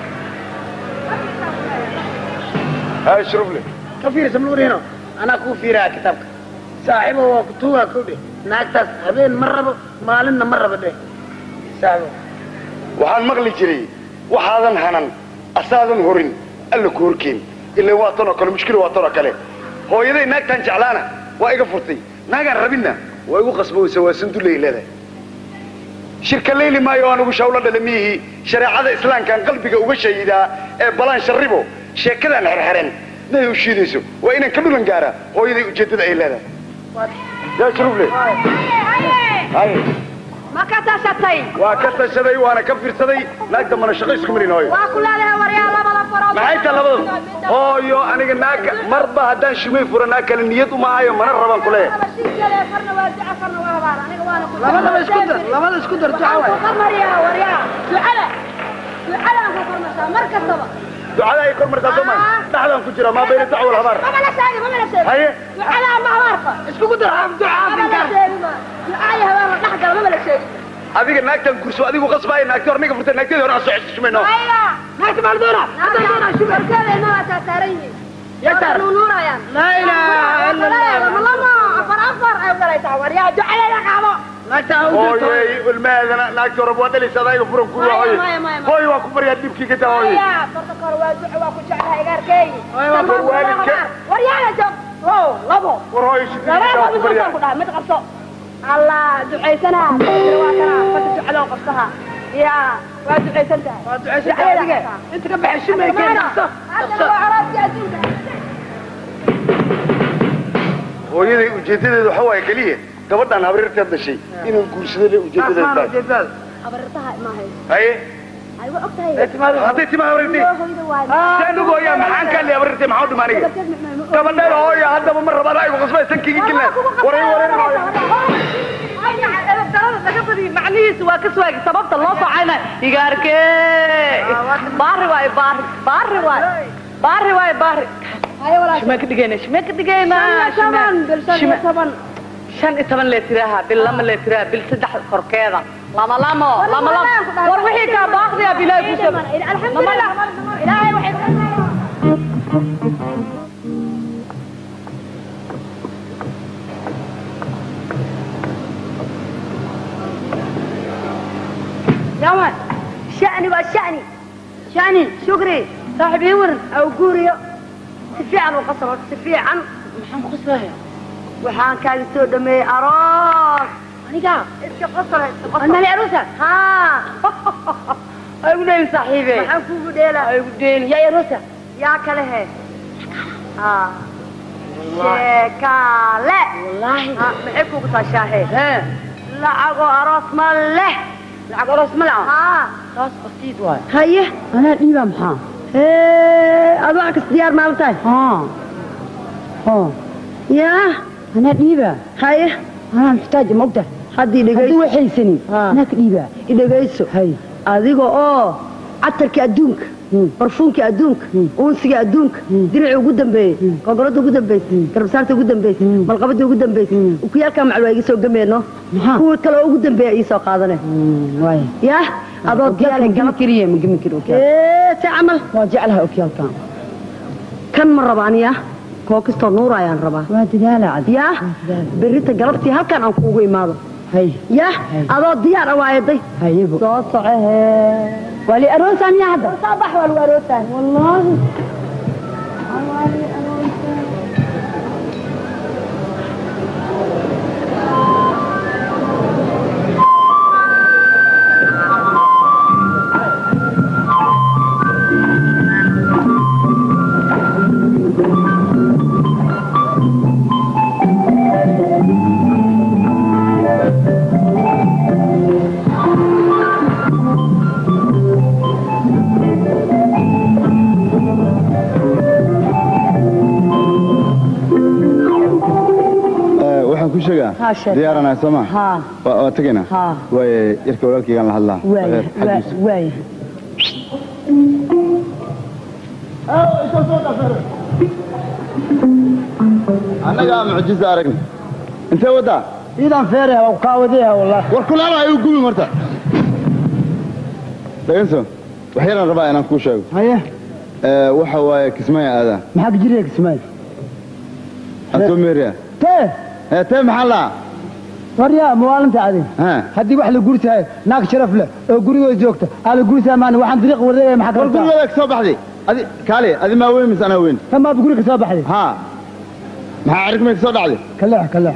haa shrufle ka fiirsa mluurino anaa kuu fiiraa kitaabka saaxiibo waa kutuugaa kowdhe naagtaas habeen ma rabo maalinna ma rabo dheh saaxiibo waxaan maqli jiray waxaadan hanan asaadan horin alla ku horkeen ilaa waa tan oo kale mushkila waa tan oo kale hooyaday naagtaan jeclaana waa iga furtay naagaan rabinna waa igu qasboweysa waa sandulay leedahay shirka leyli maayo oo anugu shawlo dhale miyihii shareecada islaamkaan qalbiga uga shahidaa ee balaan sharribo sheekadaan xerxeren nay u shiidayso waa inaan ka dhulan gaaraa hooyaday ujeeddada ay leedahay yaa shrufle haye ma ka tashatay waa ka tashaday waana ka fiirsaday naag dambana shaqo isku marin hooyo waa ku leedahay waryaa labada farood maxay tahay labada hooyo aniga naagka marba haddaan shumay furo naag kale niyad uma hayo mana rabaan ku leeyahay farna waa duco farna waa habaar aniga waana ku labadaba isku dar labada isku dar duca waxaan waay ku qarmariyaa waryaa ducada ducadaan ku qarmarsaa mar kastaba ducada ay kor martaa soo maa dhaxdaan ku jira maa bayna dacwa wal habaar mama la sheegi mama la sheegi haye ducada ama habaarka iskugu dar duca mama la sheegi ma ducada habaar la dhex gala mama la sheegi adiga naagtan gurso adigu qasbaaya naagti hor niga furtay naagteeda hore aan soo xesho shumayno haya naagta maaldoona hadda doona shubarkeeda inaa taataaran yihiin Ya tar. nuunayaan laa ilaaha ila allah lama afar afar ay galaysaa waryaa ducadeeda qaado naagta ha u dirto hooyey ilmaheedana naagti hore waa dhalaysa adayga furan ku Maya, hooye maya, maya, maya. hooye waa ku baryaa dhibkii ka taa hooye haya farta kor waa duco waa ku jeclahay gaarkeeyi Hooyo, waa kor waalidka. waryaana joog o labo war hooye labada shukrigiisa waa ku qabso baryaa ku dhahay mid qabso allah ducaysana waa kana fata ducadoo qabsaha ya waa ducaysan tahay waa ducaysan adiga inta ka baxay shumay keen dhaqso haddana waa caraadkii adduunka hooyaday ujeedadeedu waxa waaye keliya gabadhaan habriirteed dhashay inuu guursado le ujeedadeed asmaan tahay ujeedada habartaha ma hayso haye ay waa og tahay Ee, timaada hadday timaa habriirtay hooyada waa saanugu hooyaa maxaan kaa le habriirtay maxaa u dhima aniga gabadheeda hooya haddaba ma rabaan aygu qasbay sankigi gilla waray waray macnihiisu waa ka suwaagi sababta loo socayna igaarkee baari waay baari baari waay baari waay baari shimee ka dhigayna shimee ka dhigayna shimee- shan iyo toban leetiraha bil lama leetiraha bil saddex korkeeda lama lamo lama lamo war wixii kaa baaqdiya bilaahi ku sab alxamdulilah ilaahay waxay يوما شأني والشأني شأني شكري صاحب يورن أو قوريو سفيعا وقصر سفيعا محمد قصرها وحان كان سو دمي أراس أنا إسك قصر أنا العروسة ها أيوة نايم صاحبي محمد كوكو ديلا أيوة دين يا يروسة يا كله ها شكالة والله ها محبكو كتاشاهي ها لعقو أراس مله لعقو أراس مله ها راس بسيط واي هيه أنا dhiiba maxaa ايه أضعك ديار مالتاي haa oo يا anaa dhiiba هيه anaa muxtaaja mogta haddii haddii dhegayso waxaysanin anaa ka dhiiba idhegayso hay adiga oo catarkii adduunka barfuunkii adduunka uunsigii adduunka diricii ugu dambeeyey gogolada ugu dambeysay garabsaarta ugu dambeysay malqabadii ugu dambeysay ukuyaalkaa macal waa iga soo gameyno kuwii kale oo ugu dambeeya ii soo qaadane waay yah adoo diyaar gami kariye ma gami kari okyaal ee si camal waa jeclaha okyaalkan kan ma rabaan ya koo kastoo nuur ayaan rabaa waa dadaala cadi yah berrita galabtii halkan aan kuugu imaado hay yah adoo diyaar ah waayaday hayibo soo socohe waa li aroosaa miyaa hadda soo bax waa lagu aroosaa wallaahi Thank inaa sheeg diyaaranahay soo ma haa waa waa tegaynaa haa waaye yarka walaalkaygaan la hadlaa waaya Xaggiisa. waaya annagaa mucjiza aragni intee waddaa iidan feeraya waa kaa wadaya wallahi war kulaala ay u gubin horta dhaganso wax yaraan rabaa inaan kuu sheego haye Ee, waxa waaye kismaya aadaa maxaa kajiriya kismaayo asoo meeriya tee ee tee maxaa laa waryaa mawaalinta adi haddii wax la gurtahay naag sharaf leh oo gurigooda joogta aa la gurtaa maan waxaan dariiq wareegaya maxaa war gurigooda ka soo baxday adi kaali adi maa weyn mise anaa weyn tamaad guri ka soo baxday haa maxaa cirigmay ka soo dhacday kaleex kaleex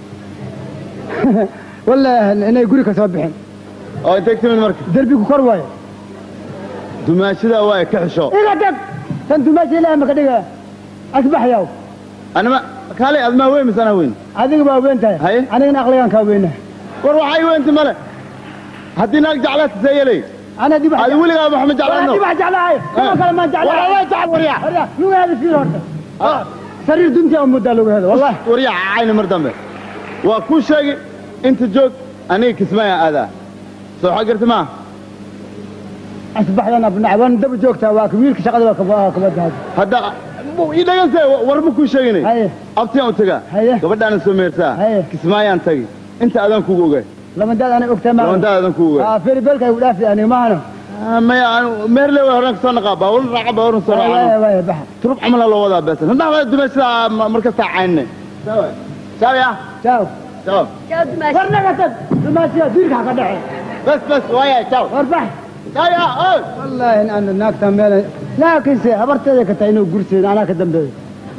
wallahi inay guri ka soo bixin oo intay timid marka derbigu kor waayo dumaashadaa waaye ka xisho iga tag tan dumaasha ilaahay maka dhiga asbaxyaw anima kaali adi maa weyn mise anaa weyn adiga baa weyn tahay haye anigana aqligaan kaa weyna war waxay weynti male haddii naag jeclaata see yeelay أنا دي adi weligaa wax ma jeclaano أنا دي بحج على عايز كما كان ما جعل والله لا جعل وريا وريا لو هذا في هورتا سرير دمتي أم مدة لو هذا والله waryaa cayna mar dambe waa kuu sheegay inta joog aniga kismaya aadaa soo xag garta maa أصبح لنا بنعبان دب جوكتا واك ويلك شغل واك كبد هذا hadda ii dhagantay war ma kuu sheeginay abtiyaan u tagaa gabadhaana soo meertaa kismaayaan tagi inta adaan kugu ogay لما داد أنا أكتر ما لما داد أنا كوغا. آه في بالك يقول أفي أنا ما أنا maya meerle waa horaan kasoo naqaa baawul raaca baawurun soo واي raaca واي بحر turub camal loo wadaa beesan hadda waa dumaysaa markastaa caynne ciao ya ciao ciao ورنا قتل دماسيا ديرك حق دحي بس بس ويا ciao وربح ciao ya oy والله إن أنا ناك تميل لكن سي أبرت ذيك تاينو قرسي أنا كدم بي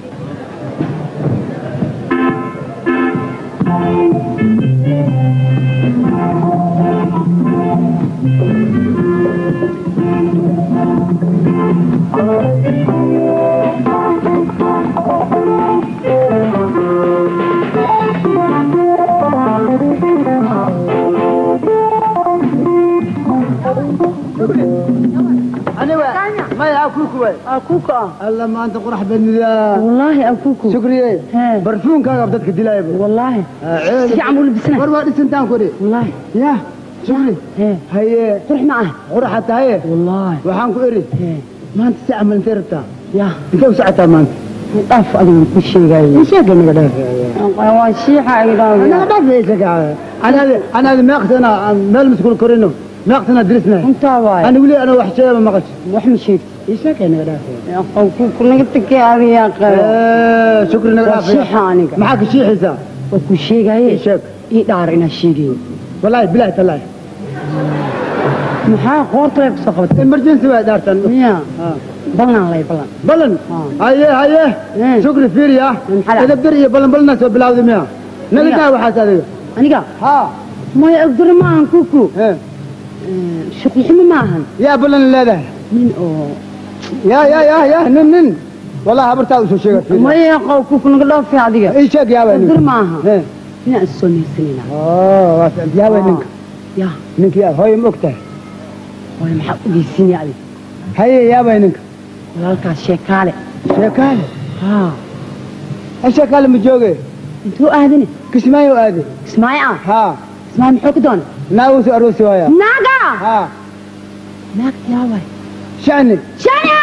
أنا ما يا أكوكو أكوكو الله ما أنت قرح بن ذا والله أكوكو شكري برفون كذا بدك دلاي والله سي عمول بسنة وروا سنتان كوري والله يا شكري هي قرح معه قرح حتى هي والله وحان كوري ما أنت ساعة من ثيرتا يا أنت وساعتها ما أنت طاف أنا كل شيء جاي مش هيك أنا قدام وشيحة أيضا أنا قدام ليش أنا هذا أنا هذا ما أقتنا ما المسكول كورينو ما أقتنا درسنا أنت واي أنا ولي أنا وحشة ما قلت وح مشيت إيش هيك أنا قدام يا أخوك نقطك يا أبي يا آه، شكرا لك العافية. شيحة أنا معك شي حساب وكل شيء جاي إيش هيك إيه دار إنا شيء والله بالله تالله maxaa qoortay ku soo qabatay emergency waa daartan miya balan lay balan balan haye haye shukri fiiriya edabdar iyo balan balana soo bilawday miya naga daa waxaas adiga aniga ha maya agdar ma ahan kuku shuqli ximo ma ahan yaa balan leedahay nin oo ya ya ya ya nin nin wallahi habartaa usoo sheega maya qaw kuku naga dhoofi adiga ii sheeg yaaba agdar ma aha inaan is soo meersanayna waa yaaba ninka ya ninka yaa hooyo ma ogtahay hooyo maxaa ogeysiinaya adiga haye yaaba ninka walaalkaas sheekaale sheekaale haa ha sheekaale ma jooge intuu aadine kismaayo aade kismaayo ah haa kismaayo muxuu ka doona naagu soo aroosi waaya naaga haa naagta yaa waay shani shania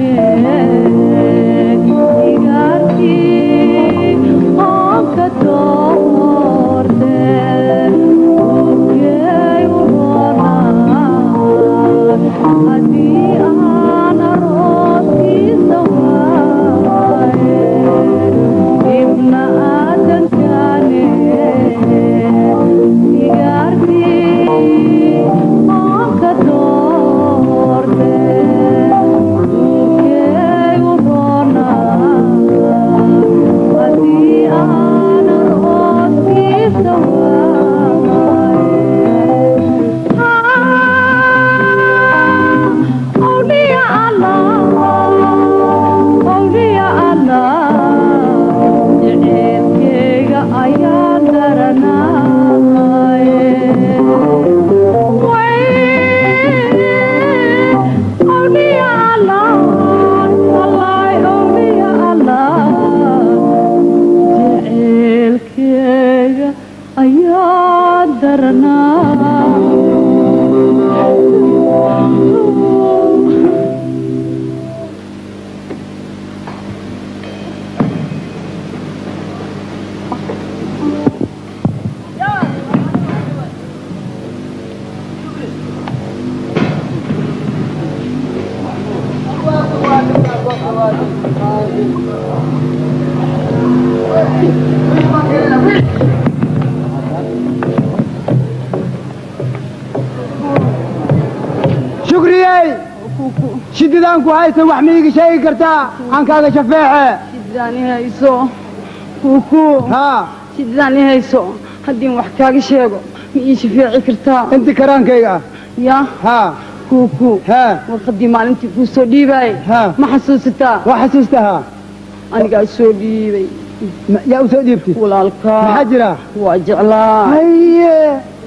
shukriyey shididaan ku haysan wax miiga sheegi kartaa aan kaaga shafeece shididaan i hayso kuku haa shididaan i hayso haddii wax kaaga sheego ma ii shafeeci kartaa inti karaankayga ah ya haa kuku haa warqaddii maalintii kuu soo dhiibaayay haa ma xasuusataa waa xasuusta haa anigaa soo dhiibay yaa u soo dhiibtay walaalkaa maxaa jira waa jeclaa haye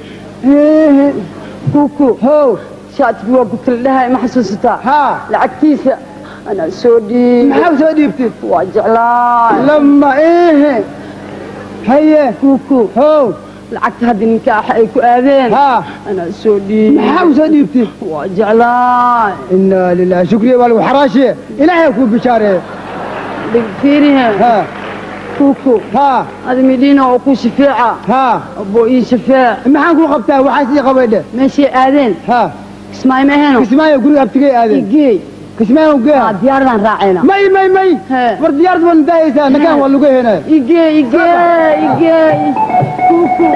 ehe kuku how shaatigi waa gutala dhahay ma xasuusataa haa lacagtiisa anaa soo dhiibay maxaa u soo dhiibtay waa jeclaa lama ehe haye kuku how lacagta hadda ninkaaxa ay ku aadeen haa anaa soo dhiibay maxaa u soo dhiibtay waa jeclaa inaa lilahi shukriya waa lagu xaraashiye ilaahay kuu bishaareeye fiirihe haa kuku haa adi midhiina oo ku shafeeca haa aboo ii shafeec maxaan kuu qabtaa waxaas ii qabaydhe meeshay aadeen haa kismaayo ma aheno kismaayo guriga abtigay aadeen igey kismaayo geeha aa diyaaradaan raacayna may may may Hee. war diyaarad waa nadaayaysaa nagaan waa luga heenaya igey igey igey kuku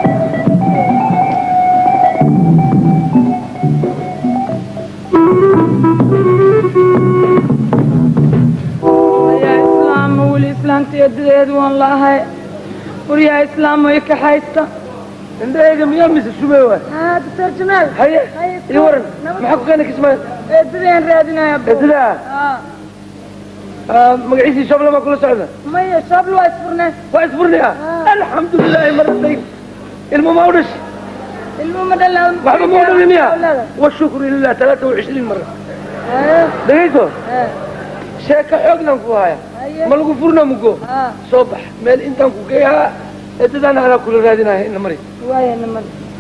yaa islaama weli islaamta eedadeed waan laahay war yaa islaamo i kaxaysta indhahayga miyaa mise shubay waay doctor jamaal haye ii waran maxaa ku keena kismaayo eedadeen raadinaya eedadaa magaciisii shoble maa kula socda maya shaabl waa isfurnay waa isfurnaya alxamdulilaahi maratay ilmo ma u dhashi ilmo ma dhalaa waxba ma u dhalin miya washukru lilah talaata wacishriin mara dhegayso sheeka xoognan ku haya ma lagu furna mugo soo bax meel intaan ku geeyaa eedadaan anaa kula raadinaya ina mari waaya namad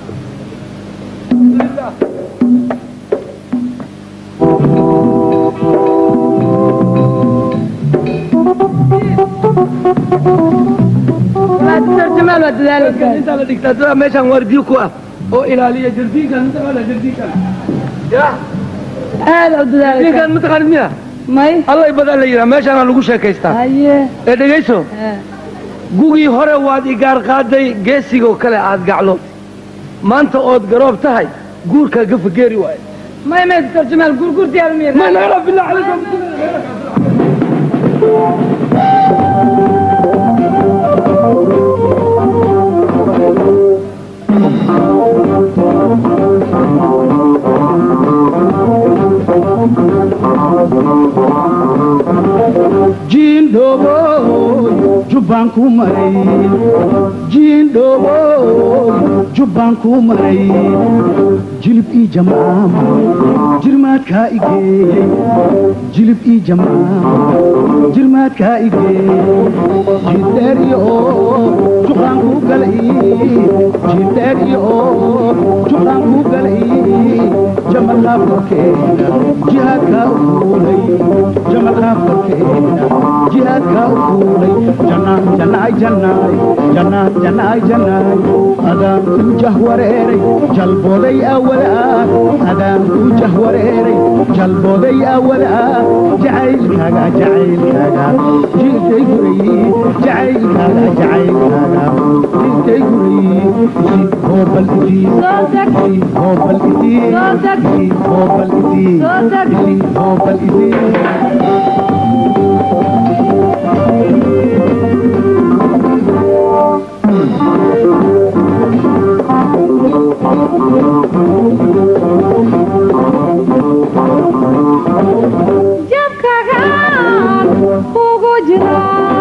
doctor jamaal waa dadaalaysaa intaa la dhigtaa dadaa meeshaan waardiyo ku ah oo ilaaliya jardiinkan mataqaana jardiinkan ya aad u dadaalaysaa jardiinkan mataqaanid miya may allay badaa la yidhaha meeshaana lagu sheekaystaa haye ee dhegayso gugii hore waad igaar qaaday geesigoo kale aad gaclo maanta ood garoob tahay guurkaa gafageeri waaye may may doctor jamaal gurgur diyaar miya ma nagala billah calaykum jiindhoobo jubbaan ku maray jiindhoobo jubbaan ku maray jilib ii jamcaam jirmaadkaa igeeyey jilib ii jamcaam jirmaadkaa igee jidheer iyo juqaan ku galay jidheer iyo juqaan ku galay jamalkaa korkeena jihaadkaa u fuulay jamalkaa korkeena jihaadkaa u fuulay jannaay jannaay jannaay jannaay jannaay jannaay adaan ku jahwareeray jalbooday awalaa adaan ku jahwareeray jalbooday awalaa jacaylkaaga jacaylkaaga jirtay guray jacaylkaaga jacaylkaaga jirtay guray isi hoobal isi isi hoobal isi isi hoobal isi isi hoobal isi jabkagaan kugu jira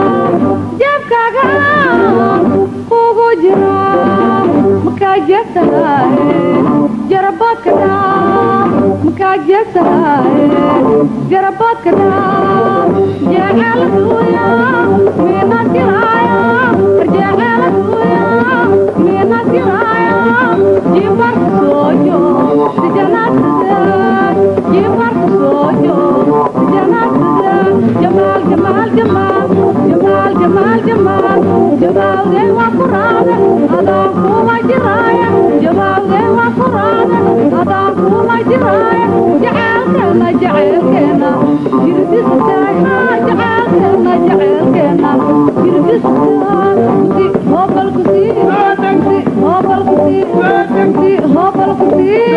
jabkagaan kugu jira makaa jeegtahay jarabaadka dhaa makaa jeegtahay jarabaadka dhaa jeeceela duuya miina tiraya jeeceela duuya miina tiraya jibarka soojo sijanaasada jibarka soojo sijanaasada jamaal jamaal jamaal jamaal jamaal jamaal jamaalgee waa ku raade adaan kuma jiraaya jamaalgee waa ku raade adaan kuma jiraaya jaceelkeena jaceelkeena jirdisataay jaceelkeena jaceelkeena jirdisataay si hoobalku sii si hoobalku sii si hoobalku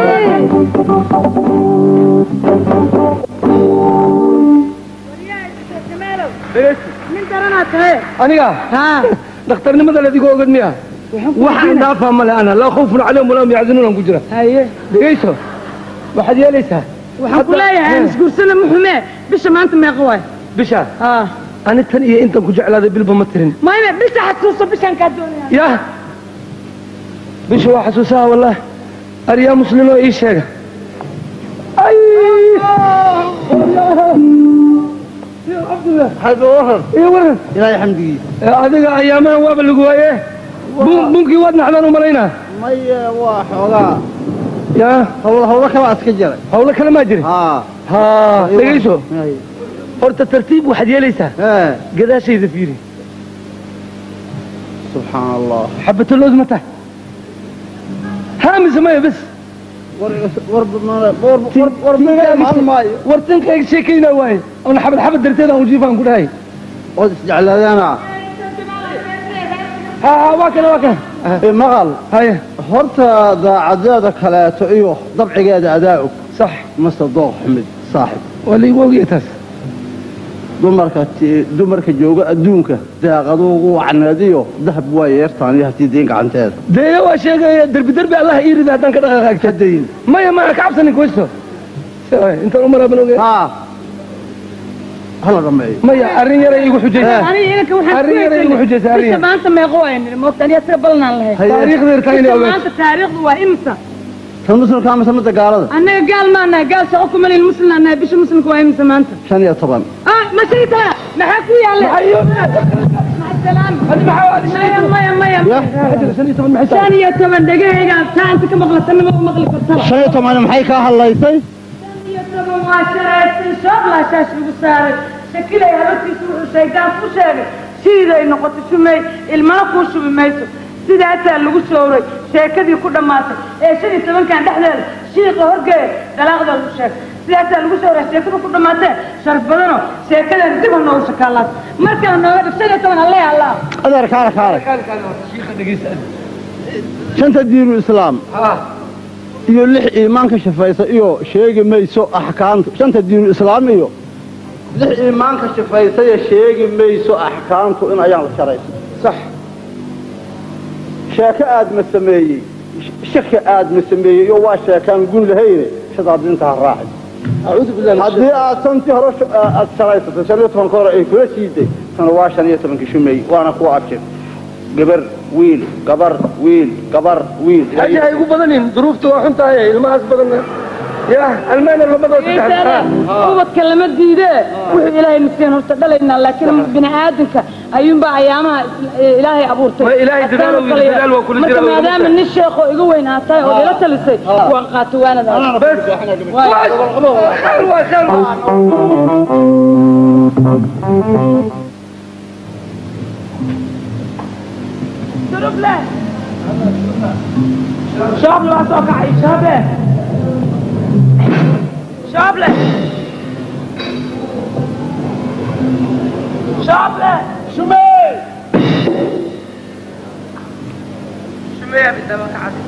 nin daranaa tahay aniga dhakhtarnimada ladigoo ogad miya waxaan dhaafaa male ana laa khawfun calayhim walaa hum yaxzanuun aan ku jira haye dhegayso waxaad yeelaysaa waxaan ku leeyahay aan isguursana muxume bisha maanta meeqa waay bisha ani tan iyo intan ku jeclaaday bilba ma tirin mayme bisha xasuuso bishaan kaa doonaya yah bisha waa xasuusaha wallah aryaa muslim oo ii sheega ilaahay xamdigiisa adiga ayaamahan waaba lagu waaye bun- bunkii waad naxdaan u malaynaa maye waa xoogaa ya hawlo hawlo kalaa iska jiray hawlo kale maa jiri ha dhegayso horta tartiib waxaad yeelaysaa gadaashayda fiiri subxaan allah xabatalood ma tahay haa mise maya bes wartankayga sheekaynaa waaye ona xabad xabad darteed aan ujiifaan ku dhahay ood isjeclaadaana ha ha waa kana waa kana maqal haye horta daacadeeda kaleeto iyo dabcigeeda adaa og sax mase dooq xumid saaxib waa laigu ogaya taas dumarka ti- dumarka jooga adduunka daaqaduugu wacneediyo dahab waa yeertaan iyo hatii diin gacanteeda dee waa sheegaya derbi derbi allah ii rida haddaan ka dhaqaaqaagta dayn maya maya ka cabsanin kuwaysto intaan u maraaban ogay hala dhameeyo maya arrin yaray igu xujaysa aniga inanka waxaan arrin yaray igu xujaysa arrin bisha yar maanta meeqa waay niri moogta aniga tira balanaan lahayd taariikhda yartaa inay bisha ogaato maanta taariikhdu waa imisa tan muslimka mise midda gaalada annaga gaal maanahay gaal shaqo kuma leyn muslimnaa nahay bisha muslimka waa imisa maanta shan iyo toban ah ma sheegtaa maxaa ku yaalla maya maya maya shan iyo toban dhegahayga taanta ka maqlatanima u maqli kartaba shan iyo toban maxay kaa hadlaysay iyo toban waa sharaystay shoobla shaash lagu saaray shakilay habartiisa wuxuu shaydaan ku sheegay siiday noqotay shumey ilmana kuu shubi mayso sidaasaa lagu sooray sheekadii ku dhammaatay ee shan iyo tobankan dhexdeeda shiiqa horgeeya dalaaqda lagu sheegay sidaasaa lagu sooray sheekada ku dhammaatee sharaf badano sheekadeeda dib ha noogu shakaalaas markale nooga dhig shan iyo toban alle allah adeer kaale kaale shanta diinu islaam iyo lix iimaanka shafaysa iyo sheegi mayso axkaamtu shanta diinu islaam iyo lix iimaanka shafaysa iyo sheegi mayso axkaamtu in ayaan la sharayso sax sheeko aad ma sameeyey shaki aad ma sameeyey iyo waa sheekaan gun lahayne shadaadinta ha raaci haddii aad santii hore sh- aad sharaysatay shan iyo tobanka hore ay kula siiday tana waa shan iyo tobanka shumeey waana kuwa abjir gabar wiil gabar wiil gabar wiil xaji hay igu badanin duruufta waa xun tahay ilmahaas badanna ya almaana labadoo ubadka lama diide wuxuu ilaahay nafseen horta dhalaynaa laakiin bini aadamka ayuunbaa ayaamaha ilaahay abuurtay Ma ilaahay dadaal uu yidhi, dadaal waa kula jira, marka waa lagu maadaama nin sheekoo iga weyn aad tahay oo ila talisay waan qaato شابله waa soo kacay shaabe shaable shaable shumee shumee bidaba kacday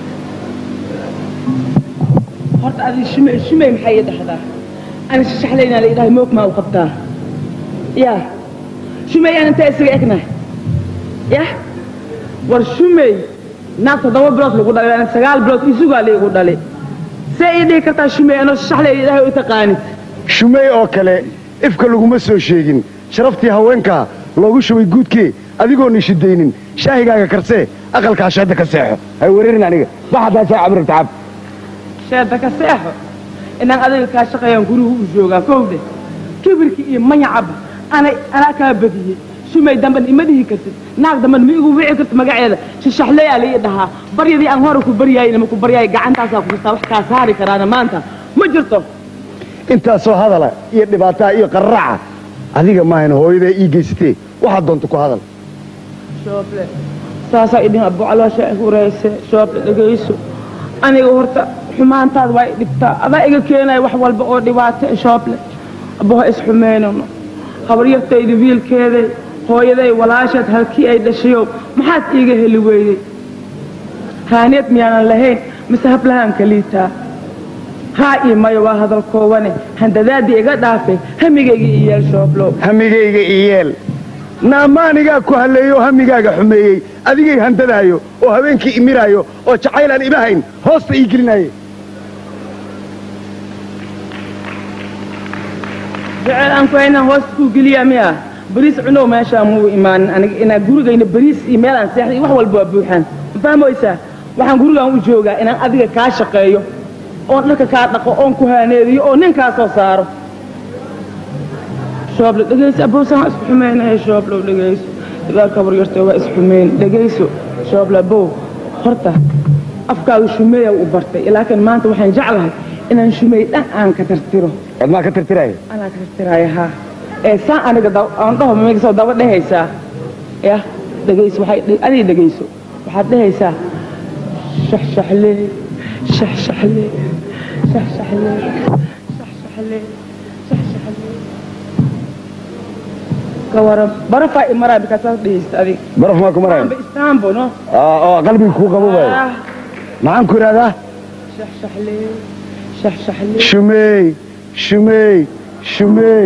horta adi shume shumey maxay ii dhahdaa ani shashaxlaynaa la idhahay moog maa u qabtaa ya shumey aan intaa isaga egnahay ya war shumey naag toddoba bilood lagu dhalay ani sagaal bilood isugaa la igu dhalay see ii dhihi kartaa shumey anoo shashaxlay idhahay u taqaanid shumey oo kale ifka laguma soo sheegin sharaftii haweenkaa loogu shubay guudkee adigoon ishidaynin shaahigaaga karsee aqalkaa shadda ka seexo hay wareerin aniga baxadaa saa cabir tacab sheeda ka seexo inaan adiga kaa shaqeeyaan gurigu u joogaa kowde kibirkii iyo manyacaba anay anaa kaa badiyey shumay damban ima dhihi kartid naag damban ma igu wici kartid magaceeda shashaxleyaa la ii dhahaa baryadii aan hore ku baryaayna ma ku baryaay gacantaasaa ku jirtaa wax kaa saari karaana maanta ma jirto intaasoo hadala iyo dhibaataa iyo qarraca adiga maahan hooyadaa ii geysatee waxaad doonta ku hadal shooble saasaa idin abocaloosha hurayse shooble dhegayso aniga horta xumaantaad waa i dhibtaa adaa iga keenaya wax walba oo dhibaato e shooble abbaho isxumeynano habaryartayda wiilkeeday hooyaday walaasheed halkii ay dhashayow maxaad iiga heli weydey haaniyad miyaanan lahayn mise hablahaan kaliitaa haa ii mayo waa hadal koowane handadaadii iga dhaafay hamigayga i yeel shooblow hamigayga i yeel naamaanigaa ku halleeyo oo hamigaaga xumeeyey adigay handadaayo oo habeenkii imiraayo oo jacayl aan imahayn hoosta ii gelinaaye jecel aan ku haynaan hoosta kuu geliyaa miya bariis cunow meeshaa muu imaanin aniga inaa gurigayna bariis iyo meelaan seexday iyo wax walba waa buuxaan ma fahmoysaa waxaan gurigaan u joogaa inaan adiga kaa shaqeeyo oon dharka kaa dhaqo oon ku haaneediyo oo nin kaa soo saaro shooble dhegayso abowsan waa isku xumeynaya shooblow dhegayso dagaalka baryarta waa isxumeyn dhegayso shooble abow horta afkaaga shumeeya u bartay laakiin maanta waxaan jeclahay inaan shumey dhan aan ka tartiro waad maa ka tirtiraaya anaa ka tartiraaya haa ee saan aniga da- aan dhaho migasoo daba dhehaysaa ya dhegayso waxay adiga dhegayso waxaad dhehaysaa shaxshaxlee shaxshaxlee shaxshaxlee shaxshaxlee shaxshaxlee ka waran barafaa imaraa bikaasaas dhehaysta adiga baraf maa ku maraya amba istaanbo no oo qalbiga kuu qabobaayo Ah, maxaan ku idhahdaa shaxshaxlee shaxshaxlee shumeey shumeey shumeey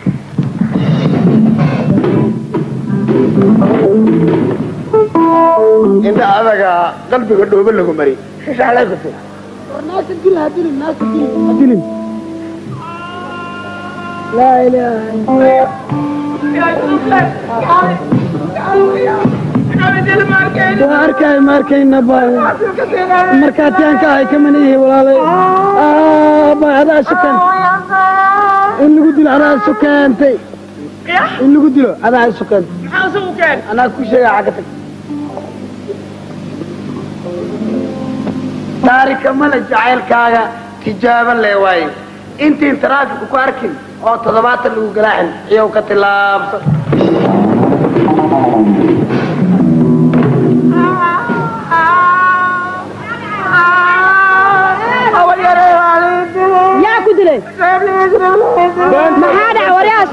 indha adaga qalbiga dhoobo lagu mari shashaxlay ku tir naasa dil ha dilin naasa dilin ha dilin laa ilaaha waa arkay ma arkayna bay markaatiyaanka ahay kamana ihi walaalay bay adaa sukan in lagu dilo adaa sukeentay in lagu dilo adaa sukantay anaa ku sheega xagga tag taarika male jacaylkaaga tijaabo lee waaye intiin taraafiku ku arkin oo toddobaatan lagu galaaxin iyow ka tilaabsan yaa ku dilay maxaa dhaca waryaas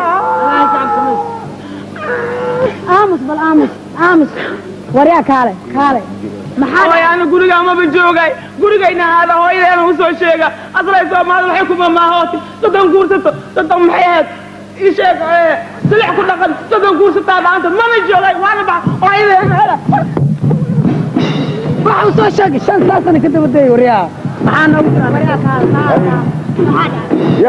aamus bal aamus aamus waryaa kaale kaale maxaa hooy ana guriga amaba joogay gurigayna aada hooyadeena usoo sheega aslay soomaalida waxay kuma maahooti soddon guursato soddon maxay ahayd ii sheeg ee, silix ku dhaqan soddon guursataa dhaanta mana joogay waana bax hooyadeena hela waxa uu soo sheegay shan saasana ka daba dayay waryaa maxaa noogu jira waryaa kaale ya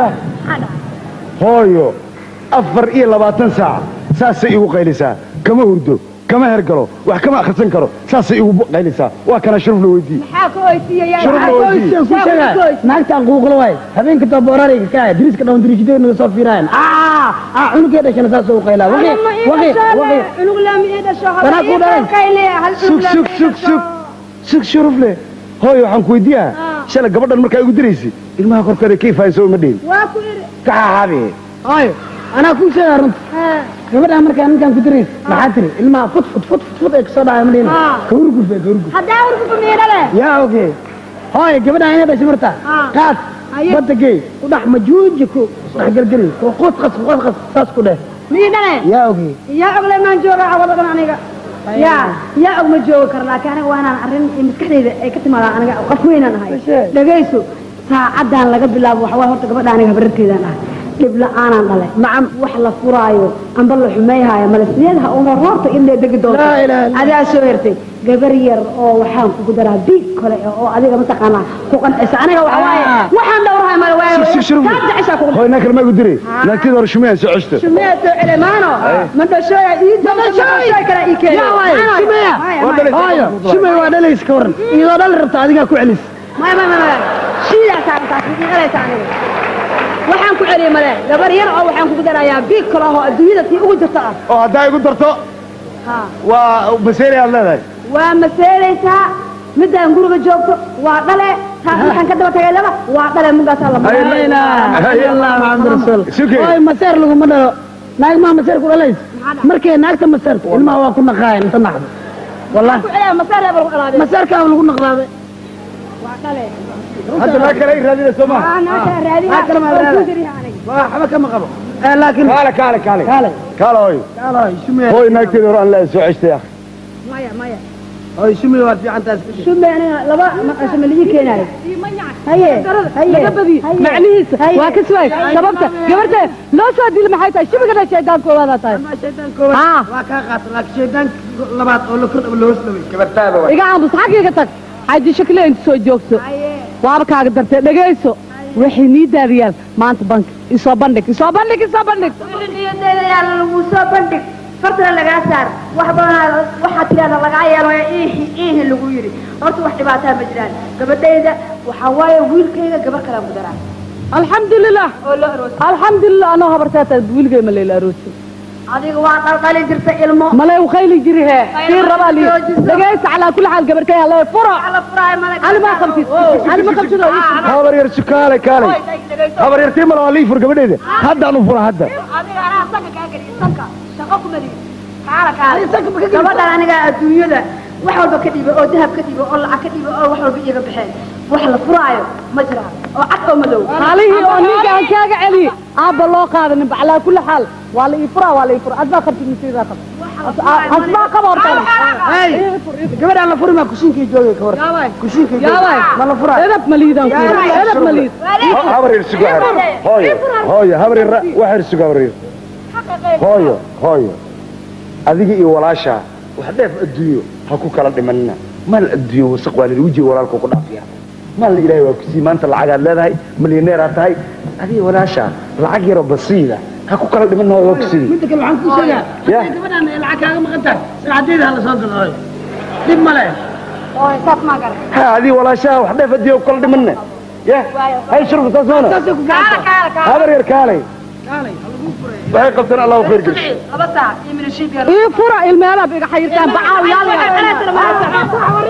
hooyo afar iyo labaatan saac saasay igu qaylisaa kama hurdo kama hergalo wax kama akhrisan karo saasay igu qaylaysaa waa kana shuruf la weydiiye maxaa ka oysiiyaya Shurub la weydiiye. ku sheegaa naagtaan quuqla waay habeenka taboorarayga kaa diriska dhawan dirijideed naga soo fiiraayan aa aa cunugee dhashana saas u qaylaa waqi waqi waqi cunug laami ii dhasho Tanaa ku dhalan. sug sug sug sug sug shuruf le hooy waxaan ku weydiiyaa shalay gabadhan markaa igu diraysay ilmaha korkeeda kayfayso uma dhihin waa ku iri kaxaaxaabi hooyo anaa kuu sheegaa runta gabadhaan markaa ninkaan ku dirays maxaa tiri ilmaha fut fut fut fut ay kasoo dhacay ma dhihin kawrguf ee kawrguf haddaa urkufa miidhale yaa oge hooyo gabadhaan inay dhashay marta qaad badda gey ku dhex majuuji ku dhex gelgeli ku qus qas qus qas saas ku dheh miidhale yaa oge yaa ogle maan jooga cawada dhan aniga yaa yaa og ma joogi karo laakiin aniga waa inaan arrin maskaxdayda ay ka timaadaan aniga qof weynaan ahay dhagayso saacaddaan laga bilaabo waxa waay horta gabadha aniga habararteedaan ahay dhib la-aanaan dhale nacam wax la furaayo amba la xumeeyhaayo male sideedaha una roorta indhee degi doonto adaa soo hertay gabar yar oo waxaan kugu daraa biig kale oo adiga mataqaanaa ku qancisa aniga waxa waaye waxaan dhowrahay male waayo sug shuruf kaa jeceshaa kugu hooy naa kale ma igu diray naagtida hore shumeya soo ceshto shumeya soo celemaano ma dhashooya ii joogta kale ii keenay shumeya hooyo shumey waa dhalays ka waran iyadoo dhali rabta adigaa ku celis maya maya maya maya shiidaasaa taas iiqalaysa aniga waxaan ku celiyey male gabar yar oo waxaan kugu darayaa biig kale oo adduunyada tii ugu jirta ah oo haddaa igu darto Ha. waa maseeli aad leedahay waa maseelaysaa midaan guriga joogto waa dhale taas waxaan ka daba tagay laba waa dhale mugaasaa la laa ilaaha illa allah maxamed rasuul Sukey. hooy maseer laguma dhalo naag maa maseer ku dhalays markay naagta maseerto ilmaha waa ku naqaayan inta naxdo wallahi ku celiya maseer baa lagu dhalaaday maseerkaa lagu naqdaaday waa dhale hadda naa kale i raadina soo maha waa naaka raadina Naag kale ma oo raadina. ku jiriya aniga waxba kama qabo Eh, laakiin kaale kaale kaale kaale kaale hooy kaale hooy shumey hooy naagteeda hore aan leedahay soo ceshtay akh maya maya hooy shumey waad fiican taas ka shume aniga laba maqasho ma ligi keenaayo haye haye laga badiyo macnihiisa waa ka suwaay sababta gabarta loo soo dili maxay tahay shibigana shaydaankoodaada tahay shaydaan koowaad waa kaa qaata laakiin shaydaan labaad oo la kordhaba loos dhaway gabartaada iga aamus xaggiiga tag xaji shakle inta soo joogso waaba kaaga dartay dhegayso waxay nii daadiyaan maanta bank isoo bandhig isoo bandhig isoo bandhig niyadeeda yaa lagu soo bandhig fartana lagaa saar wax badanaa waxaa tidhahda lagaa yeelo iihi iihi lagu yidhi horta wax dhibaataa ma jiraan gabadhayda waxaa waaye wiilkayga gabar kalaa ku daraa alxamdulilah oo loo aroosay alxamdulilah anoo habartaata wiilgay ma layla aroosay adiga waa daldali jirta ilmo malay u khayli jiri hee kii rabaa li dhegaysta calaa kulli xaal gabar kaya lee furo ani ma qabtid ani ma qabtid oo ii fur. habar yar su kaale kaale habar yar tii mala waa lii fur gabadheeda haddaan u fura hadda adiga anaa sanka kaa geliya sanka shaqo kuma dhibi kaala kaala gabadhan aniga adduunyada wax walba ka dhiiba oo dahab ka dhiiba oo lacag ka dhiiba oo wax walba iiga baxeen wax la furaayo ma jiraan oo cad oo madow maalihii oo ninka aan kaaga celiye aabba loo qaadanin ba calaa kulli xaal waa la ii furaa waa la ii fura adbaa qabtid masiidaa qab asbaa qaba horta hey gabadhaan la furi maa kushiinkii joogay ka waran kushiinkii yaabay ma la furaa edab maliidaan ku yidhi edab maliid habar yar sugo hooyo hooyo habar yar wax yar sugo habar yar hooyo hooyo adiga iyo walaashaa wax dheef adduunyo ha ku kala dhimanina maal adduunyo wasaq waa lili wejiga walaalka ku dhaafiya maal ilaahay waa kusii maanta lacagaad leedahay milyaneeraad tahay adiga walaashaa lacag yaroo basiida ha ku kala dhimanina waa kusii midda kale waxaan kuu sheegaa Ya. hadday gabadhaan ay lacag kaaga maqan tahay saacadeeda hala soo galo hooy dhib male oo saas maa garan ha adiga walaashaa wax dheef adduunyo ku kala dhimanina ya hay shurba saas maana saasay ku fiican tahay habar yar kaalay kaalay ha lagu furay waxay qabtaan allahu khayr geliso laba saac iyo minashiib yar ii fura ilmeelaab iga xayirtaan bacaaw yaal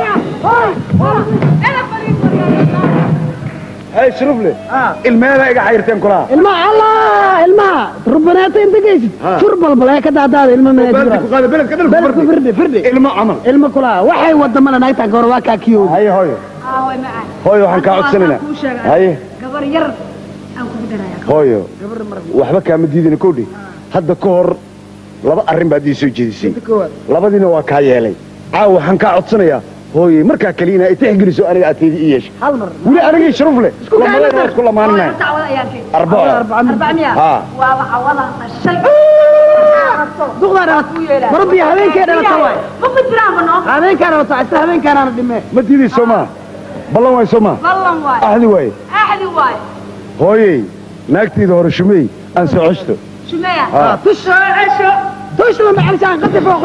hay shurufle ilmeeda iga xayirteen kulaha ilmaha allah ilmaha rubaneeta inta geysid fur balbal ee ka daadaada ilma beledka ku qaada beledka dhalku beledku firdhi firdhi ilmo camal ilma kulaha waxay wada mala naagtaan ka hor waa kaa kiyowda haye hooyo aaway macaan hooyo waxaan kaa codsanaynaa kuu sheegay haye gabar yar aan kugu daraya hooyo waxba kaama diidina kowdhi hadda ka hor laba arrin baad ii soo jeedisay labadiina waa kaa yeelay caawa waxaan kaa codsanayaa hooye markaa kaliya inaa itixgeliso aniga ateedi ii yeesha hal mar weli anigii sharuf leh lamadeena waa isku lamaaninahay dacwada ayaan keen arbaco arbac miya haa waaba cawada dhashay duqdaa dhalat marabbi habeenkee dhalata waay ma ku jiraan bano habeenkaa dhalata isla habeenkaanaana dhimee ma diidii soo maa ballan waay soo maa ballan waay axdi waaye axdi waay hooyey naagtayda hore shumey aan soo ceshto shumeya haa tush soo cesho كوش لما علشان قد فوق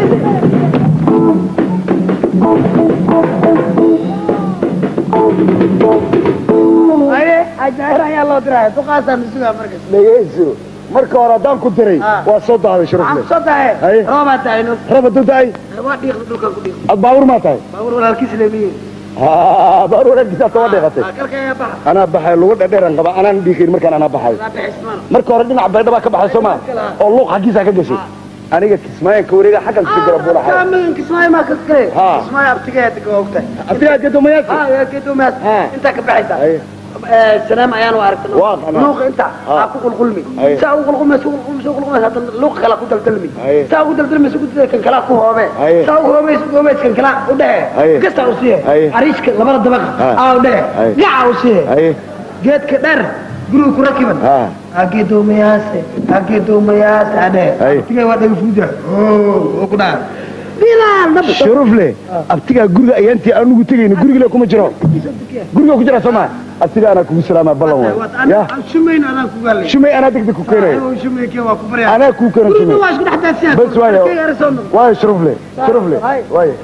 aye ajaayir ayaa loo diraya duqaasaa masugaa markas dhegayso marka hore haddaan ku diray waa soo daaday sharafle soo dahe Haye. roobaa taayno raba dadaay waa dhiiqda dhulkan ku dhiiq ad baabuur maa tahay baabuur walaalkiis leemiye Ah, baabuur wanaaggiisa taba dheeqatay kalka ayaa baxa anaa baxay lugu dhadheeran qaba anaan dhiiqin markaan anaa baxay laa bixismaan marka hore dhinac baydha baa ka baxay soo maa oo luuq xaggiisa ka gashay aniga kismaayan ka wareega xaggan kasi gara buulaxay kaamin kismaayo maa ka kale Ha. kismaayo abtigeed waa ogtahay abtigaa gedomayaasi ha gedomaas intaa ka baxaysa Haye. سلام ayaan aragtay Waa qanaa. luuq inta aa ku qulqulmi Haye. saa u qulqulmi saa u qulqulmi saa u qulqulmi hadda luuq kala ku daldalmi Haye. saa u daldalmi saa u daldalmi kan kala ku hoobe Haye. saa u hoobe saa u hoobe kan kala u Haye. dhahe kasta u siiye Haye. ariishka labada dabaq Ha. aa u dhahe Haye. gaca u siiye haye geedka dheer guriga ku rakiban ha ageedoomayaase ageedoomayaase adhe Haye. tigay waa dhaga fuuda oo ku dhaha bilaal nab sharufle abtigaa guriga ayaantii anugu tegayno gurigile kuma jiro guriga ku jira soo maa abtigaa anaa kugu salaamaa ballan waay ya shumayn anaa ku gaalay shumay anaa degdeg ku keenayo shumaykee waa ku baryaa anaa kuu keeno shumay waa isku dhex daadsiyaa bas waayo waayo sharufle sharufle waayo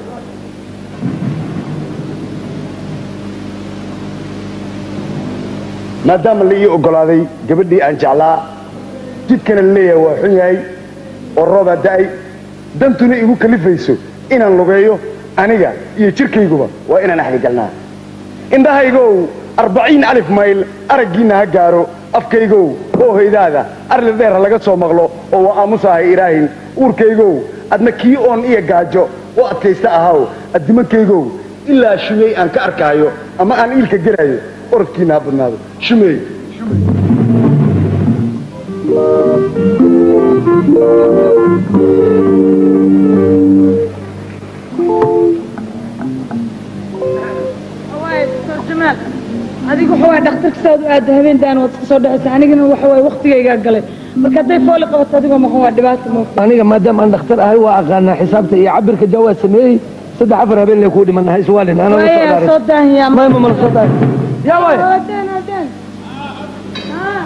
maadaama la ii ogolaaday gabadhii aan jeclaa jidkana la leeyahay waa xun yahay oo roobaa da'ay dantuna igu kalifayso inaan lugeeyo aniga iyo jirkayguba waa inaan axdigalnaa indhahaygow arbaciin alif mayl araggiinna ha gaaro afkaygow oo hoydaada arli dheer ha laga soo maqlo oo waa aamusahay iraahin uurkaygow adna kii oon iyo gaajo u adkaysta ahaw addimankaygow ilaa shumey aan ka arkaayo ama aan iilka gelayo orodkiinna ha badnaado shumey jamaal adigu waxa waay dhakhtarka saad u aada habeen daan waad iska soo dhexaysa anigana waxa waay waqtigaygaa galay marka hadday fooli qabato adigoo maxa waa dhibaato mo aniga maadaama aan dhakhtar ahay waa aqaanaa xisaabta iyo cabirka jawaad sameeyey saddex afar habeen lay kuu dhiman hays waalin ana la soo waaya dhaaray soo daahiyaa mayma mala soo dhaaray yaa waay Adeen, adeen. Ah.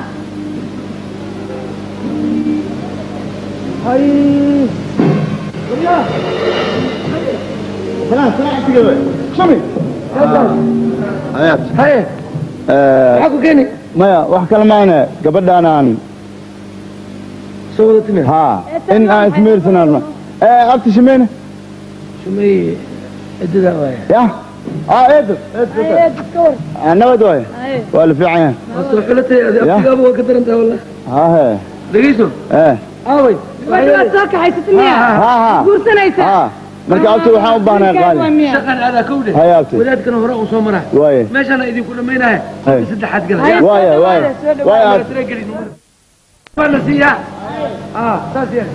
haye maxaa ku keeni maya wax kale maana gabadhaan aan soo wada timid ha in aan ismeersanaan ee abti shimeyne shumey edada waaya ya ah eedo Haye, dadka war. nabad waay Haye. waa la fiican yahay waa soo xulatay abtigaaba waa ka daran tahay wallah ha he dhegeyso ee aaway Gabadha waad soo kaxaysatay miya ha ha guursanaysa ha marka abti waxaan u baahnaa qaali shaqan aadaa kowdhe Haye, abti. wadaadkana hore uu soo maraa waaye meeshaana idinku dhammaynahe Haye. saddexaad Haye, gala waaye waaye waaye abti waa la siiyaa ah saas yeel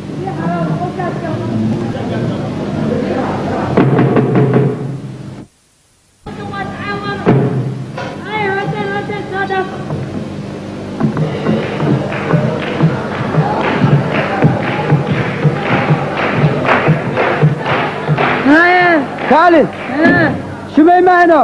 kaalin shumay mahayno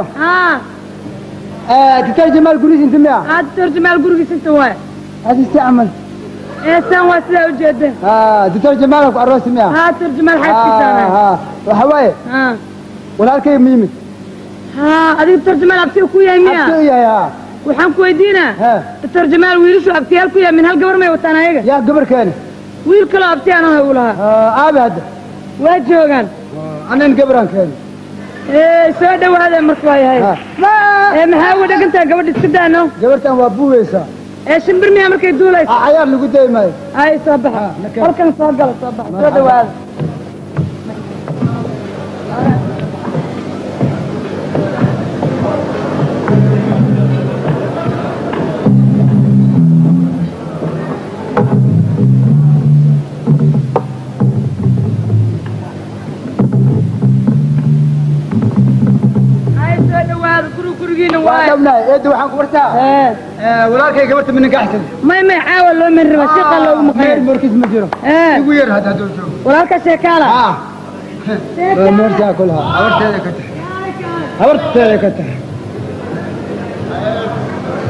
dictor jamaal gurigiis inta miya dictor jamaal gurigiis inta waay hadisti camal eesaan waa sidaa ujeeda dictor jamaal ku aroosi miya haa dictor jamaal xaaskiisaana waxa waaye walaalkay ma yimid haa adiga dictor jamaal abtiga ku yahay miya abti u yahay haa waxaan ku weydiinaa dictor jamaal wiilashu abtiyaal ku yahay min hal gabar may wataan ayaga yaa gabar keeni wiil kaloo abtiyaan ahay u lahaa aabi hadda waa joogaan anan gabaraan keeni ee soo dhawaada marka waa yahay ee maxaa uga dhagantaha gabadha iska daano gabartan waa buugaysaa ee shimbir miyaa markay duulaysa cayaar lagu dayi maayo ay soo baxa halkan soo gala soo baxa soo dhawaada ay soo dhawaada guri gurigiina waay dhabnaay eedda waxaan ku bartaa walaalkay gabarta mininka axsan may may caawa loo mari raba shaqa loogu maqan morkiis ma jiro ee igu yar hadda hadduu joogo walaalka sheekaala meertaa kulaha habarteeda ka tahay habarteeda ka tahay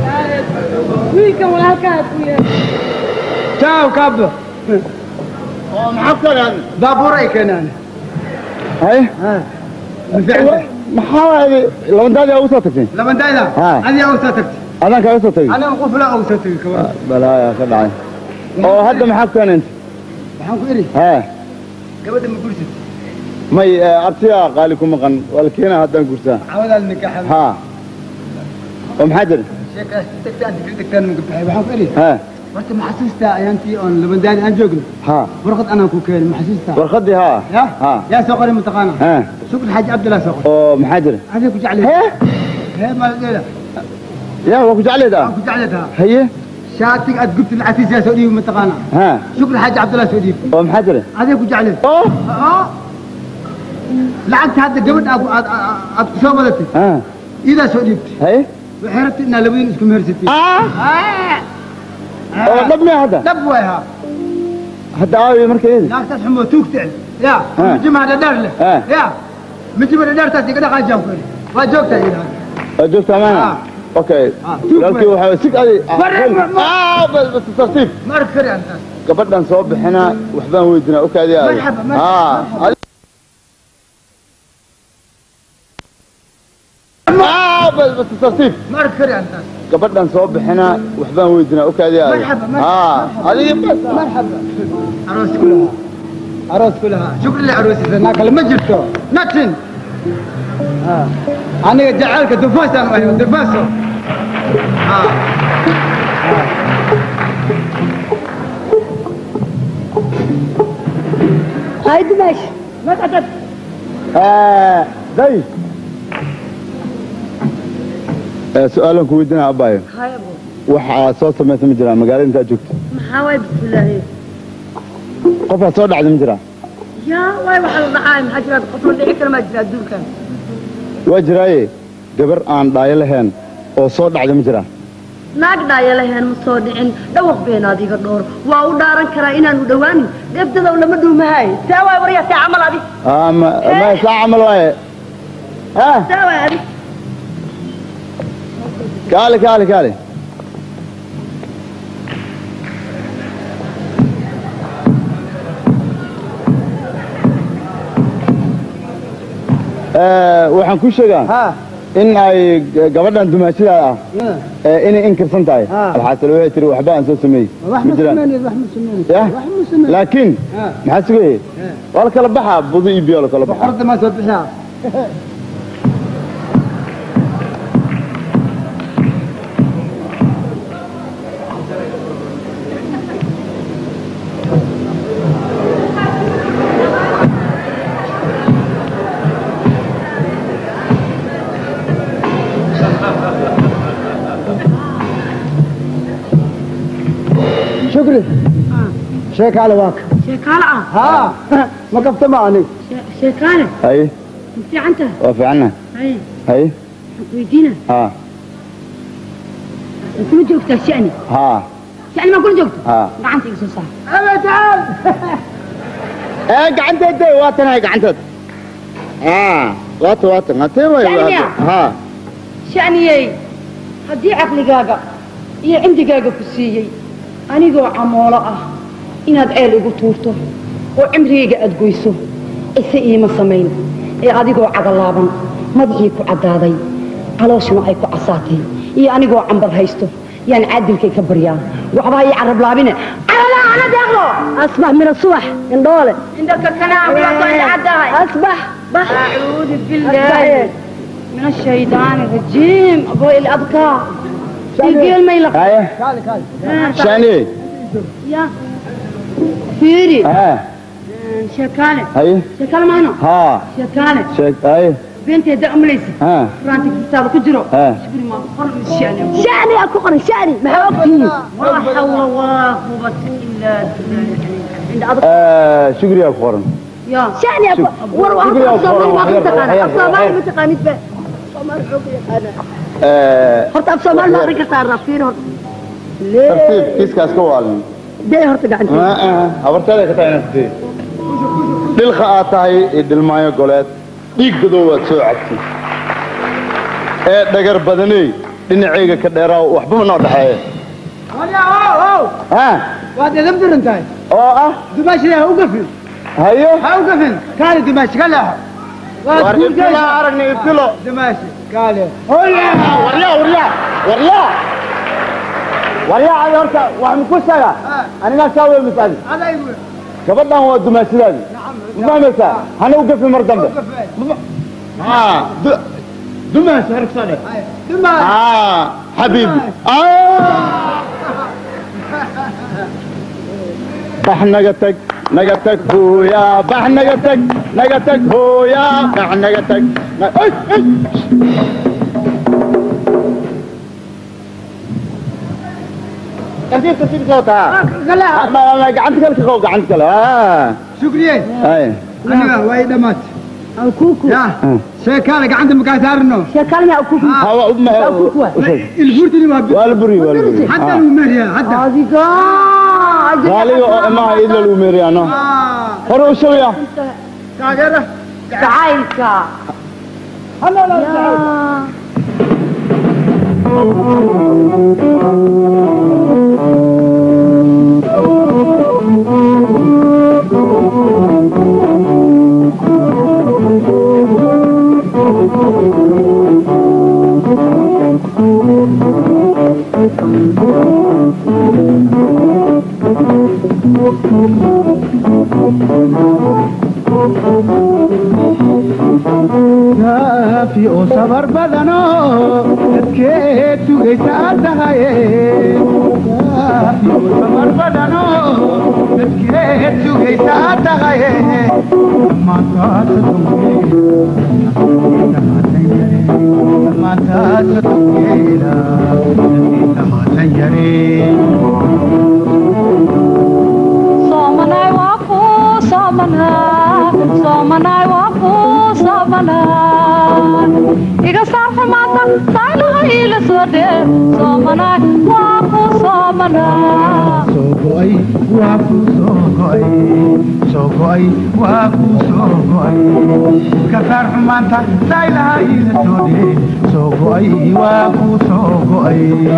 wiilkan walaalkaa ku yahay ciao cabo maxaa keenaan baabuur ay keenaan hay maxaa waaye labandaadii ugu soo tagtay labandayda Ha. adiga u soo tagtay adaan kaaga soo tagay aniga qufla u soo tagay kabar balaaya ka dhacay oo hadda maxaa ku keeneen waxaan ku iri hee gabadha ma gursid may eh, abtiyaa qaali ku maqan waa la keenaa haddaan gursaa cawadaal nikaaxa ha oo maxaa jira sheekaas tagtaan degdeg tagtaan ma gabaxay waxaan ku iri hee horta ma xasuustaa ayaantii oon labandayda aan joogno ha warqad anaan ku keenay ma xasuustaa warqaddii haa ya ha yaa soo qoray mataqaana hee shukri xaaji cabdillah soo qoray oo maxaa jira adiga ku jeclay hee maaladeeda yaa waa ku jecleed ah ku jeclaytaa haye shaatiga aad gubtid lacagtiisa yaa soo dhiibi mataqaana ha shukri xaaji cabdillah soo dhiibi oo maxaa jira adiga ku jeclay oo lacagta hadda gabadha aad aad aad ku soo wadatay ha iidaa soo dhiibtay haye waxay rabtay inaa labadiin isku mehersatay oo dhab miya hadda dhab waay haa hadda aawiyo markeedi naagtaas xumoo tuugta ya Ah. mijimaha dhadheer leh Ah. ya mijima dhadheertaas iga dhaqaajaan ku iri waa joogtaa iidaa waa joogtaa maana okay walaalkii waxaa sig adi Ah, bas bas tartiib ma arki kari antaas gabadhan soo bixina waxbaan weydinaa okaadi aadi Marxaba, marxaba, Ah, adi- Ah, bas bas tartiib ma arki kari antaas gabadhan soo bixina waxbaan weydinaa okaadi aadi Marxaba, Ah, adiga bas marxaba aroos ku lahaa aroos ku lahaa shukri le aroosisa naa kale ma jirto nothing Ah. aniga jaceylka dufaasaan u ahay dufaaso Ah. هاي دمشق ما تعتقد Ah, day Eh, su-aalan ku weydinaa abaayo هاي ابو waxaa soo samaysa ma jiraa magaalada intaad joogto محاوي بسم الله qofaa soo dhacda ma jiraa يا واي وحل الرعاية محاجرات قطر اللي عكر ما جرى الدول كان waa jiraaye gabar aan dhaayo lahayn oo soo dhacda ma jiraa naag dhaaya lahayn ma soo dhicin dhawaq been adiga dhoor waa u dhaaran karaa inaanu dhowaanin debdadow lama dhuumahay saa waay waryaa saa camal adi Ah, ma ma saa camal waaye ah saa waay adi kaali kaali kaali Eh, waxaan ku sheegaa in ay g- gabadhan dumaashida ah eh, inay inkirsan tahay alxaasal waxay tiri waxba aan soo sameeyey wax ma ma jiraan sameynaysid wax ma sameynaysid yah wax ma sameynaysid laakiin maxaa sugayay waa la kala baxaa budo iyo biyo la kala baxaa boqorada maa soo bixiyaa شكري شيكالة واك sheekaale ah ها ما قفت معاني sheekaale haye ma fiican tahay waa fiicana haye haye waxaan ku weydiina ha ma kula joogtaa shani ha shani maa kula joogta ha gacanta iga soo saar أبا تعال ee gacanteed waa tanahay gacanteed ha waata waata hatee way Shaniya. ha shaniyey haddii caqligaaga iyo cindigaaga ku siiyey anigoo camoolo ah inaad ceel igu tuurto oo cimrigayga aad goyso ise iima samayn ee adigoo cagalaaban madaxii ku caddaaday calooshuna ay ku casaatay iyo anigoo cambal haysto yaan caadilkay ka baryaa waxbaa ii carab laabine caralaana deeqlo asbax min asubax indhoole indhaka kanaa asbax bax acuudu bilaahi من الشيطان الرجيم أبوي الأبكار يقول ما يلقى haye كالي كالي shani يا فيري ha شكالة haye شكالة معنا ha شكالة sheeg haye بنتي دا أمليسي ha فرانتي كتابة كجرو ha شكري ما قرن الشعني شعني أكو قرن شعني ما هو ولا حول ولا قوة إلا بالله عند أبكار Eh, shukriyaa ku qoran يا شعني أكو وروا شكري يا أصلا ما أخوان. كنت أنا حياك، أصلا ما حياك. كنت أنا صومال حوقي أنا Eh, horta af soomaali ma aqrin kartaa rafiir hor tartiib kiiskaas ka waalin dee horta gacanta Ma aha, habarteeda ka tahay inaad tidhi. dhilka aad tahay iyo dhilmaayo goleed dhiig badow waad soo cabtay ee dhagar badaney dhinacayga ka dheeraa waxba ma noo dhexeeya هلا هو هو ha waad edab daran tahay oo ah dumaashida ha u gafin haye ha u gafin kaali dumaashi ka leexo War ibtilo aragni, ibtilo. dumaashi kaali waryaa waryaa waryaa waryaa adi horta wax maku sheega anigaa kaa wey misadi adaygu gabadhan waa dumaashidaadi ma fahmaysaa hana u gafi mar dambe haa du- dumaashi hargsane dumaashi aa xabiibi bax naga tag naga tag hooya bax naga tag naga tag hooya bax naga tag na- ay, ay. tartiib tartiib soo taa Ma- ma- ma- gacanta kale ka qabo gacanta kale aa shukriye ay aniga waa ii dhammaatay ya sheekaale gacanta makaa saarino hawa u ma ilfurtini waa waa la buri waa la buri hadda Ah. lagu meeriyaa hadda qaaliga oo imaha idla lagu meeriyaano hore u shawya taageera jacaylka kaafi oo sabar badano dadkeed sugaysa aad tahaye kaafi oo sabar badano dadkeed sugaysa aad tahaye dhammaantaasa dhammaantaasa tungeela dhammaatan yareen Somanai waku, somanai, somanai waku, somanai. Iga sarfa mata, saylaha ila sode, somanai waku, somanai. soo go'ay waa kuu soo go'ay soo go'ay waa kuu soo go'ay ka saar xumaanta saylaha iila soodhe soo go'ay waa kuu soo go'ay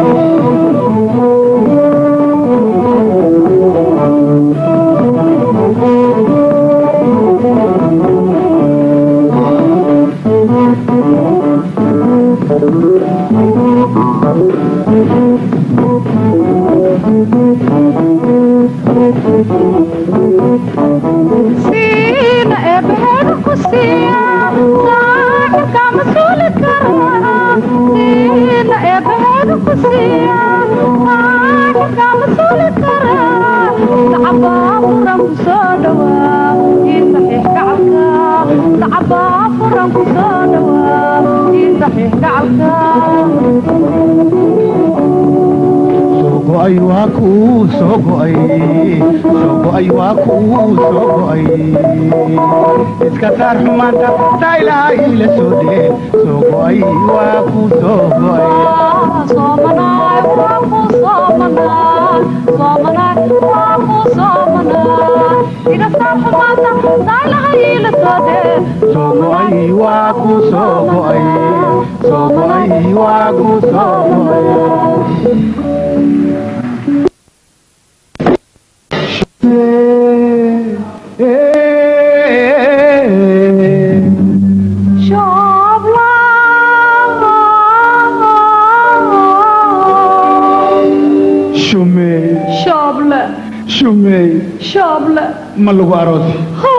Sina ebehedu kusiya, saaxibka masuuli kara. Sina ebehedu kusiya, saaxibka masuuli kara. Sacabaa furan ku soo dhawaa, ii saxiix gacalka. Sacabaa furan ku soo dhawaa, ii saxiix gacalka. soo go'ay waa kuu soo go'ay soo go'ay waa kuu soo go'ay iska saar xumaanta saylaha iila soodhe soo go'ay waa kuu soo go'ay Somanai waku, somanai, somanai waku, somanai. Iga sarfa mata, saylaha ila sode, soo go'ay waa kuu soo go'ay soo go'ay waa kuu soo go'ay shumey Shoble, shumey shoble. ma lagu aroosi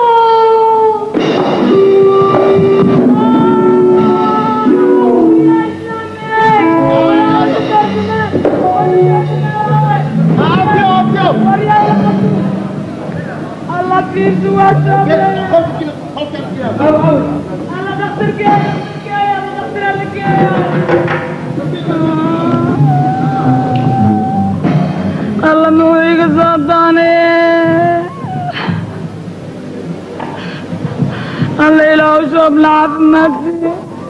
alla muxuu iga soo doonay alla ilaahu shoobla caafimaadsiiyo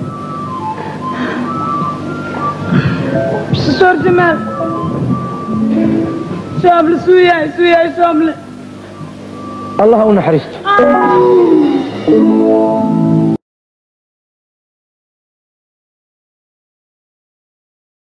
shoor jamaal shooble suu yahay suu yahay shooble allah u naxariisto